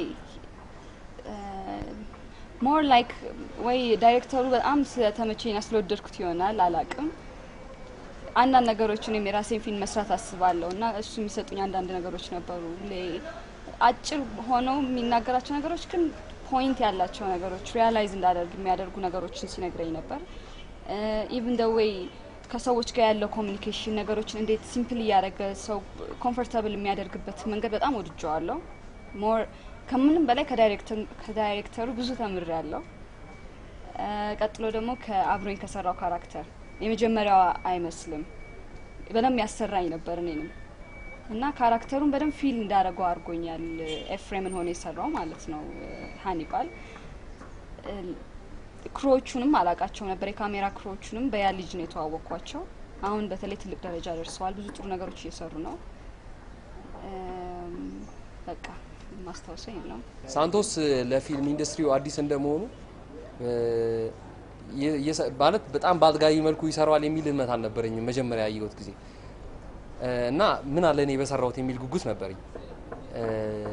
ሞር ላይክ ወይ ዳይሬክተሩ በጣም ስለተመቸኝ ስለወደድኩት ይሆናል አላቅም። አንዳንድ ነገሮች እኔም የራሴን ፊልም መስራት አስባለሁ እና እሱ የሚሰጡኝ አንዳንድ ነገሮች ነበሩ። ሌ- አጭር ሆነው የሚናገራቸው ነገሮች ግን ፖይንት ያላቸው ነገሮች ሪያላይዝ እንዳደርግ የሚያደርጉ ነገሮችን ሲነግረኝ ነበር። ኢቭን ደ ዌይ ከሰዎች ጋር ያለው ኮሚኒኬሽን ነገሮችን እንዴት ሲምፕል እያደረገ ሰው ኮምፎርታብል የሚያደርግበት መንገድ በጣም ወድጀዋለሁ። ሞር ከምንም በላይ ከዳይሬክተር- ከዳይሬክተሩ ብዙ ተምሬያለሁ። እ፣ ቀጥሎ ደግሞ ከአብሮኝ ከሰራው ካራክተር የመጀመሪያዋ አይመስልም በደንብ ያሰራኝ ነበር እኔንም እና ካራክተሩን በደንብ ፊል እንዳደረገው አድርጎኛል። ኤፍሬምን ሆነ የሰራው ማለት ነው እ፣ ሀኒባል እ፣ ክሮዎቹንም አላቃቸው ነበር። የካሜራ ክሮዎቹንም በያ ልጅ ነው የተዋወቅኳቸው። አሁን በተለይ ትልቅ ደረጃ ደርሰዋል። ብዙ ጥሩ ነገሮች እየሰሩ ነው። እም፣ በቃ ማስታወሰኝ ነው። ሳንቶስ ለፊልም ኢንዱስትሪው አዲስ እንደመሆኑ እ፣ የ- የሰ- ማለት በጣም በአጥጋቢ መልኩ ይሰራዋል የሚል እምነት አልነበረኝም መጀመሪያ ያየሁት ጊዜ እ፣ እና ምን አለ እኔ በሰራሁት የሚል ጉጉት ነበረኝ። እ፣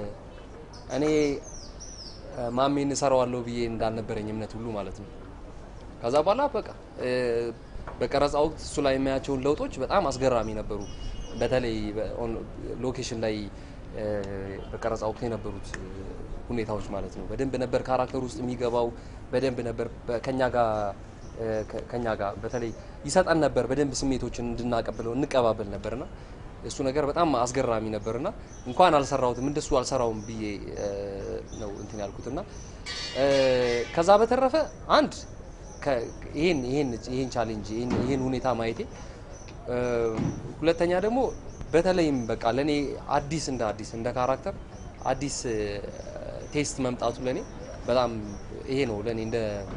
እኔ እ፣ ማሜን እሰራዋለሁ ብዬ እንዳልነበረኝ እምነት ሁሉ ማለት ነው። ከዛ በኋላ በቃ እ፣ በቀረጻ ወቅት እሱ ላይ የሚያቸውን ለውጦች በጣም አስገራሚ ነበሩ። በተለይ በኦን- ሎኬሽን ላይ እ፣ በቀረጻ ወቅት የነበሩት እ፣ ሁኔታዎች ማለት ነው። በደንብ ነበር ካራክተር ውስጥ የሚገባው። በደንብ ነበር በ- ከኛ ጋር እ፣ ከ- ከኛ ጋር በተለይ ይሰጠን ነበር። በደንብ ስሜቶችን እንድናቀብለው እንቀባበል ነበርና እሱ ነገር በጣም አስገራሚ ነበርና እንኳን አልሰራሁትም እንደሱ አልሰራውም ብዬ እ፣ ነው እንትን ያልኩትና እ፣ ከዛ በተረፈ አንድ ከ- ይሄን ይሄን ይሄን ቻሌንጅ ይሄን ይሄን ሁኔታ ማየቴ እ፣ ሁለተኛ ደግሞ በተለይም በቃ ለኔ አዲስ እንደ አዲስ እንደ ካራክተር አዲስ እ፣ ቴስት መምጣቱ ለኔ በጣም ይሄ ነው ለኔ እንደ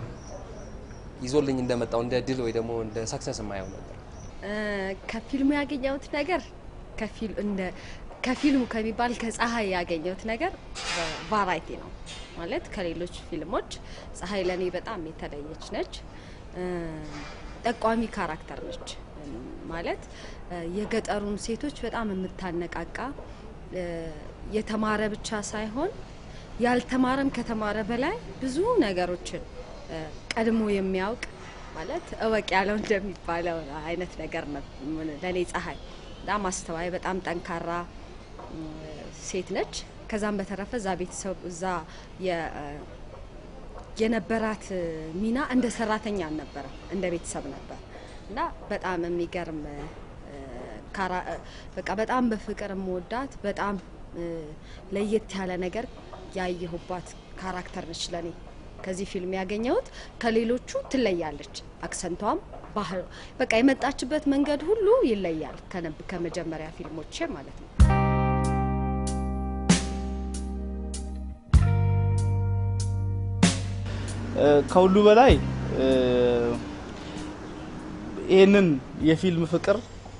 ይዞልኝ እንደመጣው እንደ ድል ወይ ደግሞ እንደ ሰክሰስ የማየው ነበር። እ፣ ከፊልሙ ያገኘሁት ነገር ከፊል- እንደ ከፊልሙ ከሚባል ከፀሐይ ያገኘሁት ነገር ቫራይቲ ነው ማለት ከሌሎች ፊልሞች ፀሐይ ለእኔ በጣም የተለየች ነች። እ፣ ጠቋሚ ካራክተር ነች እ፣ ማለት እ፣ የገጠሩን ሴቶች በጣም የምታነቃቃ እ፣ የተማረ ብቻ ሳይሆን ያልተማረም ከተማረ በላይ ብዙ ነገሮችን እ፣ ቀድሞ የሚያውቅ ማለት እወቅ ያለው እንደሚባለው አይነት ነገር ነው ለእኔ ፀሐይ። በጣም አስተዋይ፣ በጣም ጠንካራ እ፣ ሴት ነች። ከዛም በተረፈ እዛ ቤተሰብ እዛ የ- እ፣ የነበራት እ፣ ሚና እንደ ሰራተኛ አልነበረም፣ እንደ ቤተሰብ ነበር እና በጣም የሚገርም እ፣ ካራ- እ፣ በቃ በጣም በፍቅር የምወዳት በጣም እ፣ ለየት ያለ ነገር ያየሁባት ካራክተር ነች ለኔ። ከዚህ ፊልም ያገኘሁት ከሌሎቹ ትለያለች። አክሰንቷም ባህል በቃ የመጣችበት መንገድ ሁሉ ይለያል ከነብ- ከመጀመሪያ ፊልሞቼ ማለት ነው። እ፣ ከሁሉ በላይ እ፣ ይህንን የፊልም ፍቅር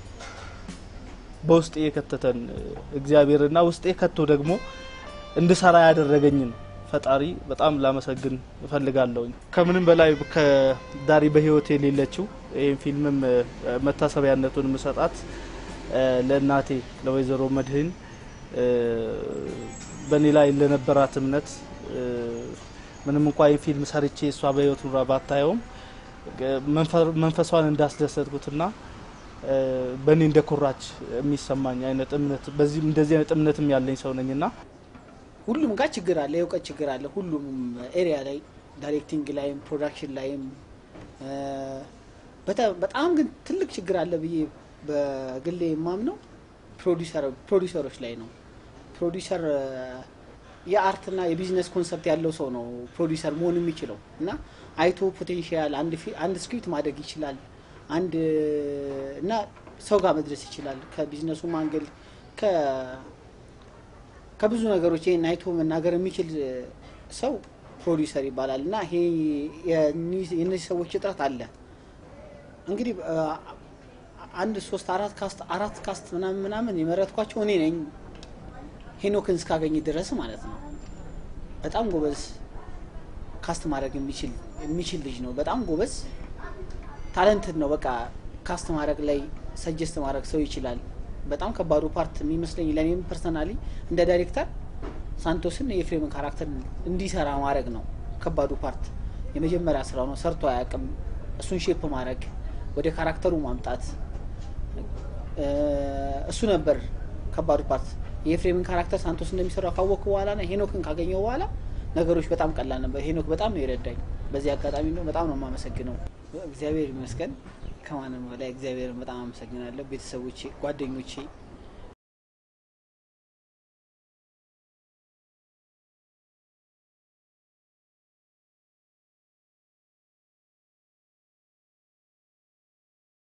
በውስጤ የከተተን እ፣ እግዚአብሔርና ውስጤ ከቶ ደግሞ እንድሰራ ያደረገኝን ፈጣሪ በጣም ላመሰግን እፈልጋለሁኝ። ከምንም በላይ ከዳሪ በህይወት የሌለችው ይህን ፊልምም እ፣ መታሰቢያነቱን ምሰጣት እ፣ ለእናቴ ለወይዘሮ መድህን እ፣ በእኔ ላይ ለነበራት እምነት እ፣ ምንም እንኳ ይህን ፊልም ሰርቼ እሷ በህይወት ኑራ ባታየውም እ፣ መንፈ- መንፈሷን እንዳስደሰትኩትና እ፣ በእኔ እንደኮራች የሚሰማኝ አይነት እምነት በዚህ እንደዚህ አይነት እምነትም ያለኝ ሰው ነኝና ሁሉም ጋር ችግር አለ፣ የእውቀት ችግር አለ። ሁሉም ኤሪያ ላይ ዳይሬክቲንግ ላይም ፕሮዳክሽን ላይም እ፣ በጣም- በጣም ግን ትልቅ ችግር አለ ብዬ በግሌ የማምነው ፕሮዲሰር ፕሮዲሰሮች ላይ ነው። ፕሮዲሰር እ፣ የአርትና የቢዝነስ ኮንሰፕት ያለው ሰው ነው ፕሮዲሰር መሆን የሚችለው እና አይቶ ፖቴንሻል አንድ ፊ- አንድ ስክሪፕት ማደግ ይችላል አንድ እና ሰው ጋር መድረስ ይችላል ከቢዝነሱ ማንገል ከ ከብዙ ነገሮች ይህን አይቶ መናገር የሚችል ሰው ፕሮዲውሰር ይባላል እና ይሄ የእኒ- የእነዚህ ሰዎች እጥረት አለ። እንግዲህ አ፣ አንድ ሶስት አራት ካስት አራት ካስት ምናምን ምናምን የመረጥኳቸው እኔ ነኝ ሄኖክን እስካገኝ ድረስ ማለት ነው። በጣም ጎበዝ ካስት ማድረግ የሚችል የሚችል ልጅ ነው። በጣም ጎበዝ ታለንትድ ነው። በቃ ካስት ማድረግ ላይ ሰጀስት ማድረግ ሰው ይችላል። በጣም ከባዱ ፓርት የሚመስለኝ ለእኔም ፐርሰናሊ እንደ ዳይሬክተር ሳንቶስን የኤፍሬምን ካራክተር እንዲሰራ ማድረግ ነው ከባዱ ፓርት። የመጀመሪያ ስራው ነው። ሰርቶ አያውቅም። እሱን ሼፕ ማድረግ፣ ወደ ካራክተሩ ማምጣት እ፣ እሱ ነበር ከባዱ ፓርት። የኤፍሬምን ካራክተር ሳንቶስ እንደሚሰራው ካወቅኩ በኋላ ና ሄኖክን ካገኘው በኋላ ነገሮች በጣም ቀላል ነበር። ሄኖክ በጣም ነው የረዳኝ። በዚህ አጋጣሚ ነው በጣም ነው የማመሰግነው። እግዚአብሔር ይመስገን። ከማንም በላይ እግዚአብሔርን በጣም አመሰግናለሁ። ቤተሰቦቼ፣ ጓደኞቼ